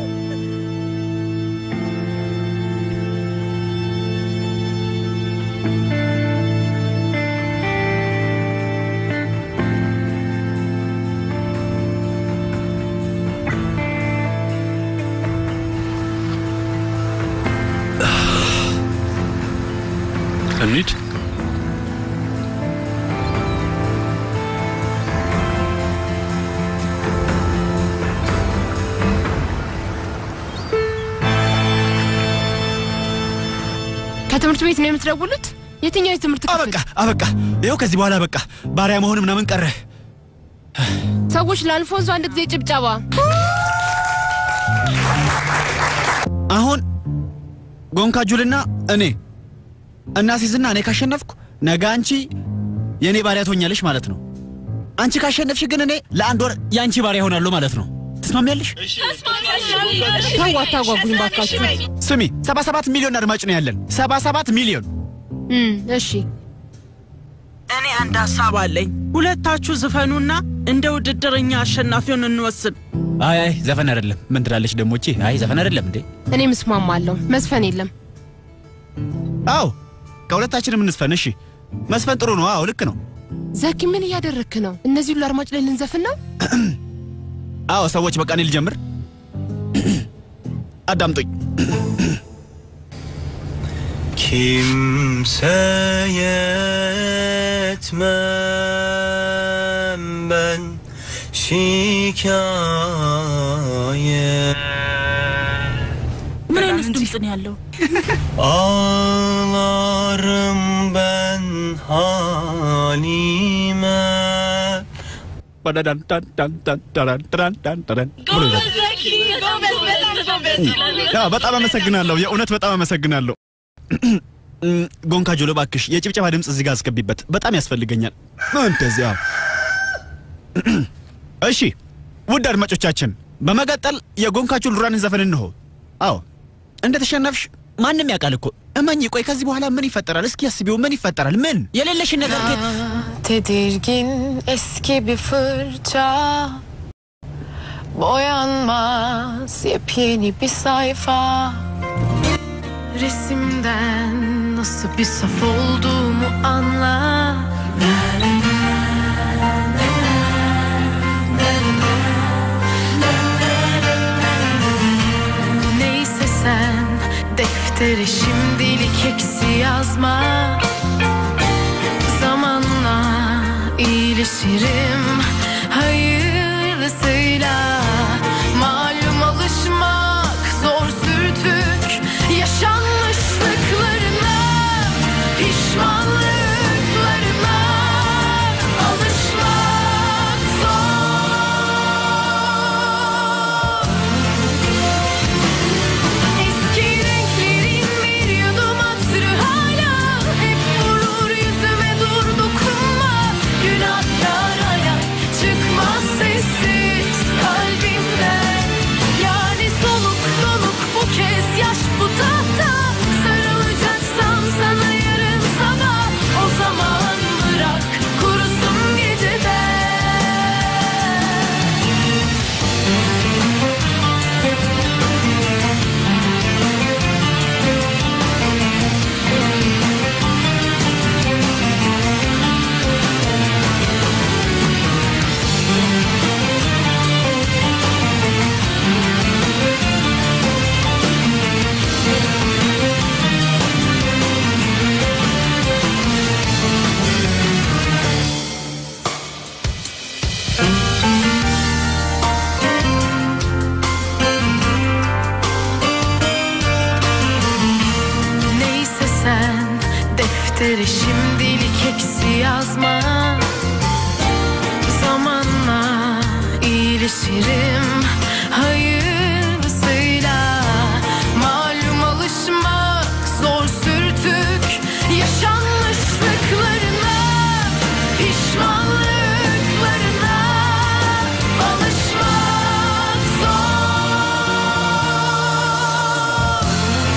Speaker 9: እንሂድ።
Speaker 12: ከትምህርት ቤት ነው የምትደውሉት? የትኛው የትምህርት ክፍል?
Speaker 11: አበቃ አበቃ። ይኸው ከዚህ በኋላ በቃ ባሪያ መሆን ምናምን ቀረ።
Speaker 12: ሰዎች ለአልፎንሶ አንድ ጊዜ ጭብጨባ።
Speaker 11: አሁን ጎንካጁልና እኔ እናሲዝና እኔ ካሸነፍኩ ነገ አንቺ የእኔ ባሪያ ትሆኛለሽ ማለት ነው። አንቺ ካሸነፍሽ ግን እኔ ለአንድ ወር የአንቺ ባሪያ ይሆናለሁ ማለት ነው። ትስማሚያለሽ?
Speaker 12: ተው አታጓጉኝ ባካችሁ።
Speaker 11: ስሚ፣ 77 ሚሊዮን አድማጭ ነው ያለን። 77 ሚሊዮን።
Speaker 12: እሺ
Speaker 1: እኔ አንድ ሀሳብ አለኝ። ሁለታችሁ ዝፈኑና እንደ ውድድርኛ አሸናፊውን እንወስን።
Speaker 11: አይ አይ ዘፈን አይደለም። ምን ትላለች ደሞ እቺ? አይ ዘፈን አይደለም እንዴ?
Speaker 12: እኔ ምስማማለሁ። መስፈን የለም።
Speaker 11: አዎ ከሁለታችንም እንስፈን። እሺ መስፈን ጥሩ ነው። አዎ ልክ ነው።
Speaker 12: ዘኪ ምን እያደረግክ ነው? እነዚህ ሁሉ አድማጭ ላይ ልንዘፍን ነው?
Speaker 11: አዎ ሰዎች በቃ እኔ ልጀምር። አዳምጡኝ።
Speaker 22: Kimseye etmem ben şikayet
Speaker 1: ምን አይነት ድምፅ ነው ያለው?
Speaker 22: Ağlarım ben halime
Speaker 11: ያ በጣም አመሰግናለሁ። የእውነት በጣም አመሰግናለሁ። እም፣ ጎንካጆሎ እባክሽ የጭብጨባ ድምፅ እዚህ ጋር አስገቢበት፣ በጣም ያስፈልገኛል። እንደዚያ። እሺ ውድ አድማጮቻችን፣ በመቀጠል የጎንካጆ ሉራንን ዘፈን እንሆ። አዎ እንደተሸነፍሽ ማንም ያውቃል እኮ እመኝ። ቆይ ከዚህ በኋላ ምን ይፈጠራል? እስኪ አስቢው፣ ምን ይፈጠራል? ምን የሌለሽን ነገር ግን
Speaker 7: Tedirgin eski bir fırça Boyanmaz yepyeni bir sayfa Resimden nasıl bir saf olduğumu anla Neyse sen deftere şimdilik eksi yazma Zamanla iyileşirim hayırlısıyla Malum alışmak zor sürtük Yaşanmışlıklarına Pişmanlıklarına Alışmak zor Eski renklerin bir yudum hatırı hala Hep vurur yüzüme dur dokunma Günahkar ayak çıkmaz sessiz kalbimden Yani soluk soluk bu kez yaş bu tahta Sarılacaksam sana yarın sabah O zaman bırak kurusun Neyse sen deftere şimdilik eksi yazma Zamanla iyileşirim hayırlısıyla Malum alışmak zor sürtük Yaşanmışlıklarına Pişmanlıklarına Alışmak zor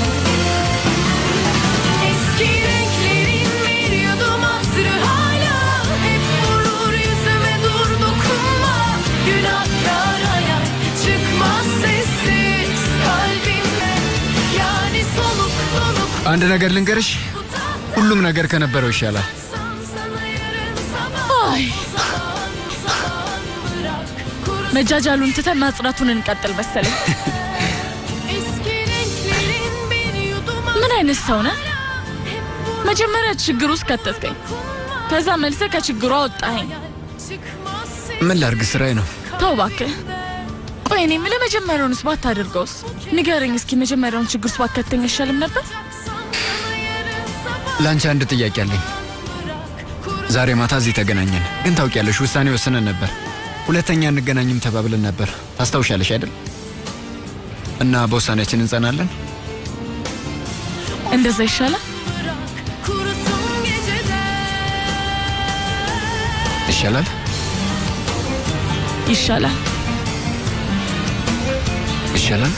Speaker 7: Eski renklerin bir yudum hatırı hala Hep vurur yüzüme dur dokunma Günahkar ayak çıkmaz sessiz kalbimden Yani soluk soluk
Speaker 4: አንድ ነገር ልንገርሽ፣ ሁሉም ነገር ከነበረው ይሻላል።
Speaker 8: አይ መጃጃሉን ትተን ማጽናቱን እንቀጥል መሰለኝ። ምን አይነት ሰው ነህ? መጀመሪያ ችግር ውስጥ ከተትከኝ፣ ከዛ መልሰ ከችግሩ አወጣኸኝ።
Speaker 4: ምን ላርግ? ስራዬ ነው።
Speaker 8: ተው እባክህ። ቆይ እኔ የምልህ መጀመሪያውንስ ባታደርገውስ? ንገረኝ እስኪ መጀመሪያውን ችግር ውስጥ ባከተኝ አይሻልም ነበር?
Speaker 4: ለአንቺ አንድ ጥያቄ አለኝ። ዛሬ ማታ እዚህ ተገናኘን፣ ግን ታውቂያለሽ፣ ውሳኔ ወስነን ነበር። ሁለተኛ እንገናኝም ተባብለን ነበር። ታስታውሻለሽ አይደል? እና በውሳኔያችን እንጸናለን።
Speaker 8: እንደዛ ይሻላል።
Speaker 4: ይሻላል።
Speaker 8: ይሻላል።
Speaker 4: ይሻላል።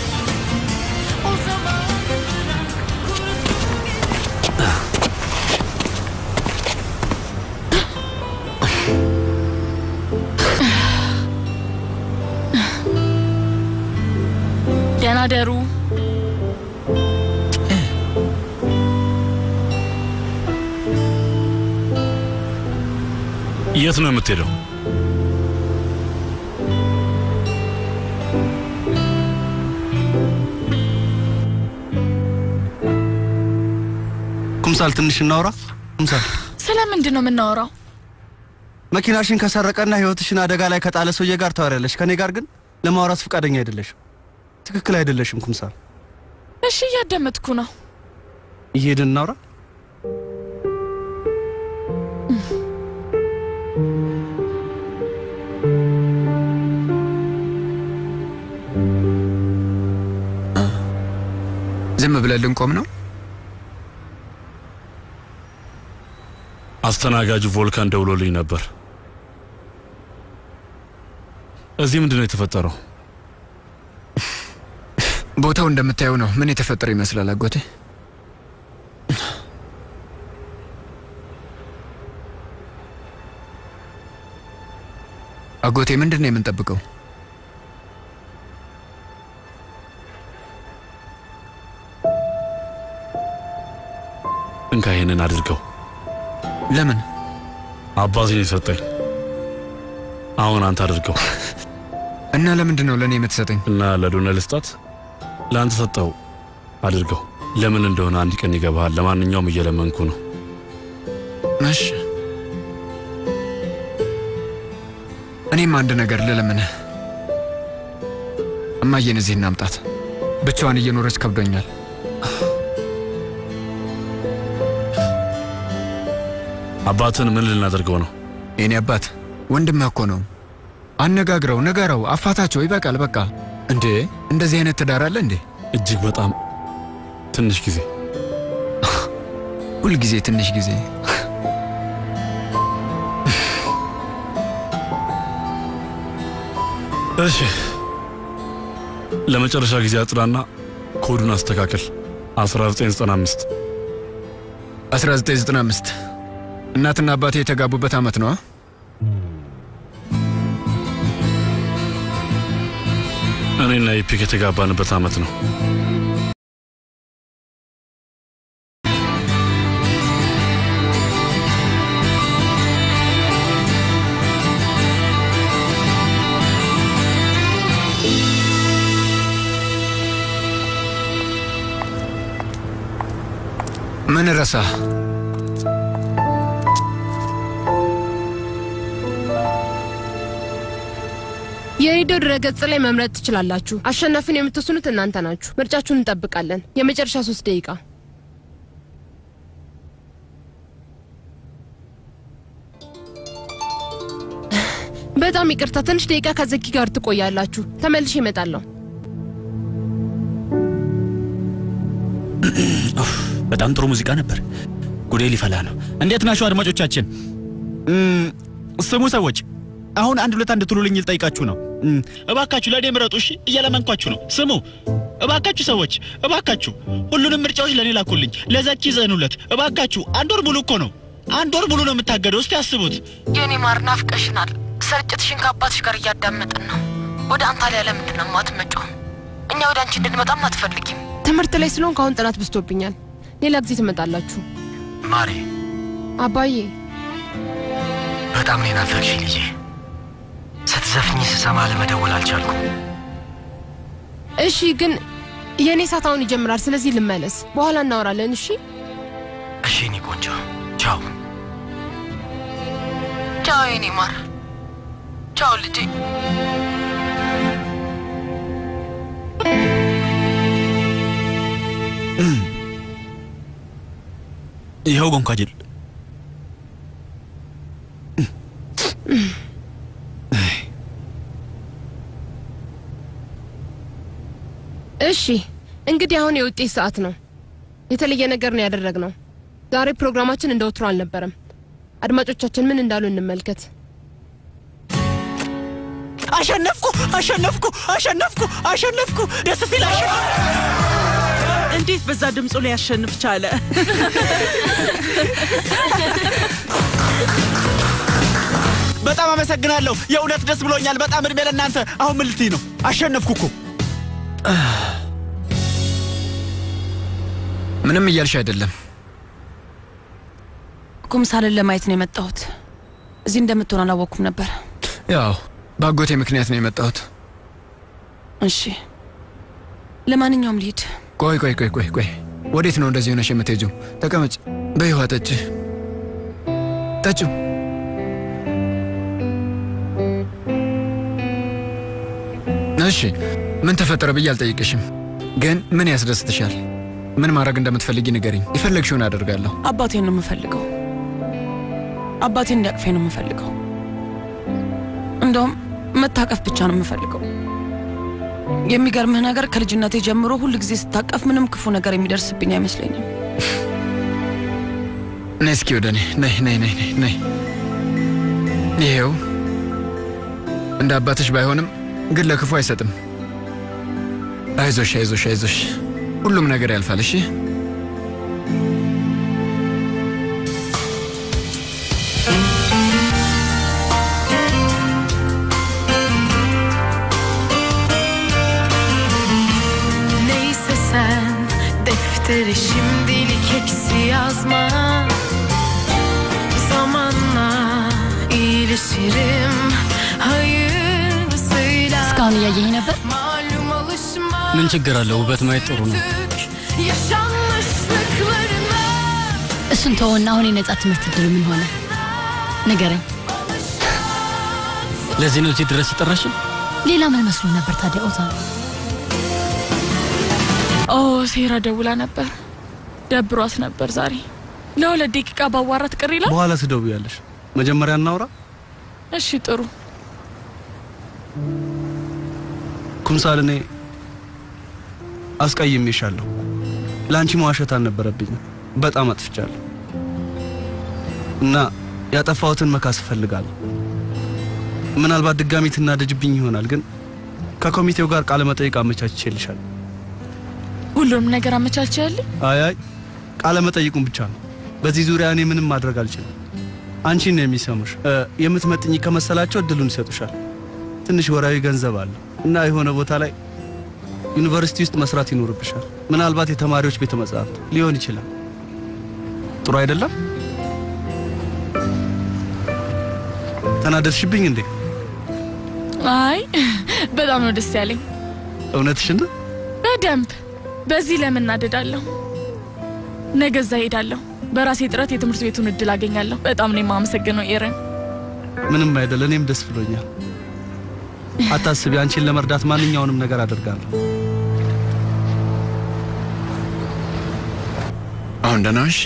Speaker 8: ደህና ደሩ።
Speaker 9: የት ነው የምትሄደው?
Speaker 2: ኩምሳል ትንሽ እናውራ። ኩምሳል
Speaker 8: ስለምንድን ነው የምናወራው?
Speaker 2: መኪናሽን ከሰረቀና ህይወትሽን አደጋ ላይ ከጣለ ሰውዬ ጋር ታወሪያለሽ። ከኔ ጋር ግን ለማውራት ፈቃደኛ አይደለሽም። ትክክል አይደለሽም ኩምሳል።
Speaker 8: እሺ እያዳመጥኩ ነው።
Speaker 2: እየሄድን እናውራ።
Speaker 4: ዝም ብለን ልንቆም ነው?
Speaker 9: አስተናጋጁ ቮልካን ደውሎልኝ ነበር። እዚህ ምንድን ነው የተፈጠረው?
Speaker 4: ቦታው እንደምታየው ነው። ምን የተፈጠረ ይመስላል አጎቴ? አጎቴ ምንድን ነው የምንጠብቀው?
Speaker 9: እንካ ይሄንን አድርገው።
Speaker 4: ለምን?
Speaker 9: አባቴን የሰጠኝ። አሁን አንተ አድርገው
Speaker 4: እና ለምንድን ነው ለእኔ የምትሰጠኝ?
Speaker 9: እና ለዶነ ልስጣት። ለአንተ ሰጠው። አድርገው። ለምን እንደሆነ አንድ ቀን ይገባሃል። ለማንኛውም እየለመንኩ ነው።
Speaker 4: እሺ። እኔም አንድ ነገር ልለምንህ። እማዬን እዚህ እናምጣት። ብቻዋን እየኖረች ከብዶኛል።
Speaker 9: አባትን ምን ልናደርገው ነው?
Speaker 4: የኔ አባት ወንድምህ እኮ ነው። አነጋግረው፣ ንገረው፣ አፋታቸው። ይበቃል በቃ። እንዴ እንደዚህ አይነት ትዳር አለ እንዴ?
Speaker 9: እጅግ በጣም ትንሽ ጊዜ፣
Speaker 4: ሁልጊዜ ትንሽ ጊዜ።
Speaker 9: እሺ፣ ለመጨረሻ ጊዜ አጽዳና ኮዱን አስተካከል። 1995
Speaker 4: 1995 እናትና አባቴ የተጋቡበት ዓመት ነው።
Speaker 9: እኔና ኢፒክ የተጋባንበት ዓመት ነው።
Speaker 4: ምን ረሳ?
Speaker 6: የሬዲዮ ድረገጽ ላይ መምረጥ ትችላላችሁ። አሸናፊን የምትወስኑት እናንተ ናችሁ። ምርጫችሁን እንጠብቃለን። የመጨረሻ ሶስት ደቂቃ በጣም ይቅርታ፣ ትንሽ ደቂቃ ከዘኪ ጋር ትቆያላችሁ። ተመልሼ እመጣለሁ።
Speaker 11: በጣም ጥሩ ሙዚቃ ነበር። ጉዴ ሊፈላ ነው። እንዴት ናችሁ አድማጮቻችን? እም፣ ስሙ ሰዎች፣ አሁን አንድ ሁለት አንድ ትሉልኝ ልጠይቃችሁ ነው። እም፣ እባካችሁ ለእኔ ምረጡ። እሺ፣ እየለመንኳችሁ ነው። ስሙ እባካችሁ ሰዎች፣ እባካችሁ ሁሉንም ምርጫዎች ለእኔ ላኩልኝ። ለዘኪ ዘኑለት እባካችሁ። አንድ ወር ሙሉ እኮ ነው፣ አንድ ወር ሙሉ ነው የምታገደው። እስቲ አስቡት።
Speaker 10: የኔ ማር ናፍቀሽናል። ስርጭትሽን ከአባትሽ ጋር እያዳመጥን ነው። ወደ አንታሊያ ለምንድን ነው የማትመጪው? እኛ ወደ አንቺ እንድንመጣም አትፈልጊም?
Speaker 6: ትምህርት ላይ ስለሆንኩ አሁን ጥናት ብስቶብኛል። ሌላ ጊዜ ትመጣላችሁ።
Speaker 17: ማሬ
Speaker 6: አባዬ
Speaker 17: በጣም ነው ናፈቅሽ ልጄ። ስትዘፍኝ ስሰማ ለመደወል አልቻልኩም።
Speaker 6: እሺ፣ ግን የእኔ ሰዓት አሁን ይጀምራል። ስለዚህ ልመለስ። በኋላ እናወራለን። እሺ
Speaker 17: እሺ፣ እኔ ቆንጆ ቻው።
Speaker 10: ቻው የኔ ማር፣ ቻው ልጄ።
Speaker 11: ይኸው ጎንኳጅል
Speaker 6: እሺ እንግዲህ አሁን የውጤት ሰዓት ነው። የተለየ ነገር ነው ያደረግነው። ዛሬ ፕሮግራማችን እንደ ወትሮ አልነበረም። አድማጮቻችን ምን እንዳሉ እንመልከት።
Speaker 11: አሸነፍኩ! አሸነፍኩ! አሸነፍኩ! አሸነፍኩ! ደስ ሲል አሸነፍኩ!
Speaker 1: እንዴት በዛ ድምፁ ላይ ያሸንፍ ቻለ?
Speaker 11: በጣም አመሰግናለሁ። የእውነት ደስ ብሎኛል። በጣም እድሜ ለእናንተ። አሁን ምን ልትይ ነው? አሸነፍኩ እኮ።
Speaker 4: ምንም እያልሽ አይደለም።
Speaker 6: ኩምሳልን ለማየት ነው የመጣሁት። እዚህ እንደምትሆን አላወቅኩም ነበር።
Speaker 4: ያው በአጎቴ ምክንያት ነው የመጣሁት።
Speaker 6: እሺ፣ ለማንኛውም ልሂድ።
Speaker 4: ቆይ ቆይ ቆይ ቆይ ቆይ፣ ወዴት ነው እንደዚህ ሆነሽ የምትሄጂው? ተቀመጭ። በይዋ ጠጪ፣ ጠጪው። እሺ፣ ምን ተፈጠረ ብዬ አልጠይቅሽም፣ ግን ምን ያስደስትሻል? ምን ማድረግ እንደምትፈልጊ ንገሪኝ። የፈለግሽውን አደርጋለሁ።
Speaker 6: አባቴን ነው የምፈልገው። አባቴን እንዲያቅፌ ነው የምፈልገው። እንደውም መታቀፍ ብቻ ነው የምፈልገው። የሚገርምህ ነገር ከልጅነቴ ጀምሮ ሁል ጊዜ ስታቀፍ ምንም ክፉ ነገር የሚደርስብኝ አይመስለኝም።
Speaker 4: ነይ እስኪ ወደ እኔ ነይ ነይ ነይ ነይ ነይ። ይሄው እንደ አባትሽ ባይሆንም ግን ለክፉ አይሰጥም። አይዞሽ አይዞሽ አይዞሽ፣ ሁሉም ነገር ያልፋል። እሺ
Speaker 7: Neyse sen deftere şimdilik eksi yazma Zamanla iyileşirim hayırlısıyla
Speaker 10: እስካሁን እያየኝ ነበር።
Speaker 7: Malum alışma
Speaker 20: ምን ችግር አለው? ውበት ማየት ጥሩ ነው።
Speaker 7: yaşanmışlıklarına
Speaker 10: እሱን ተወና አሁን የነጻ ትምህርት እድል ምን ሆነ ንገረኝ።
Speaker 20: ለዚህ ነው እዚህ ድረስ የጠራሽን?
Speaker 10: ሌላ ምን መስሎ ነበር ታዲያ ኦዛን?
Speaker 8: ኦ ሴራ ደውላ ነበር። ደብሯት ነበር ዛሬ። ለሁለት ደቂቃ ባዋራት ቅር ይላል።
Speaker 2: በኋላ ትደውያለሽ። መጀመሪያ እናውራ።
Speaker 8: እሺ ጥሩ።
Speaker 2: ኩምሳል፣ እኔ አስቀይሜሻለሁ። ለአንቺ መዋሸት አልነበረብኝም። በጣም አጥፍቻለሁ እና ያጠፋሁትን መካስ እፈልጋለሁ። ምናልባት ድጋሚ ትናደጅብኝ ይሆናል፣ ግን ከኮሚቴው ጋር ቃለ መጠይቅ አመቻችቼልሻለሁ።
Speaker 8: ሁሉንም ነገር አመቻችልኝ።
Speaker 2: አይ አይ ቃለ መጠይቁን ብቻ ነው። በዚህ ዙሪያ እኔ ምንም ማድረግ አልችልም። አንቺን ነው የሚሰሙሽ። እ፣ የምትመጥኝ ከመሰላቸው እድሉን ይሰጡሻል። ትንሽ ወራዊ ገንዘብ አለ እና የሆነ ቦታ ላይ ዩኒቨርሲቲ ውስጥ መስራት ይኖርብሻል። ምናልባት የተማሪዎች ቤተ መጻሕፍት ሊሆን ይችላል። ጥሩ አይደለም? ተናደድሽብኝ እንዴ?
Speaker 8: አይ በጣም ነው ደስ ያለኝ።
Speaker 2: እውነትሽን ነው?
Speaker 8: በደንብ በዚህ ለምን እናደዳለሁ? ነገ እዛ ሄዳለሁ። በራሴ ጥረት የትምህርት ቤቱን እድል አገኛለሁ። በጣም ነው የማመሰግነው ኤረን።
Speaker 2: ምንም አይደል። እኔም ደስ ብሎኛል። አታስቢ፣ አንቺን ለመርዳት ማንኛውንም ነገር አደርጋለሁ።
Speaker 4: አሁን ደህና ነሽ?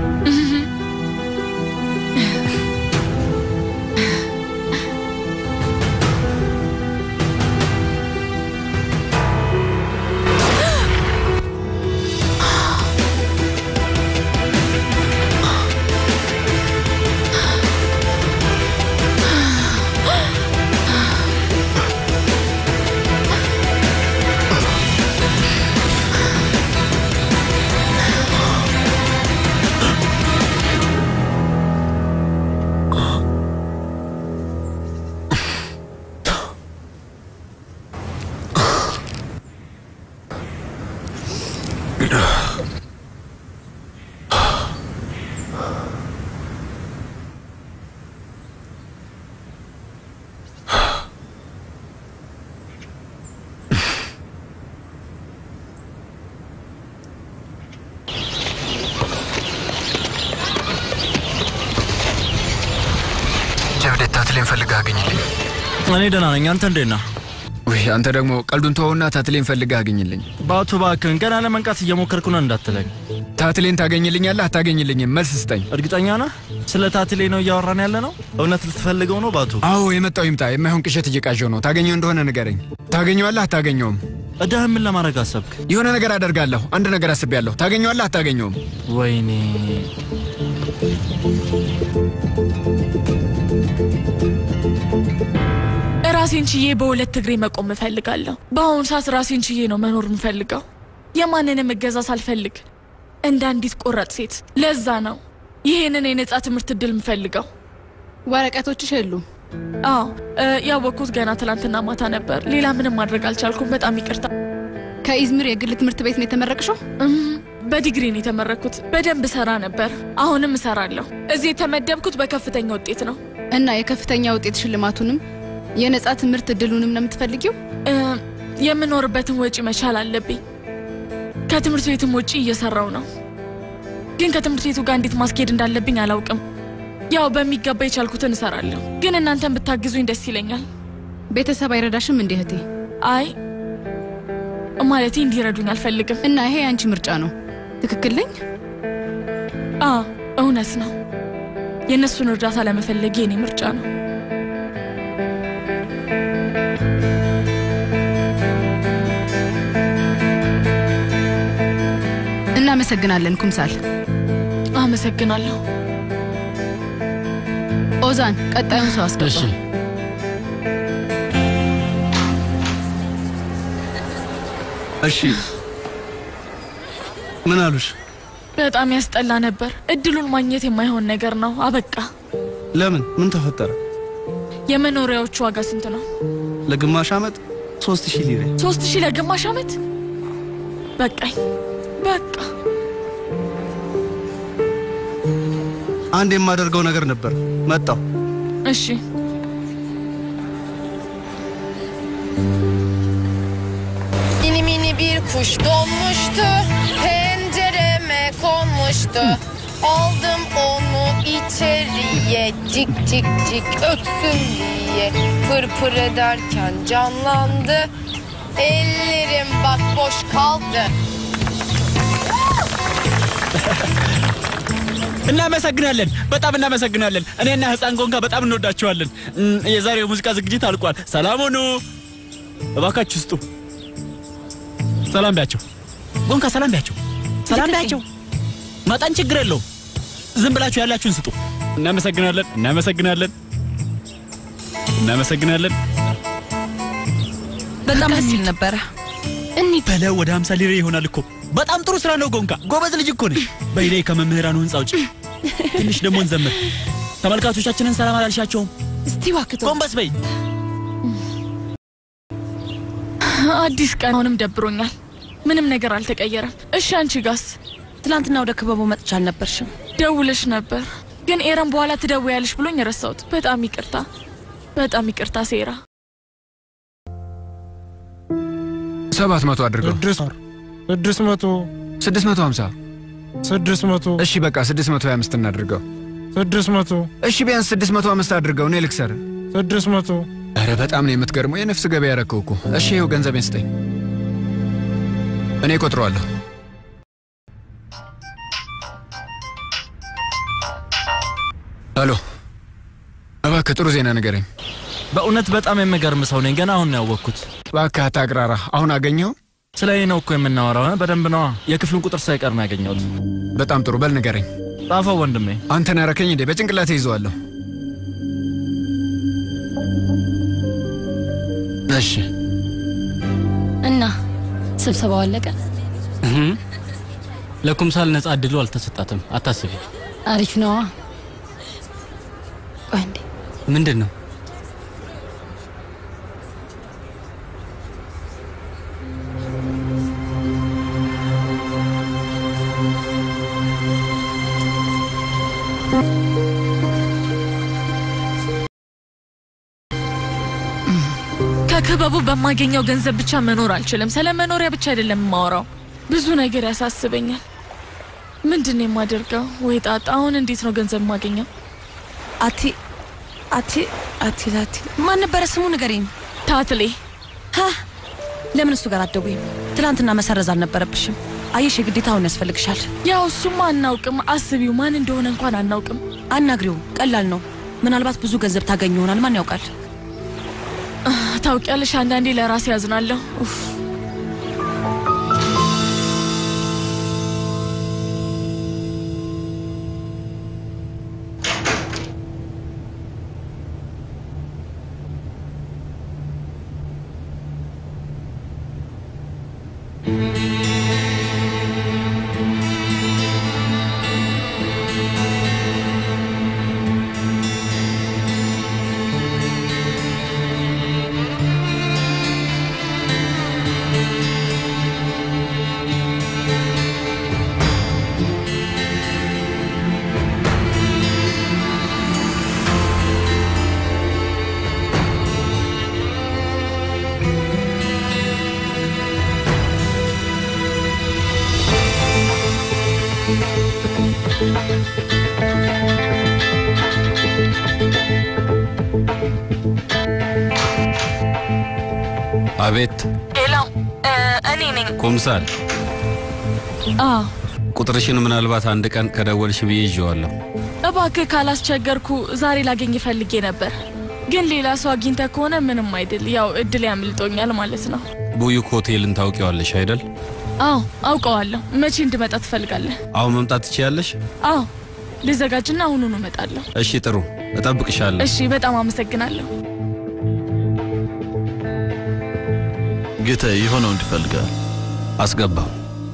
Speaker 15: ጀብዴት ታትሌን ፈልገህ አገኝልኝ።
Speaker 5: እኔ ደህና ነኝ። አንተ እንዴት ነህ?
Speaker 4: ውይ አንተ ደግሞ ቀልዱን ተወውና ታትሌን ፈልገህ አግኝልኝ።
Speaker 5: በአቶ እባክህን ገና ለመንቃት እየሞከርኩ ነው እንዳትለኝ።
Speaker 4: ታትሌን ታገኝልኛለህ አታገኝልኝም? መልስ ስጠኝ።
Speaker 5: እርግጠኛ ነህ? ስለ ታትሌ ነው እያወራን ያለ ነው? እውነት ልትፈልገው ነው ባቱ?
Speaker 4: አዎ የመጣው ይምጣ። የማይሆን ቅዠት እየቃዠው ነው። ታገኘው እንደሆነ ንገረኝ። ታገኘዋለህ አታገኘውም?
Speaker 5: እዳህን ምን ለማድረግ አሰብክ?
Speaker 4: የሆነ ነገር አደርጋለሁ። አንድ ነገር አስቤያለሁ። ታገኘዋለህ አታገኘውም?
Speaker 5: ወይኔ
Speaker 8: ራሴን ችዬ በሁለት እግሬ መቆም እፈልጋለሁ። በአሁኑ ሰዓት ራሴን ችዬ ነው መኖር የምፈልገው፣ የማንንም እገዛ ሳልፈልግ እንደ አንዲት ቆራጥ ሴት። ለዛ ነው ይህንን የነጻ ትምህርት እድል የምፈልገው።
Speaker 12: ወረቀቶችሽ የሉም?
Speaker 8: አዎ እ፣ ያወቅኩት ገና ትላንትና ማታ ነበር። ሌላ ምንም ማድረግ አልቻልኩም። በጣም ይቅርታ።
Speaker 12: ከኢዝሚር የግል ትምህርት ቤት ነው የተመረቅሽው?
Speaker 8: እም፣ በዲግሪ ነው የተመረኩት። በደንብ እሰራ ነበር፣ አሁንም እሰራለሁ። እዚህ የተመደብኩት በከፍተኛ ውጤት ነው።
Speaker 12: እና የከፍተኛ ውጤት ሽልማቱንም የነጻ ትምህርት እድሉንም ነው የምትፈልጊው?
Speaker 8: እ፣ የምኖርበትን ወጪ መቻል አለብኝ። ከትምህርት ቤትም ውጪ እየሰራው ነው፣ ግን ከትምህርት ቤቱ ጋር እንዴት ማስኬድ እንዳለብኝ አላውቅም። ያው በሚገባ የቻልኩትን እሰራለሁ፣ ግን እናንተን ብታግዙኝ ደስ ይለኛል።
Speaker 12: ቤተሰብ አይረዳሽም እንዴ እህቴ?
Speaker 8: አይ ማለቴ እንዲረዱኝ አልፈልግም።
Speaker 12: እና ይሄ የአንቺ ምርጫ ነው። ትክክል ነኝ?
Speaker 8: አ እውነት ነው። የእነሱን እርዳታ ለመፈለግ የኔ ምርጫ ነው።
Speaker 12: እናመሰግናለን ኩምሳል።
Speaker 8: አመሰግናለሁ።
Speaker 12: ኦዛን ቀጣዩን ሰው አስገባ።
Speaker 20: እሺ
Speaker 2: እሺ ምን አሉሽ?
Speaker 8: በጣም ያስጠላ ነበር። እድሉን ማግኘት የማይሆን ነገር ነው። አበቃ።
Speaker 2: ለምን? ምን ተፈጠረ?
Speaker 8: የመኖሪያዎቹ ዋጋ ስንት ነው?
Speaker 2: ለግማሽ ዓመት ሶስት ሺህ ሊሬ።
Speaker 8: ሶስት ሺህ ለግማሽ ዓመት በቃኝ። በቃ
Speaker 2: አንድ የማደርገው ነገር ነበር። መጣው።
Speaker 8: እሺ
Speaker 18: Mini mini bir kuş donmuştu, pencereme konmuştu. Aldım onu içeriye, cik cik cik ötsün diye. Pır pır ederken canlandı, ellerim bak boş kaldı.
Speaker 11: እናመሰግናለን፣ በጣም እናመሰግናለን። እኔና ህፃን ጎንጋ በጣም እንወዳችኋለን። እም፣ የዛሬው ሙዚቃ ዝግጅት አልቋል። ሰላም ሁኑ። እባካችሁ ስጡ። ሰላም ቢያቸው ጎንጋ፣ ሰላም ቢያቸው፣ ሰላም ቢያቸው። መጠን ችግር የለውም። ዝም ብላችሁ ያላችሁን ስጡ። እናመሰግናለን፣ እናመሰግናለን፣ እናመሰግናለን።
Speaker 3: በጣም ደስ ይል ነበረ።
Speaker 11: እኒ በለው ወደ 50 ሊሬ ይሆናል እኮ። በጣም ጥሩ ስራ ነው ጎንጋ፣ ጎበዝ ልጅ እኮ ነሽ። በይኔ ከመምህራኑ ህንፃ ውጭ ትንሽ ደግሞ እንዘምር። ተመልካቾቻችንን ሰላም አላልሻቸውም?
Speaker 12: እስቲ እባክህ
Speaker 11: ጎንበስ በይ።
Speaker 8: አዲስ ቀን አሁንም ደብሮኛል። ምንም ነገር አልተቀየረም። እሺ አንቺ ጋስ?
Speaker 6: ትናንትና ወደ ክበቡ መጥቻ አልነበርሽም?
Speaker 8: ደውለሽ ነበር፣ ግን ኤረን በኋላ ትደውያለሽ ብሎኝ ረሳሁት። በጣም ይቅርታ፣ በጣም ይቅርታ ሴራ።
Speaker 4: ሰባት መቶ አድርገው።
Speaker 19: ስድስት መቶ
Speaker 4: ስድስት መቶ ሀምሳ
Speaker 19: ስድስት መቶ
Speaker 4: እሺ በቃ ስድስት መቶ ሀያ አምስት እናድርገው።
Speaker 19: ስድስት መቶ
Speaker 4: እሺ ቢያንስ ስድስት መቶ አምስት አድርገው። እኔ ልክሰር።
Speaker 19: ስድስት መቶ
Speaker 4: ኧረ በጣም ነው የምትገርመው። የነፍስ ገበያ ያረከው እኮ። እሺ ይኸው ገንዘቤን ስጠኝ፣ እኔ እቆጥረዋለሁ። ሄሎ፣ እባክህ ጥሩ ዜና ንገረኝ።
Speaker 23: በእውነት በጣም የምገርም ሰው ነኝ። ገና አሁን ነው ያወቅኩት።
Speaker 4: እባክህ አታቅራራ። አሁን አገኘኸው?
Speaker 23: ስለ እኔ ነው እኮ የምናወራው። እ? በደንብ ነዋ። የክፍሉን ቁጥር ሳይቀር ነው ያገኘሁት።
Speaker 4: በጣም ጥሩ። በል ንገረኝ።
Speaker 23: ጻፈው ወንድሜ።
Speaker 4: አንተን ያረከኝ እንዴ? በጭንቅላቴ ይዘዋለሁ።
Speaker 23: እሺ
Speaker 21: እና ስብሰባው አለቀ።
Speaker 20: እህ፣ ለኩምሳል ነጻ እድሉ አልተሰጣትም። አታስቢ።
Speaker 21: አሪፍ ነዋ። ቆይ እንዴ
Speaker 20: ምንድን ነው?
Speaker 8: ከክበቡ በማገኘው ገንዘብ ብቻ መኖር አልችልም። ስለ መኖሪያ ብቻ አይደለም የማወራው፣ ብዙ ነገር ያሳስበኛል። ምንድን ነው የማደርገው? ወይ ጣጣ! አሁን እንዴት ነው ገንዘብ የማገኘው?
Speaker 6: አቲ አቲ አቲ ላቲ ማን ነበረ ስሙ ንገሪኝ።
Speaker 8: ታትሌ
Speaker 6: ሀ ለምን እሱ ጋር አትደውይም? ትናንትና መሰረዝ አልነበረብሽም። አየሽ፣ የግዴታ አሁን ያስፈልግሻል።
Speaker 8: ያው እሱማ አናውቅም። አስቢው፣ ማን እንደሆነ እንኳን አናውቅም።
Speaker 6: አናግሪው፣ ቀላል ነው። ምናልባት ብዙ ገንዘብ ታገኝ ይሆናል። ማን ያውቃል?
Speaker 8: ታውቂያለሽ፣ አንዳንዴ ለራሴ ያዝናለሁ። ኡፍ።
Speaker 24: አቤት
Speaker 8: ሌላው እኔ ነኝ።
Speaker 24: ኩምሳል፣
Speaker 8: አ
Speaker 24: ቁጥርሽን ምናልባት አንድ ቀን ከደወልሽ ብዬ ይዤዋለሁ።
Speaker 8: እባክህ ካላስቸገርኩ ዛሬ ላገኝ ፈልጌ ነበር፣ ግን ሌላ ሰው አግኝተ ከሆነ ምንም አይደል። ያው እድል ያምልጦኛል ማለት ነው።
Speaker 24: ቡዩክ ሆቴልን ታውቂዋለሽ አይደል?
Speaker 8: አዎ አውቀዋለሁ። መቼ እንድመጣ ትፈልጋለህ?
Speaker 24: አሁን መምጣት ትችያለሽ?
Speaker 8: አዎ ልዘጋጅና አሁኑኑ እመጣለሁ።
Speaker 24: እሺ፣ ጥሩ እጠብቅሻለሁ።
Speaker 8: እሺ፣ በጣም አመሰግናለሁ።
Speaker 13: ጌታ የሆነው እንዲፈልጋል
Speaker 24: አስገባው።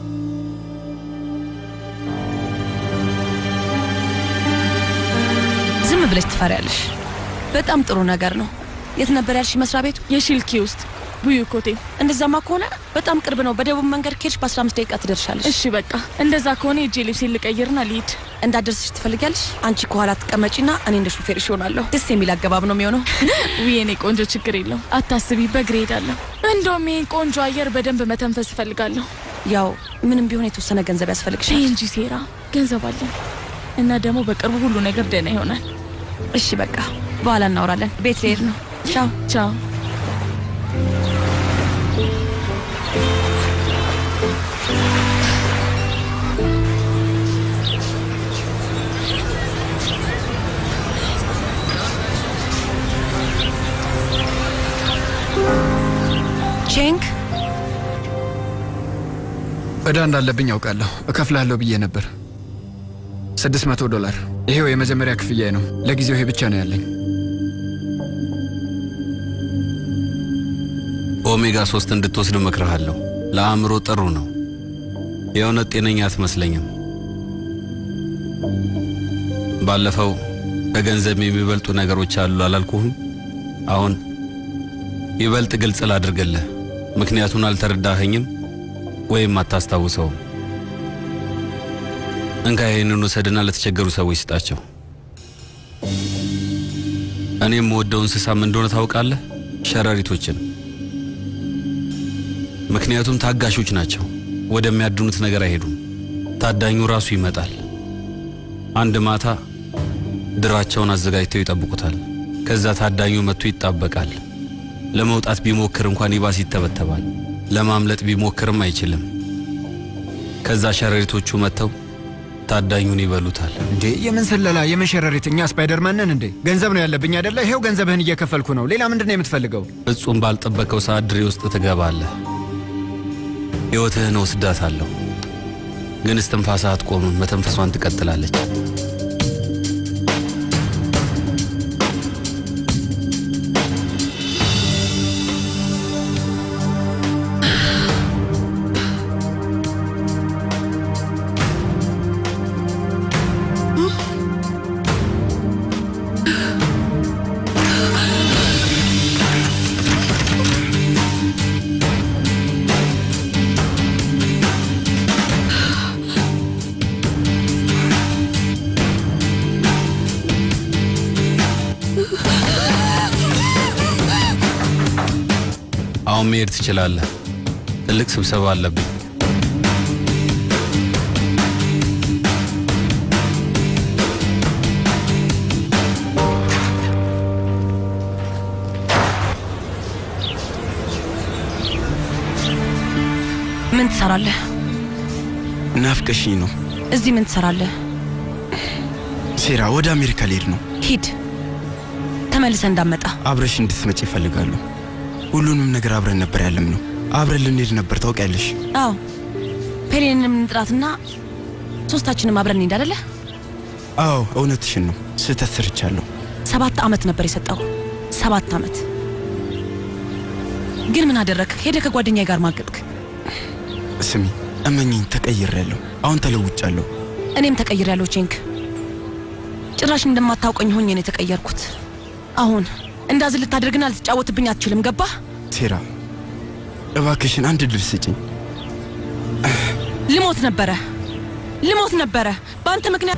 Speaker 6: ዝም ብለሽ ትፈሪያለሽ። በጣም ጥሩ ነገር ነው። የት ነበር ያልሽ መስሪያ ቤቱ?
Speaker 8: የሺልኪ ውስጥ ቡዩ ኮቴ።
Speaker 6: እንደዛማ ከሆነ በጣም ቅርብ ነው። በደቡብ መንገድ ከሄድሽ በ15 ደቂቃ ትደርሻለሽ።
Speaker 8: እሺ በቃ እንደዛ ከሆነ የጄ ልብሴን ልቀይርና ልሂድ።
Speaker 6: እንዳደርስሽ ትፈልጊያለሽ? አንቺ ከኋላ ትቀመጪና እኔ እንደ ሹፌርሽ እሆናለሁ። ደስ የሚል አገባብ ነው የሚሆነው።
Speaker 8: ውይ የኔ ቆንጆ ችግር የለው አታስቢ፣ በእግሬ ሄዳለሁ። እንደውም ይህን ቆንጆ አየር በደንብ መተንፈስ እፈልጋለሁ።
Speaker 6: ያው ምንም ቢሆን የተወሰነ ገንዘብ ያስፈልግሻል
Speaker 8: እንጂ ሴራ ገንዘብ አለን እና ደግሞ በቅርቡ ሁሉ ነገር ደህና ይሆናል።
Speaker 6: እሺ በቃ በኋላ እናወራለን። ቤት ልሄድ ነው። ቻው
Speaker 8: ቻው።
Speaker 6: ቼንክ
Speaker 4: እዳ እንዳለብኝ ያውቃለሁ። እከፍላለሁ ብዬ ነበር። ስድስት መቶ ዶላር። ይሄው የመጀመሪያ ክፍያዬ ነው። ለጊዜው ይሄ ብቻ ነው ያለኝ።
Speaker 24: ኦሜጋ ሶስት እንድትወስድ እመክርሃለሁ። ለአእምሮ ጥሩ ነው። የእውነት ጤነኛ አትመስለኝም። ባለፈው ከገንዘብ የሚበልጡ ነገሮች አሉ አላልኩህም? አሁን ይበልጥ ግልጽ ላድርግልህ። ምክንያቱን አልተረዳኸኝም ወይም አታስታውሰውም። እንካ ይህንን ውሰድና ለተቸገሩ ሰዎች ስጣቸው። እኔ የምወደው እንስሳ ምን እንደሆነ ታውቃለህ? ሸረሪቶችን። ምክንያቱም ታጋሾች ናቸው። ወደሚያድኑት ነገር አይሄዱም። ታዳኙ ራሱ ይመጣል። አንድ ማታ ድራቸውን አዘጋጅተው ይጠብቁታል። ከዛ ታዳኙ መጥቶ ይጣበቃል። ለመውጣት ቢሞክር እንኳን ይባስ ይተበተባል። ለማምለጥ ቢሞክርም አይችልም። ከዛ ሸረሪቶቹ መጥተው ታዳኙን ይበሉታል።
Speaker 4: እንዴ የምን ስለላ የምን ሸረሪት? እኛ ስፓይደርማንን እንዴ? ገንዘብ ነው ያለብኝ አይደለ? ይሄው ገንዘብህን እየከፈልኩ ነው። ሌላ ምንድን ነው የምትፈልገው?
Speaker 24: ፍጹም ባልጠበቀው ሰዓት ድሬ ውስጥ ትገባለህ። ሕይወትህን ወስዳታለሁ፣ ግን እስትንፋስህ አትቆምም። መተንፈሷን ትቀጥላለች። አሁን መሄድ ትችላለህ። ትልቅ ስብሰባ አለብኝ።
Speaker 6: ምን ትሰራለህ?
Speaker 14: ናፍቀሽኝ ነው።
Speaker 6: እዚህ ምን ትሰራለህ?
Speaker 14: ሴራ፣ ወደ አሜሪካ ልሄድ ነው።
Speaker 6: ሂድ፣ ተመልሰ እንዳመጣ
Speaker 14: አብረሽ እንድትመጪ እፈልጋለሁ። ሁሉንም ነገር አብረን ነበር ያለም ነው። አብረን ልንሄድ ነበር ታውቂያለሽ።
Speaker 6: አዎ ፔሌንንም እንጥራትና ሶስታችንም አብረን እንሂድ አይደለ?
Speaker 14: አዎ እውነትሽን ነው። ስህተት ሰርቻለሁ።
Speaker 6: ሰባት ዓመት ነበር የሰጠው። ሰባት ዓመት ግን ምን አደረግክ? ሄደ ከጓደኛዬ ጋር ማገጥክ።
Speaker 14: ስሚ እመኝኝ፣ ተቀይሬያለሁ። አሁን ተለውጫለሁ።
Speaker 6: እኔም ተቀይሬያለሁ ቼንክ። ጭራሽ እንደማታውቀኝ ሆኜ ነው የተቀየርኩት። አሁን እንዳዝን ልታደርግና ልትጫወትብኝ አትችልም። ገባህ?
Speaker 14: ሴራ፣ እባክሽን አንድ ድል ስጭኝ።
Speaker 6: ልሞት ነበረ ልሞት ነበረ በአንተ ምክንያት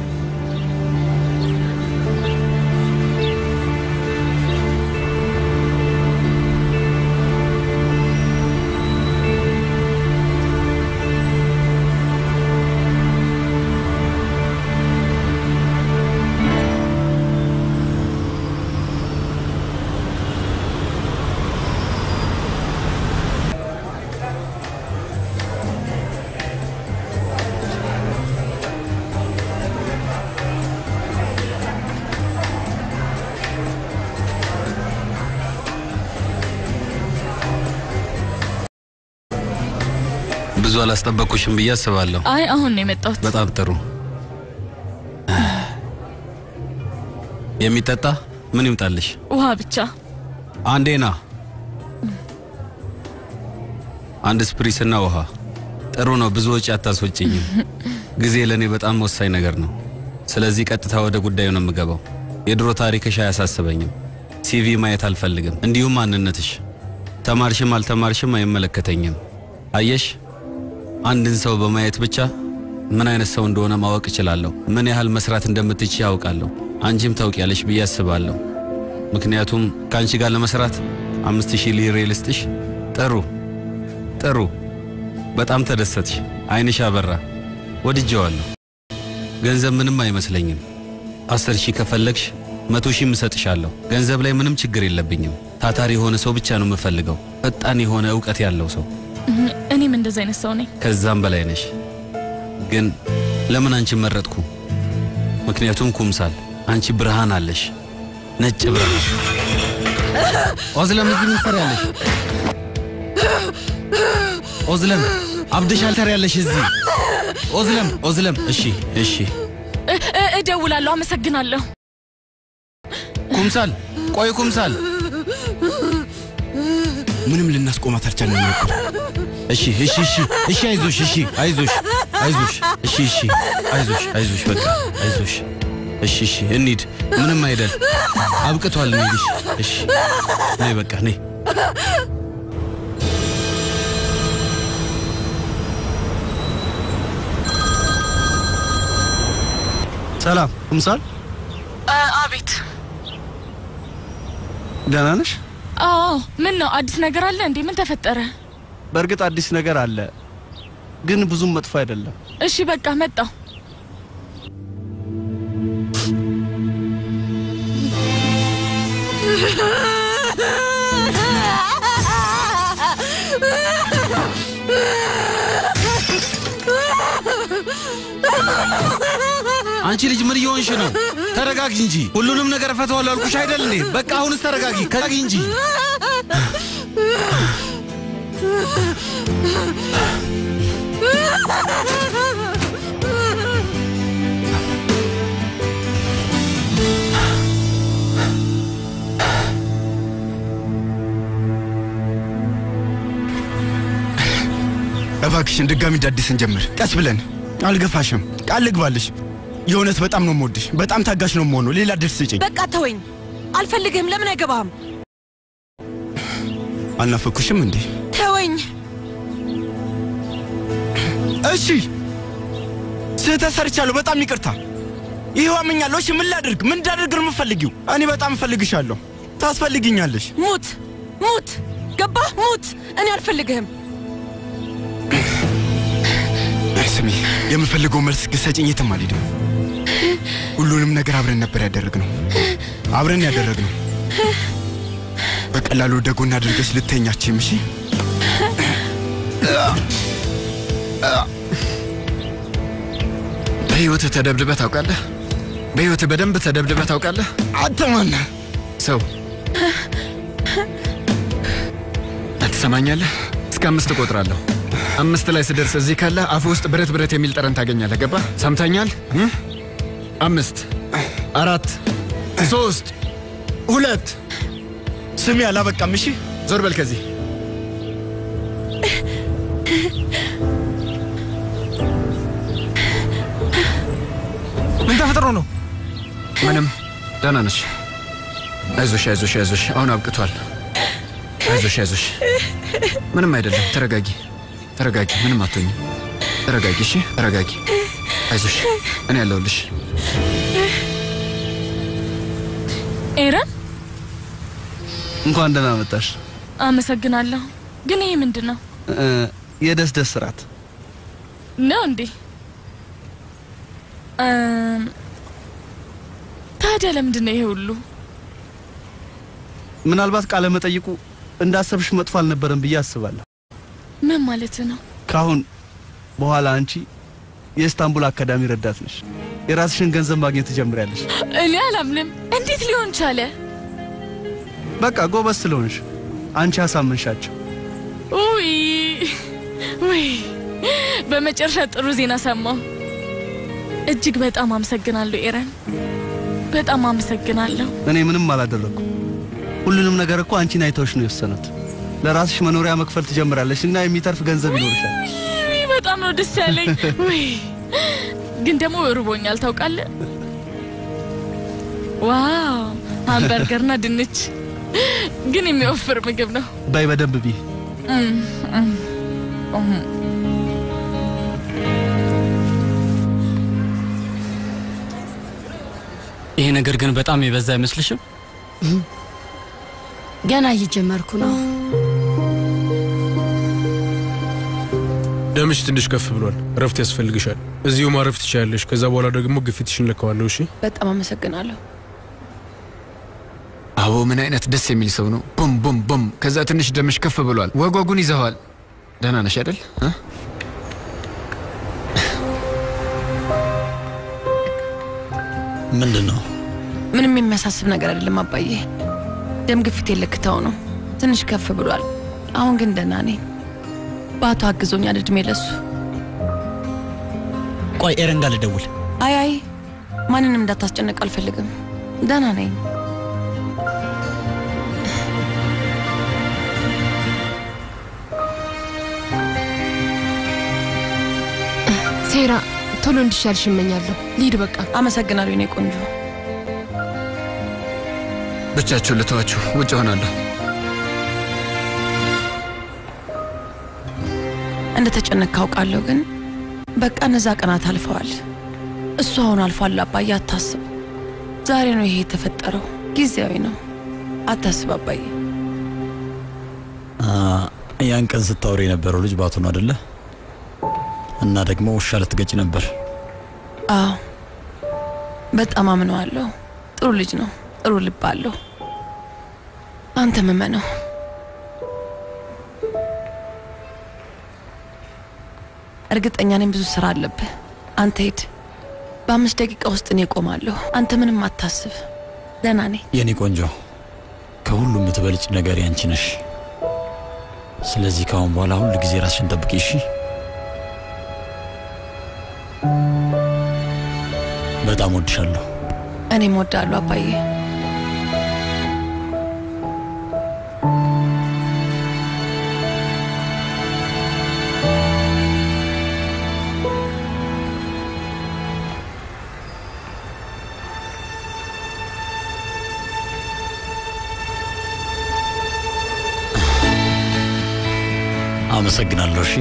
Speaker 24: ብዙ አላስጠበቅኩሽም ብዬ አስባለሁ።
Speaker 8: አይ አሁን ነው የመጣሁት።
Speaker 24: በጣም ጥሩ። የሚጠጣ ምን ይምጣልሽ?
Speaker 8: ውሃ ብቻ።
Speaker 24: አንዴ ና። አንድ ስፕሪስና ውሃ። ጥሩ ነው። ብዙ ወጪ አታስወጭኝም። ጊዜ ለእኔ በጣም ወሳኝ ነገር ነው። ስለዚህ ቀጥታ ወደ ጉዳዩ ነው የምገባው። የድሮ ታሪክሽ አያሳስበኝም። ሲቪ ማየት አልፈልግም። እንዲሁም ማንነትሽ። ተማርሽም አልተማርሽም አይመለከተኝም። አየሽ፣ አንድን ሰው በማየት ብቻ ምን አይነት ሰው እንደሆነ ማወቅ እችላለሁ። ምን ያህል መስራት እንደምትች ያውቃለሁ። አንቺም ታውቂያለሽ ብዬ አስባለሁ። ምክንያቱም ከአንቺ ጋር ለመስራት አምስት ሺህ ሊሬ ልስጥሽ። ጥሩ ጥሩ። በጣም ተደሰትሽ። አይንሽ አበራ። ወድጀዋለሁ። ገንዘብ ምንም አይመስለኝም። አስር ሺህ ከፈለግሽ መቶ ሺህም እሰጥሻለሁ። ገንዘብ ላይ ምንም ችግር የለብኝም። ታታሪ የሆነ ሰው ብቻ ነው የምፈልገው። ፈጣን የሆነ እውቀት ያለው ሰው።
Speaker 8: እኔም እንደዚህ አይነት ሰው ነኝ።
Speaker 24: ከዛም በላይ ነሽ። ግን ለምን አንቺን መረጥኩ? ምክንያቱም ኩምሳል አንቺ ብርሃን አለሽ፣ ነጭ ብርሃን። ኦዝለም እዚህ ምን ትሰሪያለሽ? ኦዝለም አብደሻል፣ ትሰሪያለሽ እዚህ። ኦዝለም ኦዝለም። እሺ እሺ።
Speaker 8: እ- እ- እደውላለሁ። አመሰግናለሁ።
Speaker 24: ኩምሳል ቆይ፣ ኩምሳል
Speaker 14: ምንም ልናስቆማት አልቻልንም ነበር።
Speaker 24: እሺ እሺ እሺ እሺ፣ አይዞሽ፣ እሺ አይዞሽ፣ አይዞሽ፣ እሺ እሺ፣ አይዞሽ፣ አይዞሽ፣ በቃ አይዞሽ። እሺ እሺ፣ እንሂድ። ምንም አይደል፣ አብቅቷል። እንሂድሽ። እሺ፣ ነይ በቃ ነይ።
Speaker 2: ሰላም ኩምሳል፣
Speaker 8: አቤት።
Speaker 2: ደህና ነሽ?
Speaker 8: አዎ። ምን ነው አዲስ ነገር አለ እንዴ? ምን ተፈጠረ?
Speaker 2: በእርግጥ አዲስ ነገር አለ፣ ግን ብዙም መጥፎ አይደለም።
Speaker 8: እሺ በቃ መጣው።
Speaker 24: አንቺ ልጅ ምን እየሆንሽ ነው? ተረጋጊ እንጂ። ሁሉንም ነገር እፈታዋለሁ አልኩሽ አይደል እንዴ? በቃ አሁንስ ተረጋጊ፣ ተረጋጊ እንጂ።
Speaker 14: እባክሽን ድጋሚ እንደ አዲስ እንጀምር፣ ቀስ ብለን። አልገፋሽም፣ ቃል ልግባልሽ። የእውነት በጣም ነው የምወድሽ፣ በጣም ታጋሽ ነው የምሆነው። ሌላ ድል ስጭኝ።
Speaker 6: በቃ ተወኝ። አልፈልግህም። ለምን አይገባህም?
Speaker 14: አልናፈኩሽም እንዴ?
Speaker 6: ተወኝ።
Speaker 14: እሺ፣ ስህተት ሰርቻለሁ። በጣም ይቅርታ። ይኸው አምኛለሁ። እሺ፣ ምን ላድርግ? ምን እንዳደርግ ነው የምፈልጊው? እኔ በጣም እፈልግሻለሁ። ታስፈልግኛለሽ።
Speaker 6: ሙት፣ ሙት። ገባህ? ሙት። እኔ አልፈልግህም።
Speaker 14: ስሚ፣ የምፈልገው መልስ ግሰጭኝ። የትም አልሄድም። ሁሉንም ነገር አብረን ነበር ያደረግነው፣ አብረን ያደረግነው። በቀላሉ ወደ ጎን አድርገሽ ልተኛችም። እሺ
Speaker 4: በህይወትህ ተደብድበህ ታውቃለህ? በህይወትህ በደንብ ተደብድበህ ታውቃለህ?
Speaker 14: አንተ ማነህ?
Speaker 4: ሰው ትሰማኛለህ? እስከ አምስት እቆጥራለሁ። አምስት ላይ ስደርስ እዚህ ካለ አፍ ውስጥ ብረት ብረት የሚል ጠረን ታገኛለህ። ገባ? ሰምተኛል? እም? አምስት፣ አራት፣ ሶስት፣ ሁለት።
Speaker 14: ስሚ፣ አላበቃም። እሺ
Speaker 4: ዞር በል ከዚህ።
Speaker 19: ምን ተፈጥሮ ነው?
Speaker 4: ምንም ደህና ነሽ? አይዞሽ፣ አይዞሽ፣ አይዞሽ። አሁን አብቅቷል። አይዞሽ፣ አይዞሽ። ምንም አይደለም። ተረጋጊ፣ ተረጋጊ። ምንም አትሆኝም። ተረጋጊ፣ እሺ? ተረጋጊ። አይዞሽ፣ እኔ ያለሁልሽ።
Speaker 8: ኤረን
Speaker 2: እንኳን ደህና መጣሽ።
Speaker 8: አመሰግናለሁ። ግን ይህ ምንድን ነው
Speaker 2: እ፣ የደስ ደስ ስርዓት
Speaker 8: ነው እንዴ? እም፣ ታዲያ ለምንድን ነው ይሄ ሁሉ?
Speaker 2: ምናልባት ቃለ መጠይቁ እንዳሰብሽ መጥፎ አልነበረም ብዬ አስባለሁ።
Speaker 8: ምን ማለት ነው?
Speaker 2: ካሁን በኋላ አንቺ የኢስታንቡል አካዳሚ ረዳት ነሽ። የራስሽን ገንዘብ ማግኘት ትጀምሪያለሽ።
Speaker 8: እኔ አላምንም። እንዴት ሊሆን ቻለ?
Speaker 2: በቃ ጎበዝ ስለሆንሽ አንቺ አሳመንሻቸው።
Speaker 8: ውይ ውይ፣ በመጨረሻ ጥሩ ዜና ሰማሁ። እጅግ በጣም አመሰግናለሁ ኤረን። በጣም አመሰግናለሁ።
Speaker 2: እኔ ምንም አላደረኩም። ሁሉንም ነገር እኮ አንቺን አይተውሽ ነው የወሰኑት። ለራስሽ መኖሪያ መክፈል ትጀምራለሽ እና የሚተርፍ ገንዘብ ይኖርሻል።
Speaker 8: ውይ፣ በጣም ነው ደስ ያለኝ። ውይ፣ ግን ደግሞ እርቦኛል ታውቃለህ። ዋው ሃምበርገርና ድንች ግን የሚወፍር ምግብ ነው።
Speaker 2: በይ በደንብ ቢ
Speaker 8: እም፣ እም፣ እም።
Speaker 20: ይሄ ነገር ግን በጣም የበዛ አይመስልሽም?
Speaker 21: ገና እየጀመርኩ ነው።
Speaker 9: ደምሽ ትንሽ ከፍ ብሏል። እረፍት ያስፈልግሻል። እዚሁ ማረፍ ትችላለሽ። ከዛ በኋላ ደግሞ ግፊትሽን ለካዋለሁ። እሺ።
Speaker 6: በጣም አመሰግናለሁ።
Speaker 4: አቦ ምን አይነት ደስ የሚል ሰው ነው። ቡም ቡም ቡም። ከዛ ትንሽ ደምሽ ከፍ ብሏል። ወጓጉን ይዘዋል። ደህና ነሽ አይደል? እ?
Speaker 5: ምንድን ነው?
Speaker 6: ምንም የሚያሳስብ ነገር አይደለም አባዬ። ደም ግፊት የለክተው ነው ትንሽ ከፍ ብሏል። አሁን ግን ደህና ነኝ። በአቶ አግዞኛል። እድሜ ለሱ።
Speaker 14: ቆይ ኤረን ጋር ልደውል።
Speaker 6: አይ አይ ማንንም እንዳታስጨንቅ አልፈልግም። ደህና ነኝ።
Speaker 12: ሴራ ቶሎ እንዲሻልሽ እመኛለሁ። ልሂድ በቃ።
Speaker 6: አመሰግናለሁ የኔ ቆንጆ።
Speaker 4: ብቻችሁን ልተዋችሁ፣ ውጭ ሆናለሁ።
Speaker 6: እንደ ተጨነቅ ካውቃለሁ፣ ግን በቃ እነዛ ቀናት አልፈዋል። እሱ አሁን አልፏል አባዬ፣ አታስብ። ዛሬ ነው ይሄ የተፈጠረው፣ ጊዜያዊ ነው። አታስብ አባዬ።
Speaker 5: አ፣ ያን ቀን ስታወሪ የነበረው ልጅ ባቱ ነው አደለ? እና ደግሞ ውሻ ልትገጭ ነበር።
Speaker 6: አዎ በጣም አምነዋለሁ። ጥሩ ልጅ ነው፣ ጥሩ ልብ አለው። አንተ መመነው። እርግጠኛ ነኝ ብዙ ስራ አለብህ። አንተ ሂድ። በአምስት ደቂቃ ውስጥ እኔ እቆማለሁ። አንተ ምንም አታስብ። ደህና ነኝ።
Speaker 5: የኔ ቆንጆ፣ ከሁሉም የምትበልጭ ነገር ያንቺ ነሽ። ስለዚህ ከአሁን በኋላ ሁል ጊዜ ራስሽን ጠብቂ እሺ? በጣም ወድሻለሁ።
Speaker 6: እኔም እወዳለሁ አባዬ።
Speaker 5: አመሰግናለሁ። እሺ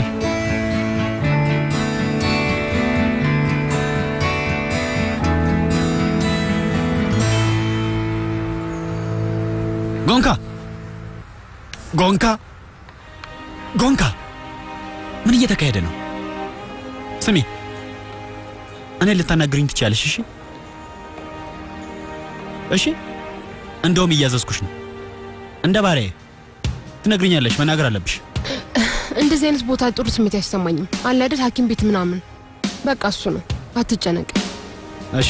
Speaker 11: ጎንካ ጎንካ ጎንካ፣ ምን እየተካሄደ ነው? ስሚ፣ እኔ ልታናግሪኝ ትችያለሽ። እሺ እሺ፣ እንደውም እያዘዝኩሽ ነው። እንደ ባሪያዬ ትነግሪኛለሽ። መናገር አለብሽ።
Speaker 12: እንደዚህ አይነት ቦታ ጥሩ ስሜት አይሰማኝም። አለ አይደል ሐኪም ቤት ምናምን። በቃ እሱ ነው። አትጨነቅ።
Speaker 11: እሺ፣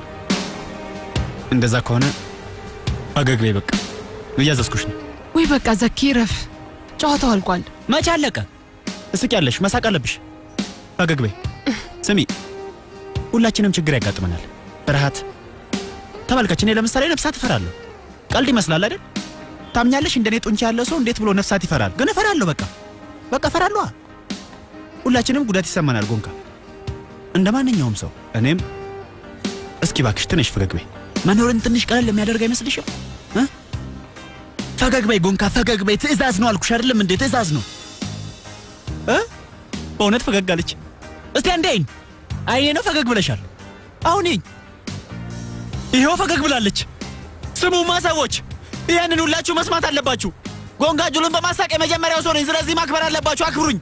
Speaker 11: እንደዛ ከሆነ ፈገግ በይ። በቃ እያዘዝኩሽ ነው።
Speaker 12: ወይ በቃ ዘኪ ረፍ። ጨዋታው አልቋል።
Speaker 11: መቼ አለቀ? እስቂያለሽ፣ መሳቅ አለብሽ። ፈገግ በይ። ስሚ፣ ሁላችንም ችግር ያጋጥመናል። ፍርሃት ተመልከች። እኔ ለምሳሌ ነፍሳት እፈራለሁ። ቀልድ ይመስላል አይደል? ታምኛለሽ? እንደኔ ጡንቻ ያለው ሰው እንዴት ብሎ ነፍሳት ይፈራል? ግን እፈራለሁ። በቃ በቃ እፈራለሁ። ሁላችንም ጉዳት ይሰማናል። ጎንካ፣ እንደ ማንኛውም ሰው እኔም። እስኪ ባክሽ ትንሽ ፈገግ በይ። መኖርን ትንሽ ቀለል የሚያደርግ አይመስልሽም? እ? ፈገግ በይ ጎንካ፣ ፈገግ በይ። ትዕዛዝ ነው አልኩሽ አይደለም እንዴ? ትዕዛዝ ነው እ? በእውነት ፈገግ አለች። እስቲ አንዴ አይኝ አይኔ ነው ፈገግ ብለሻል። አሁን ይኝ ይኸው ፈገግ ብላለች። ስሙማ ሰዎች፣ ይህንን ሁላችሁ መስማት አለባችሁ። ጎንጋ ጁሉን በማሳቅ የመጀመሪያው ሰው ነኝ። ስለዚህ ማክበር አለባችሁ። አክብሩኝ።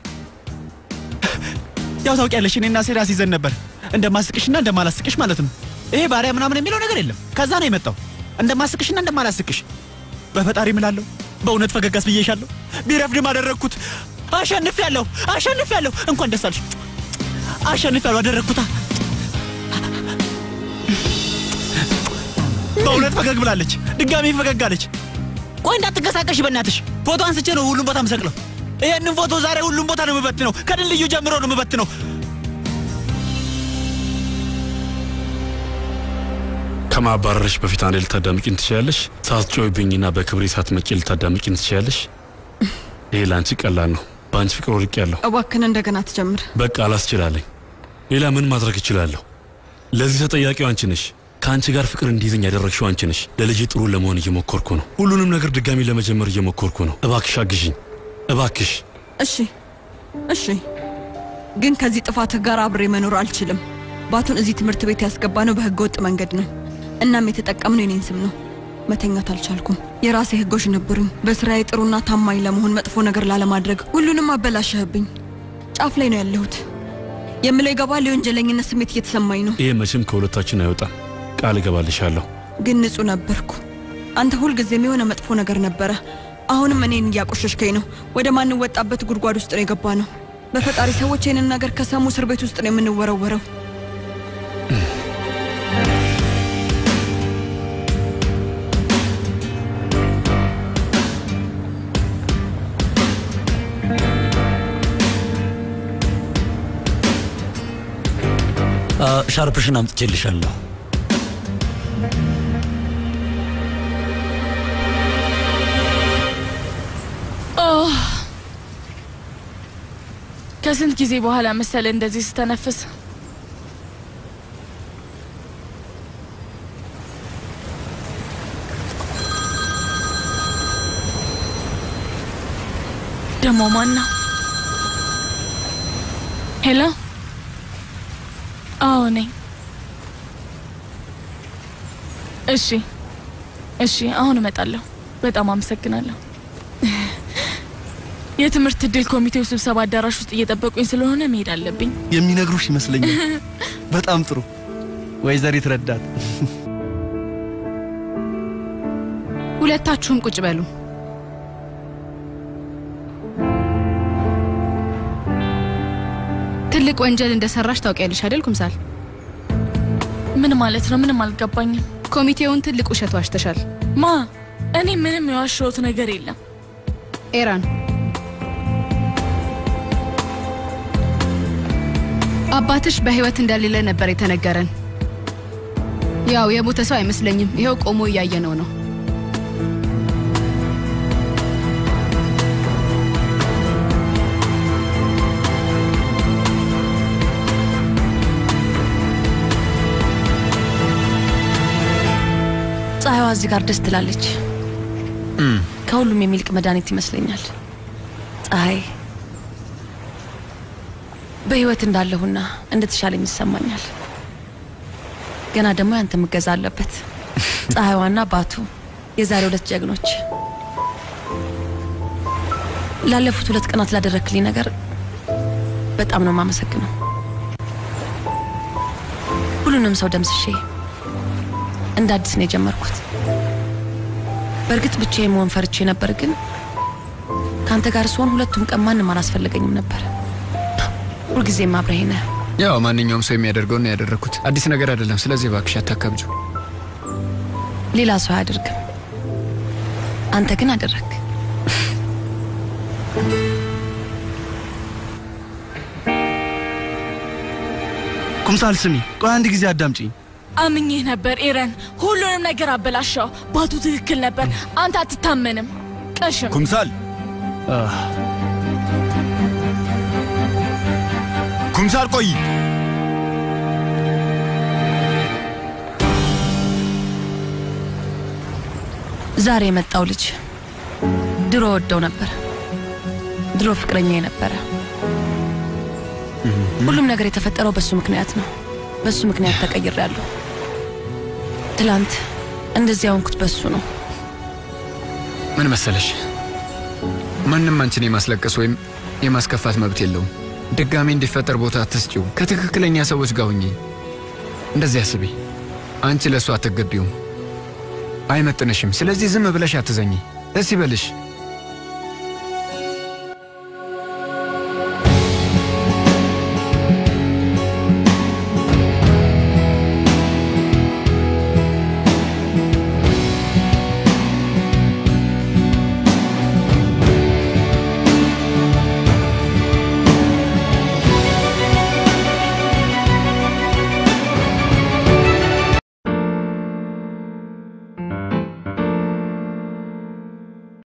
Speaker 11: ያው ታውቂያለሽ፣ እኔና ሴራ ሲዘን ነበር እንደማስቅሽና እንደማላስቅሽ ማለት ነው። ይሄ ባሪያ ምናምን የሚለው ነገር የለም። ከዛ ነው የመጣው እንደማስቅሽና እንደማላስቅሽ። በፈጣሪ እምላለሁ፣ በእውነት ፈገግ አስብዬሻለሁ። ቢረፍድም አደረግኩት። አሸንፊያለሁ፣ አሸንፊያለሁ። እንኳን ደስ አለሽ። አሸንፊያለሁ፣ አደረግኩታ። በእውነት ፈገግ ብላለች። ድጋሚ ፈገግ አለች። ቆይ እንዳትንቀሳቀሽ በእናትሽ። ፎቶ አንስቼ ነው ሁሉም ቦታ ምሰቅለው። ይሄንን ፎቶ ዛሬ ሁሉም ቦታ ነው የምበትነው። ከድልድዩ ጀምሮ ነው የምበትነው።
Speaker 1: ከማባረርሽ በፊት አንዴ ልታዳምቂኝ ትችያለሽ? ሳትጮይብኝና በክብሬ ሳትመጪ ልታዳምቂኝ ትችያለሽ? ይሄ ለአንቺ ቀላል ነው። በአንቺ ፍቅር ወድቅ ያለሁ
Speaker 3: እባክን እንደገና ትጀምር።
Speaker 1: በቃ አላስችላለኝ። ሌላ ምን ማድረግ እችላለሁ? ለዚህ ተጠያቂው አንቺ ነሽ። ከአንቺ ጋር ፍቅር እንዲይዘኝ ያደረግሽው አንቺ ነሽ። ለልጅ ጥሩ ለመሆን እየሞከርኩ ነው። ሁሉንም ነገር ድጋሚ ለመጀመር እየሞከርኩ ነው። እባክሽ አግዥኝ፣ እባክሽ።
Speaker 3: እሺ እሺ፣ ግን ከዚህ ጥፋትህ ጋር አብሬ መኖር አልችልም። ባቱን እዚህ ትምህርት ቤት ያስገባ ነው በህገ ወጥ መንገድ ነው። እናም የተጠቀምነው የኔን ስም ነው። መተኛት አልቻልኩም። የራሴ ህጎች ነበሩኝ። በስራዬ ጥሩና ታማኝ ለመሆን መጥፎ ነገር ላለማድረግ ሁሉንም አበላሸህብኝ። ጫፍ ላይ ነው ያለሁት። የምለው ይገባል። የወንጀለኝነት ስሜት እየተሰማኝ ነው።
Speaker 1: ይሄ መቼም ከሁለታችን አይወጣም። ቃል እገባልሻለሁ።
Speaker 3: ግን ንጹህ ነበርኩ። አንተ ሁልጊዜም የሆነ መጥፎ ነገር ነበረ። አሁንም እኔን እያቆሸሽከኝ ነው። ወደ ማንወጣበት ጉድጓድ ውስጥ ነው የገባ ነው። በፈጣሪ ሰዎች ይህንን ነገር ከሰሙ እስር ቤት ውስጥ ነው የምንወረወረው።
Speaker 5: አ፣ ሻርፕሽን አምጥቼልሻለሁ።
Speaker 8: ኦህ! ከስንት ጊዜ በኋላ መሰለ እንደዚህ ስተነፍስ። ደሞ ማን ነው? ሄሎ፣ አዎ ነኝ። እሺ፣ እሺ፣ አሁን እመጣለሁ። በጣም አመሰግናለሁ። የትምህርት እድል ኮሚቴው ስብሰባ አዳራሽ ውስጥ እየጠበቁኝ ስለሆነ መሄድ አለብኝ።
Speaker 2: የሚነግሩሽ ይመስለኛል። በጣም ጥሩ ወይዘሪት ረዳት።
Speaker 12: ሁለታችሁም ቁጭ በሉ። ትልቅ ወንጀል እንደሰራሽ ታውቂያለሽ አይደል ኩምሳል?
Speaker 8: ምን ማለት ነው? ምንም አልገባኝም።
Speaker 12: ኮሚቴውን ትልቅ ውሸት ዋሽተሻል።
Speaker 8: ማ? እኔ ምንም የዋሸሁት ነገር የለም።
Speaker 12: ኤራን አባትሽ በህይወት እንደሌለ ነበር የተነገረን። ያው የሞተ ሰው አይመስለኝም። ይኸው ቆሞ እያየነው ነው።
Speaker 6: ፀሐይዋ እዚህ ጋር ደስ ትላለች። ከሁሉም የሚልቅ መድኃኒት ይመስለኛል። ፀሐይ በህይወት እንዳለሁና እንደተሻለኝ ይሰማኛል። ገና ደግሞ ያንተ ምገዛ አለበት። ፀሐይዋና ባቱ የዛሬ ሁለት ጀግኖች። ላለፉት ሁለት ቀናት ላደረክልኝ ነገር በጣም ነው የማመሰግነው። ሁሉንም ሰው ደምስሼ እንደ አዲስ ነው የጀመርኩት። በእርግጥ ብቻዬን መሆን ፈርቼ ነበር፣ ግን ከአንተ ጋር ስሆን ሁለቱም ቀን ማንም አላስፈለገኝም ነበር። ሁልጊዜም አብረኸኝ ነህ።
Speaker 4: ያው ማንኛውም ሰው የሚያደርገውን ነው ያደረግኩት። አዲስ ነገር አይደለም። ስለዚህ እባክሽ አታካብጁ።
Speaker 6: ሌላ ሰው አያደርግም፣ አንተ ግን አደረግ።
Speaker 2: ኩምሳል ስሚ፣ ቆይ አንድ ጊዜ አዳምጪኝ።
Speaker 8: አምኜህ ነበር ኤረን። ሁሉንም ነገር አበላሻው። ባቱ ትክክል ነበር። አንተ አትታመንም። ቀሽም
Speaker 14: ኩምሳል ኩምሳል ቆይ
Speaker 6: ዛሬ የመጣው ልጅ ድሮ ወደው ነበር። ድሮ ፍቅረኛ የነበረ ሁሉም ነገር የተፈጠረው በሱ ምክንያት ነው። በሱ ምክንያት ተቀይሬያለሁ። ትላንት እንደዚህ ያሆንኩት በሱ ነው።
Speaker 4: ምን መሰለሽ፣ ማንም አንቺን የማስለቀስ ወይም የማስከፋት መብት የለውም። ድጋሜ እንዲፈጠር ቦታ አትስጪው። ከትክክለኛ ሰዎች ጋር ሁኚ። እንደዚህ አስቢ። አንቺ ለእሱ አትገቢውም፣ አይመጥንሽም። ስለዚህ ዝም ብለሽ አትዘኝ። ደስ ይበልሽ።